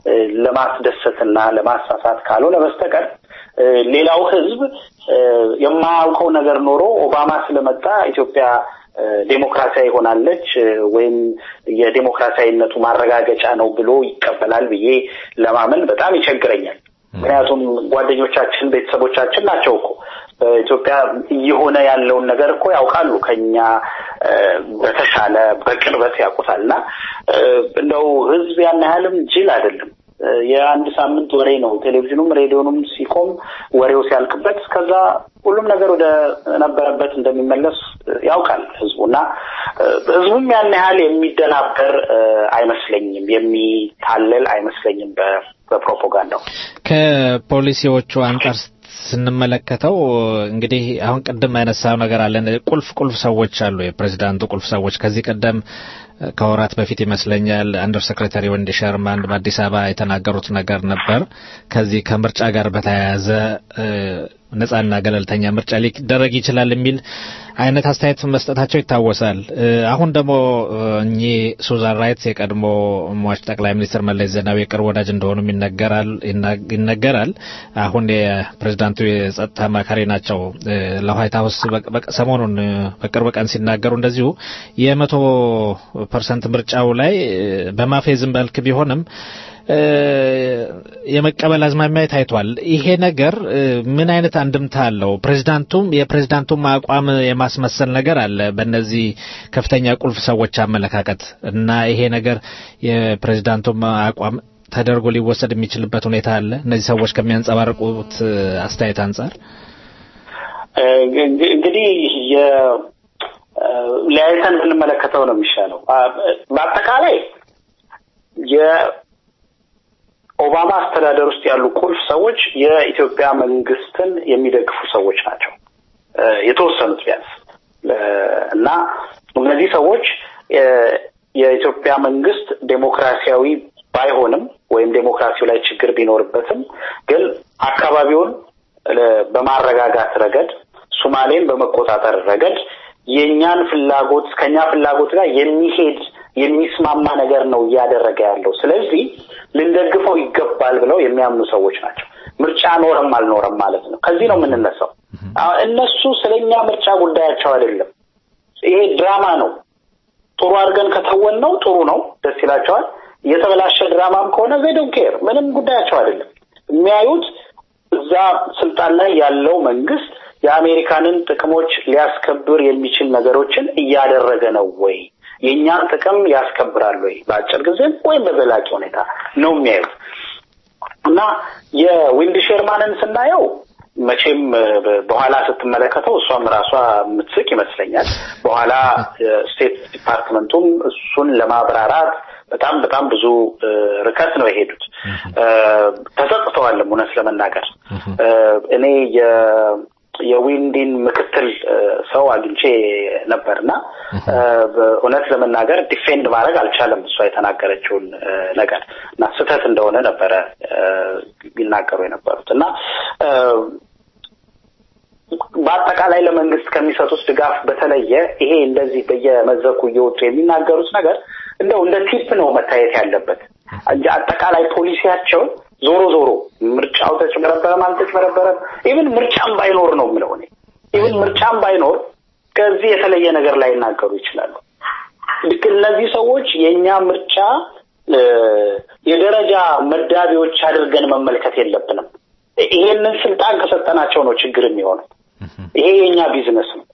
ለማስደሰትና ለማሳሳት ካልሆነ በስተቀር ሌላው ህዝብ የማያውቀው ነገር ኖሮ ኦባማ ስለመጣ ኢትዮጵያ ዴሞክራሲያዊ ሆናለች ወይም የዴሞክራሲያዊነቱ ማረጋገጫ ነው ብሎ ይቀበላል ብዬ ለማመን በጣም ይቸግረኛል። ምክንያቱም ጓደኞቻችን፣ ቤተሰቦቻችን ናቸው እኮ በኢትዮጵያ እየሆነ ያለውን ነገር እኮ ያውቃሉ ከኛ በተሻለ በቅርበት ያውቁታል። እና እንደው ህዝብ ያን ያህልም ጅል አይደለም። የአንድ ሳምንት ወሬ ነው። ቴሌቪዥኑም ሬዲዮኑም ሲቆም ወሬው ሲያልቅበት ከዛ ሁሉም ነገር ወደ ነበረበት እንደሚመለስ ያውቃል ህዝቡ እና ህዝቡም ያን ያህል የሚደናበር አይመስለኝም፣ የሚታለል አይመስለኝም በፕሮፓጋንዳው ከፖሊሲዎቹ አንጻር ስንመለከተው እንግዲህ አሁን ቅድም ያነሳው ነገር አለን። ቁልፍ ቁልፍ ሰዎች አሉ፣ የፕሬዚዳንቱ ቁልፍ ሰዎች ከዚህ ቀደም ከወራት በፊት ይመስለኛል አንደር ሴክሬታሪ ወንዲ ሸርማን በአዲስ አበባ የተናገሩት ነገር ነበር። ከዚህ ከምርጫ ጋር በተያያዘ ነጻና ገለልተኛ ምርጫ ሊደረግ ይችላል የሚል አይነት አስተያየት መስጠታቸው ይታወሳል። አሁን ደግሞ እኚህ ሱዛን ራይትስ የቀድሞ ሟች ጠቅላይ ሚኒስትር መለስ ዜናዊ የቅርብ ወዳጅ እንደሆኑም ይነገራል ይነገራል። አሁን የፕሬዚዳንቱ የጸጥታ አማካሪ ናቸው። ለዋይት ሀውስ ሰሞኑን በቅርብ ቀን ሲናገሩ እንደዚሁ የመቶ ፐርሰንት ምርጫው ላይ በማፌዝም መልክ ቢሆንም የመቀበል አዝማሚያ ታይቷል። ይሄ ነገር ምን አይነት አንድምታ አለው? ፕሬዚዳንቱም የፕሬዚዳንቱም አቋም የማስመሰል ነገር አለ በእነዚህ ከፍተኛ ቁልፍ ሰዎች አመለካከት እና ይሄ ነገር የፕሬዚዳንቱም አቋም ተደርጎ ሊወሰድ የሚችልበት ሁኔታ አለ። እነዚህ ሰዎች ከሚያንጸባርቁት አስተያየት አንጻር እንግዲህ ለያይተን ብንመለከተው ነው የሚሻለው። በአጠቃላይ የኦባማ አስተዳደር ውስጥ ያሉ ቁልፍ ሰዎች የኢትዮጵያ መንግስትን የሚደግፉ ሰዎች ናቸው፣ የተወሰኑት ቢያንስ እና እነዚህ ሰዎች የኢትዮጵያ መንግስት ዴሞክራሲያዊ ባይሆንም ወይም ዴሞክራሲው ላይ ችግር ቢኖርበትም ግን አካባቢውን በማረጋጋት ረገድ ሱማሌን በመቆጣጠር ረገድ የእኛን ፍላጎት ከኛ ፍላጎት ጋር የሚሄድ የሚስማማ ነገር ነው እያደረገ ያለው። ስለዚህ ልንደግፈው ይገባል ብለው የሚያምኑ ሰዎች ናቸው። ምርጫ ኖረም አልኖረም ማለት ነው። ከዚህ ነው የምንነሳው። እነሱ ስለኛ ምርጫ ጉዳያቸው አይደለም። ይሄ ድራማ ነው። ጥሩ አድርገን ከተወን ነው ጥሩ ነው፣ ደስ ይላቸዋል። የተበላሸ ድራማም ከሆነ ዜዶን ኬር ምንም ጉዳያቸው አይደለም። የሚያዩት እዛ ስልጣን ላይ ያለው መንግስት የአሜሪካንን ጥቅሞች ሊያስከብር የሚችል ነገሮችን እያደረገ ነው ወይ፣ የእኛን ጥቅም ያስከብራል ወይ በአጭር ጊዜም ወይም በዘላቂ ሁኔታ ነው የሚያዩት እና የዊንድ ሼርማንን ስናየው መቼም በኋላ ስትመለከተው እሷም ራሷ የምትስቅ ይመስለኛል። በኋላ ስቴት ዲፓርትመንቱም እሱን ለማብራራት በጣም በጣም ብዙ ርቀት ነው የሄዱት። ተጸጽተዋልም እውነት ለመናገር እኔ የዊንዲን ምክትል ሰው አግኝቼ ነበርና እውነት ለመናገር ዲፌንድ ማድረግ አልቻለም እሷ የተናገረችውን ነገር እና ስህተት እንደሆነ ነበረ ይናገሩ የነበሩት እና በአጠቃላይ ለመንግስት ከሚሰጡት ድጋፍ በተለየ ይሄ እንደዚህ በየመድረኩ እየወጡ የሚናገሩት ነገር እንደው እንደ ቲፕ ነው መታየት ያለበት እንጂ አጠቃላይ ፖሊሲያቸው ዞሮ ዞሮ ምርጫው ተጭበረበረም አልተጭበረበረም ኢቭን ምርጫም ባይኖር ነው የምለው እኔ ኢቭን ምርጫም ባይኖር ከዚህ የተለየ ነገር ላይ ይናገሩ ይችላሉ። ልክ እነዚህ ሰዎች የእኛ ምርጫ የደረጃ መዳቢዎች አድርገን መመልከት የለብንም። ይሄንን ስልጣን ከሰጠናቸው ነው ችግር የሚሆነው። ይሄ የኛ ቢዝነስ ነው።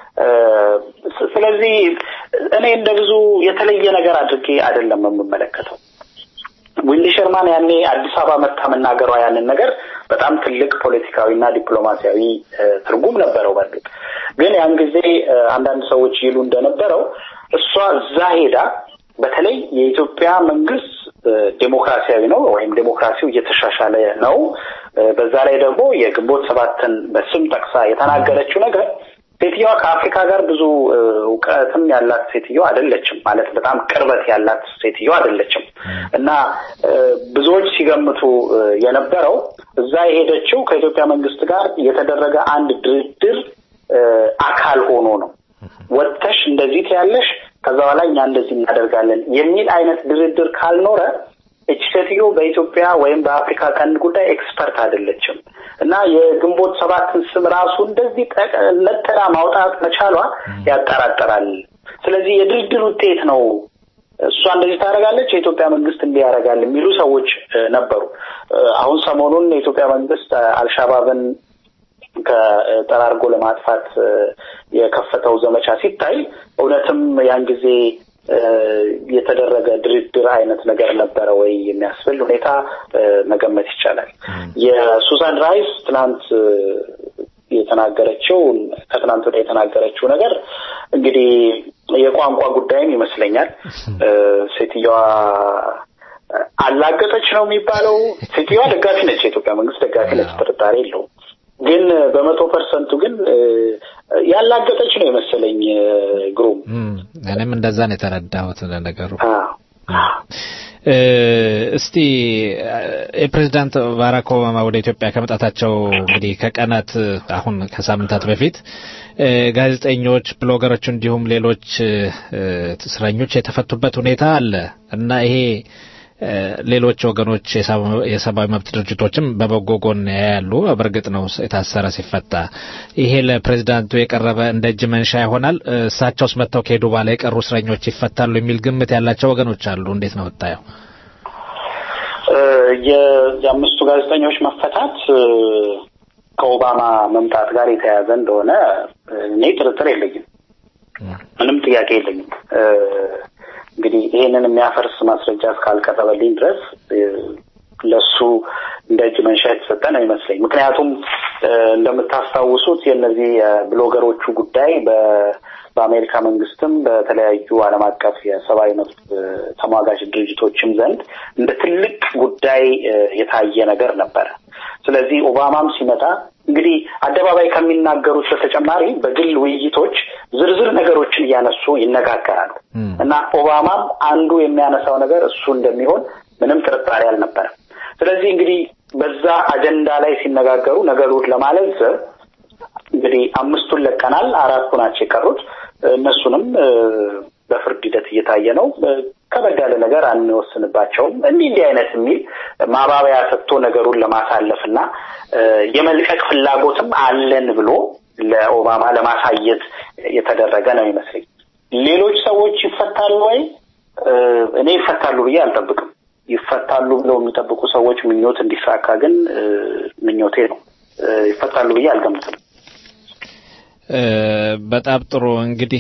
ስለዚህ እኔ እንደ ብዙ የተለየ ነገር አድርጌ አይደለም የምመለከተው። ዊንዲ ሸርማን ያኔ አዲስ አበባ መታ መናገሯ ያንን ነገር በጣም ትልቅ ፖለቲካዊና ዲፕሎማሲያዊ ትርጉም ነበረው። በእርግጥ ግን ያን ጊዜ አንዳንድ ሰዎች ይሉ እንደነበረው እሷ እዛ ሄዳ በተለይ የኢትዮጵያ መንግስት ዴሞክራሲያዊ ነው ወይም ዴሞክራሲው እየተሻሻለ ነው፣ በዛ ላይ ደግሞ የግንቦት ሰባትን በስም ጠቅሳ የተናገረችው ነገር ሴትዮዋ ከአፍሪካ ጋር ብዙ እውቀትም ያላት ሴትዮ አይደለችም። ማለት በጣም ቅርበት ያላት ሴትዮ አይደለችም እና ብዙዎች ሲገምቱ የነበረው እዛ የሄደችው ከኢትዮጵያ መንግስት ጋር የተደረገ አንድ ድርድር አካል ሆኖ ነው። ወጥተሽ እንደዚህ ትያለሽ፣ ከዛ በኋላ እኛ እንደዚህ እናደርጋለን የሚል አይነት ድርድር ካልኖረ እች ሴትዮ በኢትዮጵያ ወይም በአፍሪካ ቀንድ ጉዳይ ኤክስፐርት አይደለችም እና የግንቦት ሰባትን ስም ራሱ እንደዚህ ነጥላ ማውጣት መቻሏ ያጠራጠራል። ስለዚህ የድርድር ውጤት ነው። እሷ እንደዚህ ታደርጋለች፣ የኢትዮጵያ መንግስት እንዲህ ያደርጋል የሚሉ ሰዎች ነበሩ። አሁን ሰሞኑን የኢትዮጵያ መንግስት አልሻባብን ከጠራርጎ ለማጥፋት የከፈተው ዘመቻ ሲታይ እውነትም ያን ጊዜ የተደረገ ድርድር አይነት ነገር ነበረ ወይ የሚያስብል ሁኔታ መገመት ይቻላል። የሱዛን ራይስ ትናንት የተናገረችው ከትናንት ወዲያ የተናገረችው ነገር እንግዲህ የቋንቋ ጉዳይም ይመስለኛል። ሴትዮዋ አላገጠች ነው የሚባለው። ሴትዮዋ ደጋፊ ነች፣ የኢትዮጵያ መንግስት ደጋፊ ነች፣ ጥርጣሬ የለውም። ግን በመቶ ፐርሰንቱ ግን ያላገጠች ነው የመሰለኝ ግሩም። እኔም እንደዛ ነው የተረዳሁት ነገሩ። እስቲ የፕሬዚዳንት ባራክ ኦባማ ወደ ኢትዮጵያ ከመጣታቸው እንግዲህ ከቀናት አሁን ከሳምንታት በፊት ጋዜጠኞች፣ ብሎገሮች እንዲሁም ሌሎች እስረኞች የተፈቱበት ሁኔታ አለ እና ይሄ ሌሎች ወገኖች የሰብአዊ መብት ድርጅቶችም በበጎ ጎን ያያሉ። በእርግጥ ነው የታሰረ ሲፈታ ይሄ ለፕሬዚዳንቱ የቀረበ እንደ እጅ መንሻ ይሆናል። እሳቸውስ መጥተው ከሄዱ በኋላ የቀሩ እስረኞች ይፈታሉ የሚል ግምት ያላቸው ወገኖች አሉ። እንዴት ነው ወጣየው? የአምስቱ ጋዜጠኞች መፈታት ከኦባማ መምጣት ጋር የተያያዘ እንደሆነ እኔ ጥርጥር የለኝም፣ ምንም ጥያቄ የለኝም። እንግዲህ ይሄንን የሚያፈርስ ማስረጃ እስካልቀረበልኝ ድረስ ለሱ እንደ እጅ መንሻ የተሰጠ ነው ይመስለኝ። ምክንያቱም እንደምታስታውሱት የእነዚህ ብሎገሮቹ ጉዳይ በአሜሪካ መንግስትም በተለያዩ ዓለም አቀፍ የሰብአዊ መብት ተሟጋች ድርጅቶችም ዘንድ እንደ ትልቅ ጉዳይ የታየ ነገር ነበረ። ስለዚህ ኦባማም ሲመጣ እንግዲህ አደባባይ ከሚናገሩት በተጨማሪ በግል ውይይቶች ዝርዝር ነገሮችን እያነሱ ይነጋገራሉ እና ኦባማም አንዱ የሚያነሳው ነገር እሱ እንደሚሆን ምንም ጥርጣሬ አልነበረም። ስለዚህ እንግዲህ በዛ አጀንዳ ላይ ሲነጋገሩ ነገሩን ለማለዘብ እንግዲህ አምስቱን ለቀናል፣ አራቱ ናቸው የቀሩት። እነሱንም በፍርድ ሂደት እየታየ ነው። ከበድ ያለ ነገር አንወስንባቸውም እንዲህ እንዲህ አይነት የሚል ማባበያ ሰጥቶ ነገሩን ለማሳለፍ እና የመልቀቅ ፍላጎትም አለን ብሎ ለኦባማ ለማሳየት የተደረገ ነው ይመስለኝ። ሌሎች ሰዎች ይፈታሉ ወይ? እኔ ይፈታሉ ብዬ አልጠብቅም። ይፈታሉ ብለው የሚጠብቁ ሰዎች ምኞት እንዲሳካ ግን ምኞቴ ነው። ይፈታሉ ብዬ አልገምትም። በጣም ጥሩ እንግዲህ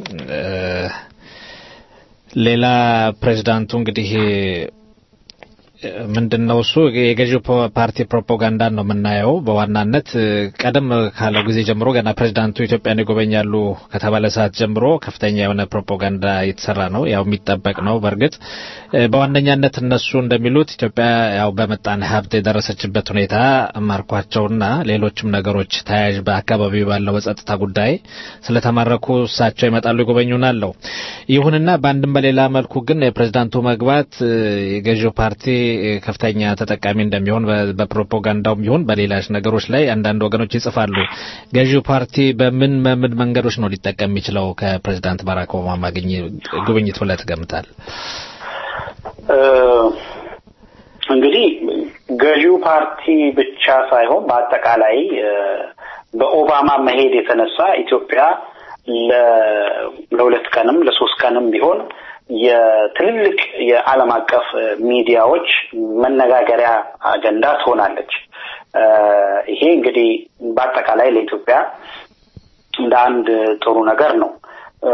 ሌላ ፕሬዚዳንቱ እንግዲህ ምንድን ነው እሱ የገዢው ፖ- ፓርቲ ፕሮፓጋንዳን ነው የምናየው በዋናነት እ፣ ቀደም ካለው ጊዜ ጀምሮ ገና ፕሬዚዳንቱ ኢትዮጵያን ይጎበኛሉ ከተባለ ሰዓት ጀምሮ ከፍተኛ የሆነ ፕሮፓጋንዳ የተሰራ ነው። ያው የሚጠበቅ ነው። በእርግጥ እ፣ በዋነኛነት እነሱ እንደሚሉት ኢትዮጵያ ያው በምጣኔ ሀብት የደረሰችበት ሁኔታ ማርኳቸውና ሌሎችም ነገሮች ተያያዥ በአካባቢው ባለው በጸጥታ ጉዳይ ስለተማረኩ እሳቸው ይመጣሉ ይጎበኙናል ነው። ይሁንና በአንድም በሌላ መልኩ ግን የፕሬዝዳንቱ መግባት እ፣ የገዢው ፓርቲ እ፣ ከፍተኛ ተጠቃሚ እንደሚሆን በ- በፕሮፓጋንዳውም ይሁን በሌሎች ነገሮች ላይ አንዳንድ ወገኖች ይጽፋሉ። ገዢው ፓርቲ በምን በምን መንገዶች ነው ሊጠቀም የሚችለው ከፕሬዝዳንት ባራክ ኦባማ ግኝ- ጉብኝት ብለህ ትገምታል? እ፣ እንግዲህ ገዢው ፓርቲ ብቻ ሳይሆን በአጠቃላይ እ፣ በኦባማ መሄድ የተነሳ ኢትዮጵያ ለ- ለሁለት ቀንም ለሶስት ቀንም ቢሆን የትልልቅ የዓለም አቀፍ እ፣ ሚዲያዎች መነጋገሪያ አጀንዳ ትሆናለች። እ፣ ይሄ እንግዲህ በአጠቃላይ ለኢትዮጵያ እንደ አንድ ጥሩ ነገር ነው። እ፣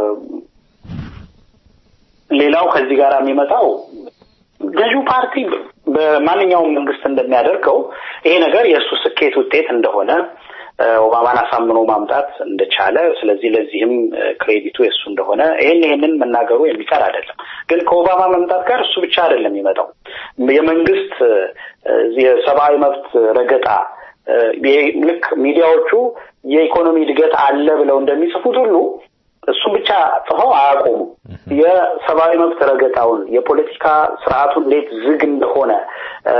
ሌላው ከዚህ ጋር የሚመጣው ገዢው ፓርቲ በማንኛውም መንግስት እንደሚያደርገው ይሄ ነገር የእሱ ስኬት ውጤት እንደሆነ እ፣ ኦባማን አሳምኖ ማምጣት እንደቻለ፣ ስለዚህ ለዚህም እ፣ ክሬዲቱ የእሱ እንደሆነ ይህን ይህንን መናገሩ የሚቀር አይደለም። ግን ከኦባማ መምጣት ጋር እሱ ብቻ አይደለም የሚመጣው የመንግስት እ፣ የሰብአዊ መብት ረገጣ እ፣ የ- ልክ ሚዲያዎቹ የኢኮኖሚ እድገት አለ ብለው እንደሚጽፉት ሁሉ እሱ ብቻ ጽፈው አያቆሙ። የሰብአዊ መብት ረገጣውን፣ የፖለቲካ ስርዓቱ እንዴት ዝግ እንደሆነ እ፣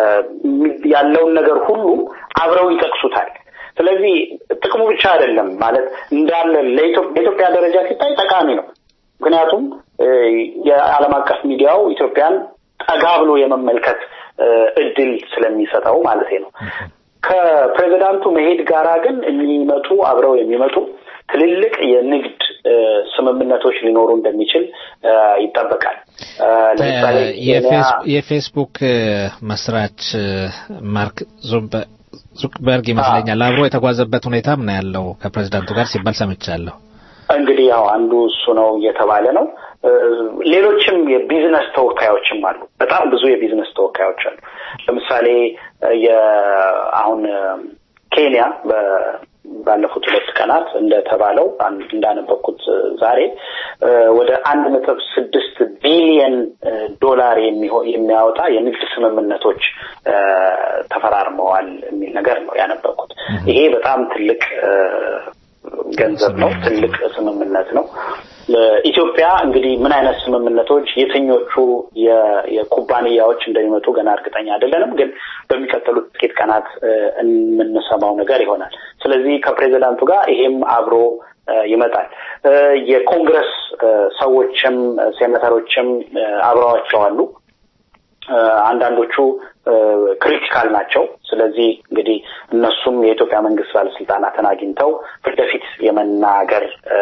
ያለውን ነገር ሁሉ አብረው ይጠቅሱታል። ስለዚህ ጥቅሙ ብቻ አይደለም ማለት እንዳለ ለኢትዮ- በኢትዮጵያ ደረጃ ሲታይ ጠቃሚ ነው። ምክንያቱም እ፣ የዓለም አቀፍ ሚዲያው ኢትዮጵያን ጠጋ ብሎ የመመልከት እ፣ እድል ስለሚሰጠው ማለት ነው። ከፕሬዚዳንቱ መሄድ ጋራ ግን የሚመጡ አብረው የሚመጡ ትልልቅ የንግድ እ፣ ስምምነቶች ሊኖሩ እንደሚችል እ፣ ይጠበቃል። እ፣ ለምሳሌ ኬንያ የፌስ- የፌስቡክ እ፣ መስራች እ፣ ማርክ ዙምበ- ዙክበርግ ይመስለኛል አብሮ የተጓዘበት ሁኔታ ምን ያለው ከፕሬዝዳንቱ ጋር ሲባል ሰምቻለሁ። እንግዲህ ያው አንዱ እሱ ነው እየተባለ ነው። እ፣ ሌሎችም የቢዝነስ ተወካዮችም አሉ። በጣም ብዙ የቢዝነስ ተወካዮች አሉ። ለምሳሌ እ፣ የ- አሁን እ፣ ኬንያ በ- ባለፉት ሁለት ቀናት እንደተባለው አን- እንዳነበብኩት እ፣ ዛሬ እ፣ ወደ አንድ ነጥብ ስድስት ቢሊየን እ፣ ዶላር የሚሆ- የሚያወጣ የንግድ ስምምነቶች እ፣ ተፈራርመዋል የሚል ነገር ነው ያነበብኩት። ይሄ በጣም ትልቅ እ፣ ገንዘብ ነው። ትልቅ ስምምነት ነው። ኢትዮጵያ እንግዲህ ምን አይነት ስምምነቶች የትኞቹ የ- የኩባንያዎች እንደሚመጡ ገና እርግጠኛ አይደለንም፣ ግን በሚቀጥሉት ጥቂት ቀናት እ፣ የምንሰማው ነገር ይሆናል። ስለዚህ ከፕሬዚዳንቱ ጋር ይሄም አብሮ እ፣ ይመጣል። እ፣ የኮንግረስ እ፣ ሰዎችም እ፣ ሴኔተሮችም እ፣ አብረዋቸው አሉ። እ፣ አንዳንዶቹ ክሪቲካል ናቸው። ስለዚህ እንግዲህ እነሱም የኢትዮጵያ መንግስት ባለስልጣናትን አግኝተው ፊት ለፊት የመናገር እ፣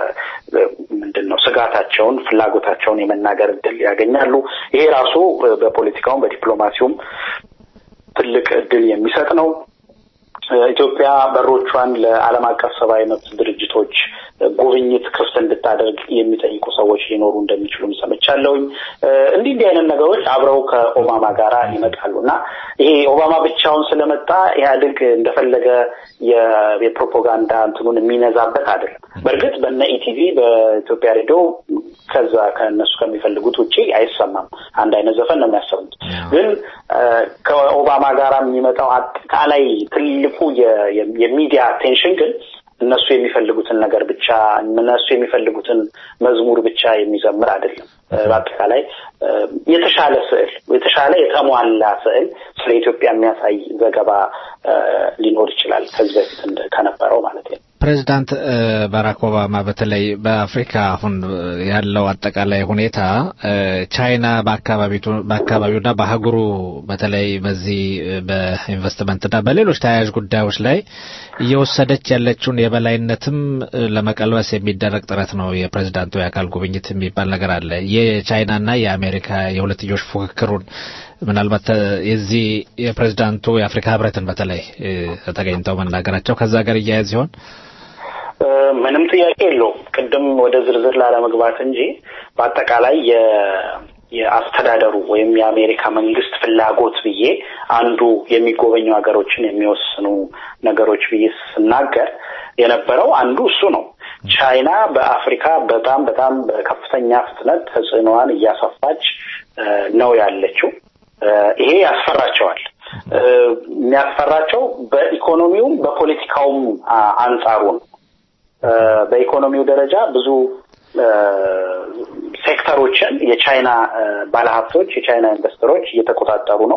ምንድን ነው ስጋታቸውን፣ ፍላጎታቸውን የመናገር እድል ያገኛሉ። ይሄ ራሱ እ፣ በፖለቲካውም በዲፕሎማሲውም ትልቅ እድል የሚሰጥ ነው። እ፣ ኢትዮጵያ በሮቿን ለዓለም አቀፍ ሰብአዊ መብት ድርጅቶች እ፣ ጉብኝት ክፍት እንድታደርግ የሚጠይቁ ሰዎች ሊኖሩ እንደሚችሉም ሰምቻለሁኝ። እ፣ እንዲህ እንዲህ አይነት ነገሮች አብረው ከኦባማ ጋር ይመጣሉ እና ይሄ ኦባማ ብቻውን ስለመጣ ኢህአዴግ እንደፈለገ የ- የፕሮፓጋንዳ እንትኑን የሚነዛበት አይደለም። በእርግጥ በነ ኢቲቪ በኢትዮጵያ ሬዲዮ ከዛ ከእነሱ ከሚፈልጉት ውጪ አይሰማም። አንድ አይነት ዘፈን ነው የሚያሰሙት። ግን እ፣ ከኦባማ ጋር የሚመጣው አጠቃላይ ትልቁ የ- የ- የሚዲያ አቴንሽን ግን እነሱ የሚፈልጉትን ነገር ብቻ እነሱ የሚፈልጉትን መዝሙር ብቻ የሚዘምር አይደለም። እ፣ በአጠቃላይ እ፣ የተሻለ ስዕል የተሻለ የተሟላ ስዕል ስለ ኢትዮጵያ የሚያሳይ ዘገባ እ፣ ሊኖር ይችላል ከዚህ በፊት እንደ- ከነበረው ማለት ነው። ፕሬዚዳንት እ፣ ባራክ ኦባማ በተለይ በአፍሪካ አሁን ያለው አጠቃላይ ሁኔታ እ፣ ቻይና በአካባቢቱ- በአካባቢውና በአህጉሩ በተለይ በዚህ እ፣ በኢንቨስትመንትና በሌሎች ተያያዥ ጉዳዮች ላይ እየወሰደች ያለችውን የበላይነትም እ፣ ለመቀልበስ የሚደረግ ጥረት ነው። የፕሬዚዳንቱ የአካል ጉብኝት የሚባል ነገር አለ። የቻይናና የአሜሪካ የሁለትዮሽ ፉክክሩን ምናልባት እ፣ የዚህ የፕሬዚዳንቱ የአፍሪካ ህብረትን በተለይ እ፣ ተገኝተው መናገራቸው ከዛ ጋር እያያዝ ሲሆን እ፣ ምንም ጥያቄ የለውም። ቅድም ወደ ዝርዝር ላለመግባት እንጂ በአጠቃላይ የ- የአስተዳደሩ ወይም የአሜሪካ መንግስት ፍላጎት ብዬ አንዱ የሚጎበኙ ሀገሮችን የሚወስኑ ነገሮች ብዬ ስናገር የነበረው አንዱ እሱ ነው። ቻይና በአፍሪካ በጣም በጣም በከፍተኛ ፍጥነት ተጽዕኖዋን እያሰፋች ነው ያለችው። ይሄ ያስፈራቸዋል። የሚያስፈራቸው በኢኮኖሚውም በፖለቲካውም አንጻሩ ነው። በኢኮኖሚው ደረጃ ብዙ ሴክተሮችን የቻይና ባለሀብቶች፣ የቻይና ኢንቨስተሮች እየተቆጣጠሩ ነው።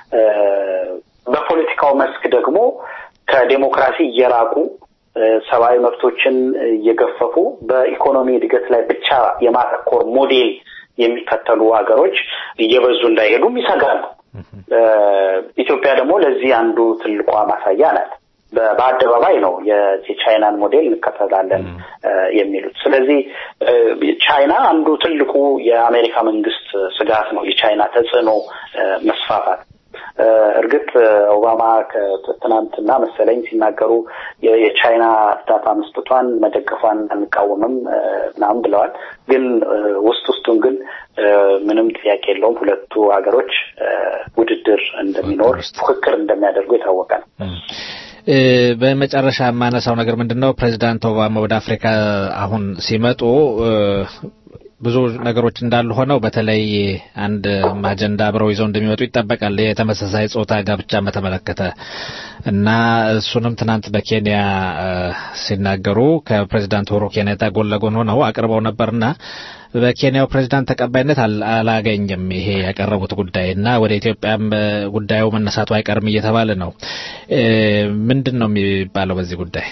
በፖለቲካው መስክ ደግሞ ከዴሞክራሲ እየራቁ ሰብአዊ መብቶችን እየገፈፉ በኢኮኖሚ እድገት ላይ ብቻ የማተኮር ሞዴል የሚከተሉ ሀገሮች እየበዙ እንዳይሄዱም ይሰጋሉ። ኢትዮጵያ ደግሞ ለዚህ አንዱ ትልቋ ማሳያ ናት። በአደባባይ ነው የቻይናን ሞዴል እንከተላለን የሚሉት። ስለዚህ ቻይና አንዱ ትልቁ የአሜሪካ መንግስት ስጋት ነው፣ የቻይና ተጽዕኖ መስፋፋት። እርግጥ ኦባማ ትናንትና መሰለኝ ሲናገሩ የቻይና እርዳታ መስጠቷን መደገፏን አንቃወምም ምናምን ብለዋል። ግን ውስጥ ውስጡን ግን ምንም ጥያቄ የለውም ሁለቱ ሀገሮች ውድድር እንደሚኖር ፉክክር እንደሚያደርጉ የታወቀ ነው። በመጨረሻ የማነሳው ነገር ምንድን ነው? ፕሬዚዳንት ኦባማ ወደ አፍሪካ አሁን ሲመጡ ብዙ ነገሮች እንዳሉ ሆነው በተለይ አንድ አጀንዳ አብረው ይዘው እንደሚመጡ ይጠበቃል። የተመሳሳይ ጾታ ጋብቻን በተመለከተ እና እሱንም ትናንት በኬንያ ሲናገሩ ከፕሬዚዳንት ኡሁሩ ኬንያታ ጎን ለጎን ሆነው አቅርበው ነበርና በኬንያው ፕሬዚዳንት ተቀባይነት አላገኘም ይሄ ያቀረቡት ጉዳይ እና ወደ ኢትዮጵያም ጉዳዩ መነሳቱ አይቀርም እየተባለ ነው። ምንድን ነው የሚባለው በዚህ ጉዳይ?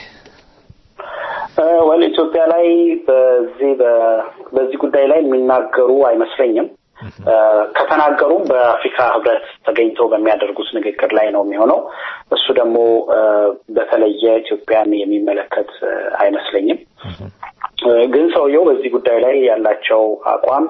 ወል ኢትዮጵያ ላይ በዚህ በዚህ ጉዳይ ላይ የሚናገሩ አይመስለኝም። ከተናገሩም በአፍሪካ ህብረት ተገኝተው በሚያደርጉት ንግግር ላይ ነው የሚሆነው። እሱ ደግሞ በተለየ ኢትዮጵያን የሚመለከት አይመስለኝም። ግን ሰውየው በዚህ ጉዳይ ላይ ያላቸው አቋም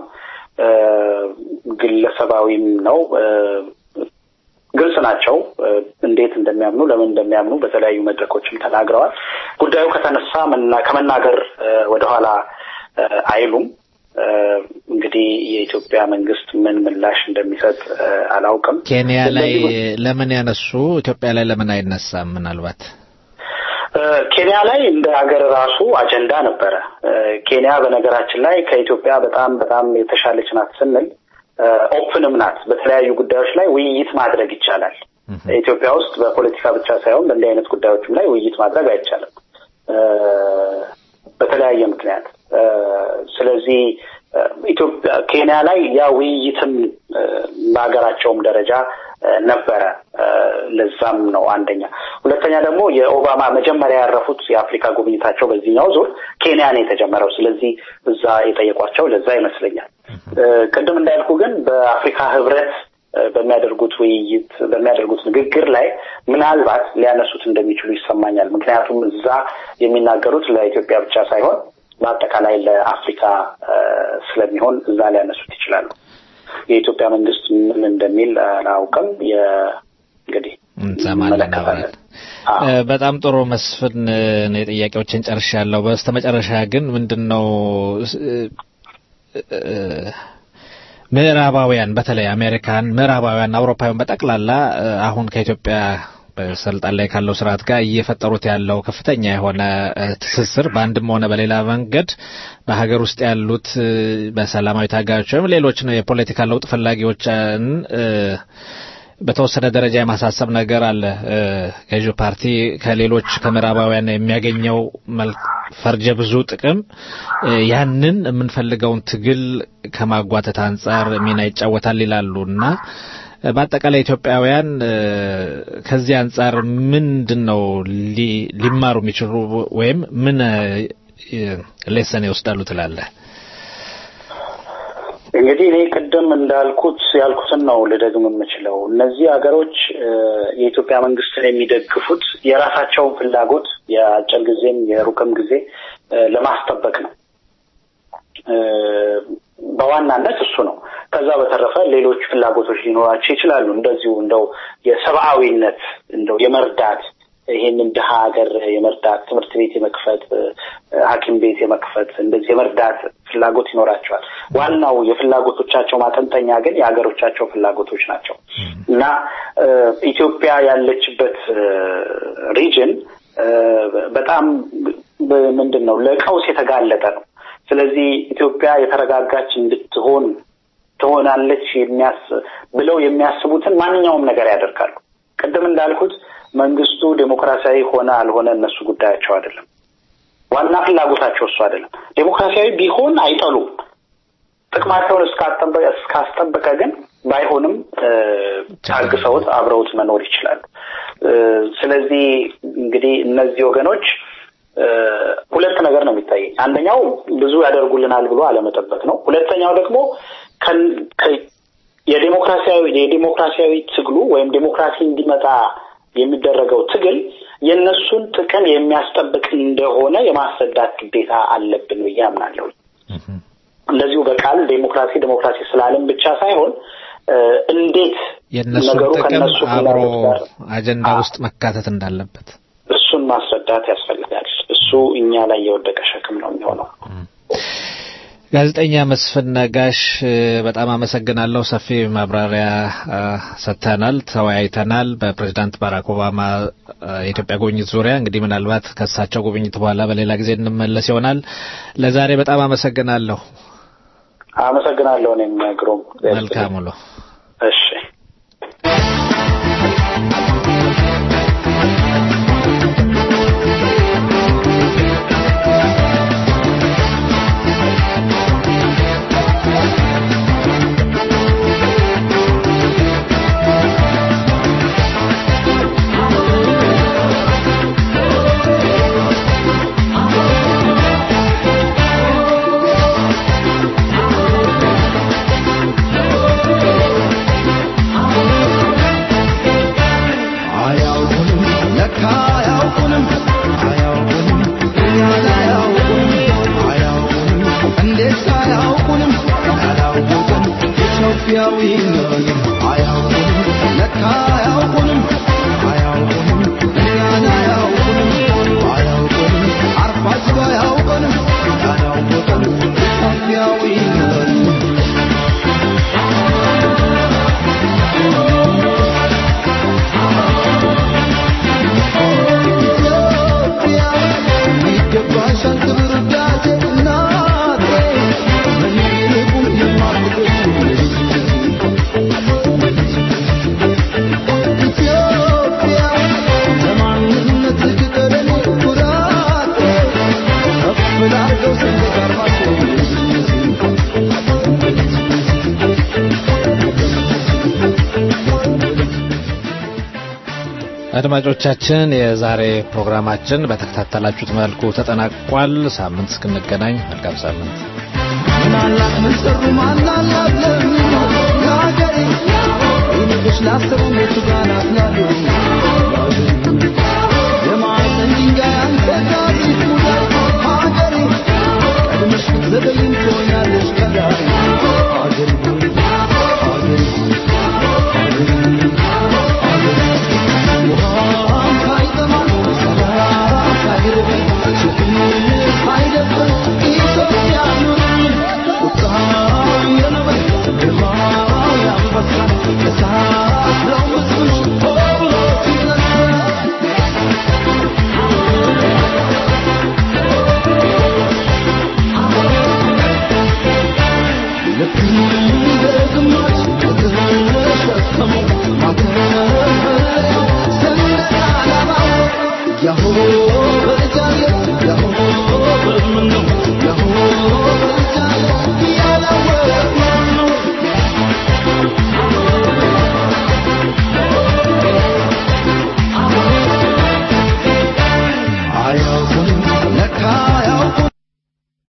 ግለሰባዊም ነው። ግልጽ ናቸው። እንዴት እንደሚያምኑ ለምን እንደሚያምኑ በተለያዩ መድረኮችም ተናግረዋል። ጉዳዩ ከተነሳ ከመናገር ወደኋላ አይሉም። እንግዲህ የኢትዮጵያ መንግስት ምን ምላሽ እንደሚሰጥ አላውቅም። ኬንያ ላይ ለምን ያነሱ ኢትዮጵያ ላይ ለምን አይነሳም? ምናልባት ኬንያ ላይ እንደ ሀገር ራሱ አጀንዳ ነበረ። ኬንያ በነገራችን ላይ ከኢትዮጵያ በጣም በጣም የተሻለች ናት ስንል ኦፕንም ናት። በተለያዩ ጉዳዮች ላይ ውይይት ማድረግ ይቻላል። ኢትዮጵያ ውስጥ በፖለቲካ ብቻ ሳይሆን በእንዲህ አይነት ጉዳዮችም ላይ ውይይት ማድረግ አይቻልም በተለያየ ምክንያት። ስለዚህ ኢትዮጵያ ኬንያ ላይ ያ ውይይትም በሀገራቸውም ደረጃ ነበረ። ለዛም ነው አንደኛ። ሁለተኛ ደግሞ የኦባማ መጀመሪያ ያረፉት የአፍሪካ ጉብኝታቸው በዚህኛው ዙር ኬንያ ነው የተጀመረው። ስለዚህ እዛ የጠየቋቸው ለዛ ይመስለኛል። ቅድም እንዳልኩ ግን በአፍሪካ ህብረት በሚያደርጉት ውይይት በሚያደርጉት ንግግር ላይ ምናልባት ሊያነሱት እንደሚችሉ ይሰማኛል። ምክንያቱም እዛ የሚናገሩት ለኢትዮጵያ ብቻ ሳይሆን በአጠቃላይ ለአፍሪካ ስለሚሆን እዛ ሊያነሱት ይችላሉ። የኢትዮጵያ መንግስት ምን እንደሚል አላውቅም። እንግዲህ እንሰማለን አብረን። በጣም ጥሩ መስፍን፣ እኔ ጥያቄዎችን ጨርሻለሁ። በስተመጨረሻ ግን ምንድን ነው ምዕራባውያን በተለይ አሜሪካን፣ ምዕራባውያን፣ አውሮፓውያን በጠቅላላ አሁን ከኢትዮጵያ በስልጣን ላይ ካለው ስርዓት ጋር እየፈጠሩት ያለው ከፍተኛ የሆነ ትስስር በአንድም ሆነ በሌላ መንገድ በሀገር ውስጥ ያሉት በሰላማዊ ታጋዮች ወይም ሌሎች የፖለቲካ ለውጥ ፈላጊዎችን በተወሰነ ደረጃ የማሳሰብ ነገር አለ። ገዢው ፓርቲ ከሌሎች ከምዕራባውያን የሚያገኘው ፈርጀ ብዙ ጥቅም ያንን የምንፈልገውን ትግል ከማጓተት አንጻር ሚና ይጫወታል ይላሉ እና በአጠቃላይ ኢትዮጵያውያን ከዚህ አንጻር ምንድን ነው ሊማሩ የሚችሉ ወይም ምን ሌሰን ይወስዳሉ ትላለህ? እንግዲህ እኔ ቅድም እንዳልኩት ያልኩትን ነው ልደግም የምችለው። እነዚህ ሀገሮች የኢትዮጵያ መንግስትን የሚደግፉት የራሳቸውን ፍላጎት የአጭር ጊዜም የሩቅም ጊዜ ለማስጠበቅ ነው። በዋናነት እሱ ነው። ከዛ በተረፈ ሌሎች ፍላጎቶች ሊኖራቸው ይችላሉ። እንደዚሁ እንደው የሰብአዊነት እንደው የመርዳት ይሄንን ድሀ ሀገር የመርዳት ትምህርት ቤት የመክፈት ሐኪም ቤት የመክፈት እንደዚህ የመርዳት ፍላጎት ይኖራቸዋል። ዋናው የፍላጎቶቻቸው ማጠንጠኛ ግን የሀገሮቻቸው ፍላጎቶች ናቸው እና ኢትዮጵያ ያለችበት ሪጅን በጣም ምንድን ነው ለቀውስ የተጋለጠ ነው። ስለዚህ ኢትዮጵያ የተረጋጋች እንድትሆን ትሆናለች የሚያስ ብለው የሚያስቡትን ማንኛውም ነገር ያደርጋሉ። ቅድም እንዳልኩት መንግስቱ ዴሞክራሲያዊ ሆነ አልሆነ እነሱ ጉዳያቸው አይደለም። ዋና ፍላጎታቸው እሱ አይደለም። ዴሞክራሲያዊ ቢሆን አይጠሉም። ጥቅማቸውን እስካስጠበቀ ግን ባይሆንም ታግሰውት አብረውት መኖር ይችላሉ። ስለዚህ እንግዲህ እነዚህ ወገኖች ሁለት ነገር ነው የሚታየኝ። አንደኛው ብዙ ያደርጉልናል ብሎ አለመጠበቅ ነው። ሁለተኛው ደግሞ የዴሞክራሲያዊ የዴሞክራሲያዊ ትግሉ ወይም ዴሞክራሲ እንዲመጣ የሚደረገው ትግል የእነሱን ጥቅም የሚያስጠብቅ እንደሆነ የማስረዳት ግዴታ አለብን ብዬ አምናለሁ። እንደዚሁ በቃል ዴሞክራሲ ዴሞክራሲ ስላለም ብቻ ሳይሆን እንዴት የእነሱን ነገሩ ጥቅም ከእነሱ አብሮ ፍላጎት ጋር አጀንዳ ውስጥ መካተት እንዳለበት እሱን ማስረዳት ያስፈልጋል። እሱ እኛ ላይ የወደቀ ሸክም ነው የሚሆነው። ጋዜጠኛ መስፍን ነጋሽ እ፣ በጣም አመሰግናለሁ። ሰፊ ማብራሪያ እ፣ ሰጥተናል፣ ተወያይተናል። በፕሬዚዳንት ባራክ ኦባማ እ፣ የኢትዮጵያ ጉብኝት ዙሪያ እንግዲህ ምናልባት ከእሳቸው ጉብኝት በኋላ በሌላ ጊዜ እንመለስ ይሆናል። ለዛሬ በጣም አመሰግናለሁ። አመሰግናለሁ። እኔም ግሩም መልካም ውሎ። እሺ አያውቁንም ለካ አያውቁንም አያውቁንም እኛን አያውቁንም አያውቁንም እንዴት አያውቁንም ያላወቅን ኢትዮጵያዊ ነን አያውቁንም ለካ አያውቁንም አያውቁንም እኛን አያውቁንም አያውቁንም አርፋችሁ አያውቁንም ያላወቅን ኢትዮጵያዊ ነን ይገባሻል ክብር ውዳሴ እናቴ ምን ይልቁን የማትገሽ ኢትዮጵያ ለማንነት ቅጠለኔ ኩራቴ ከፍ ላርገው ሰንደቅ ዓርማቸው አድማጮቻችን የዛሬ ፕሮግራማችን በተከታተላችሁት መልኩ ተጠናቋል። ሳምንት እስክንገናኝ መልካም ሳምንት። ምናላት ምን ሰሩ ማናላት ለሚኖር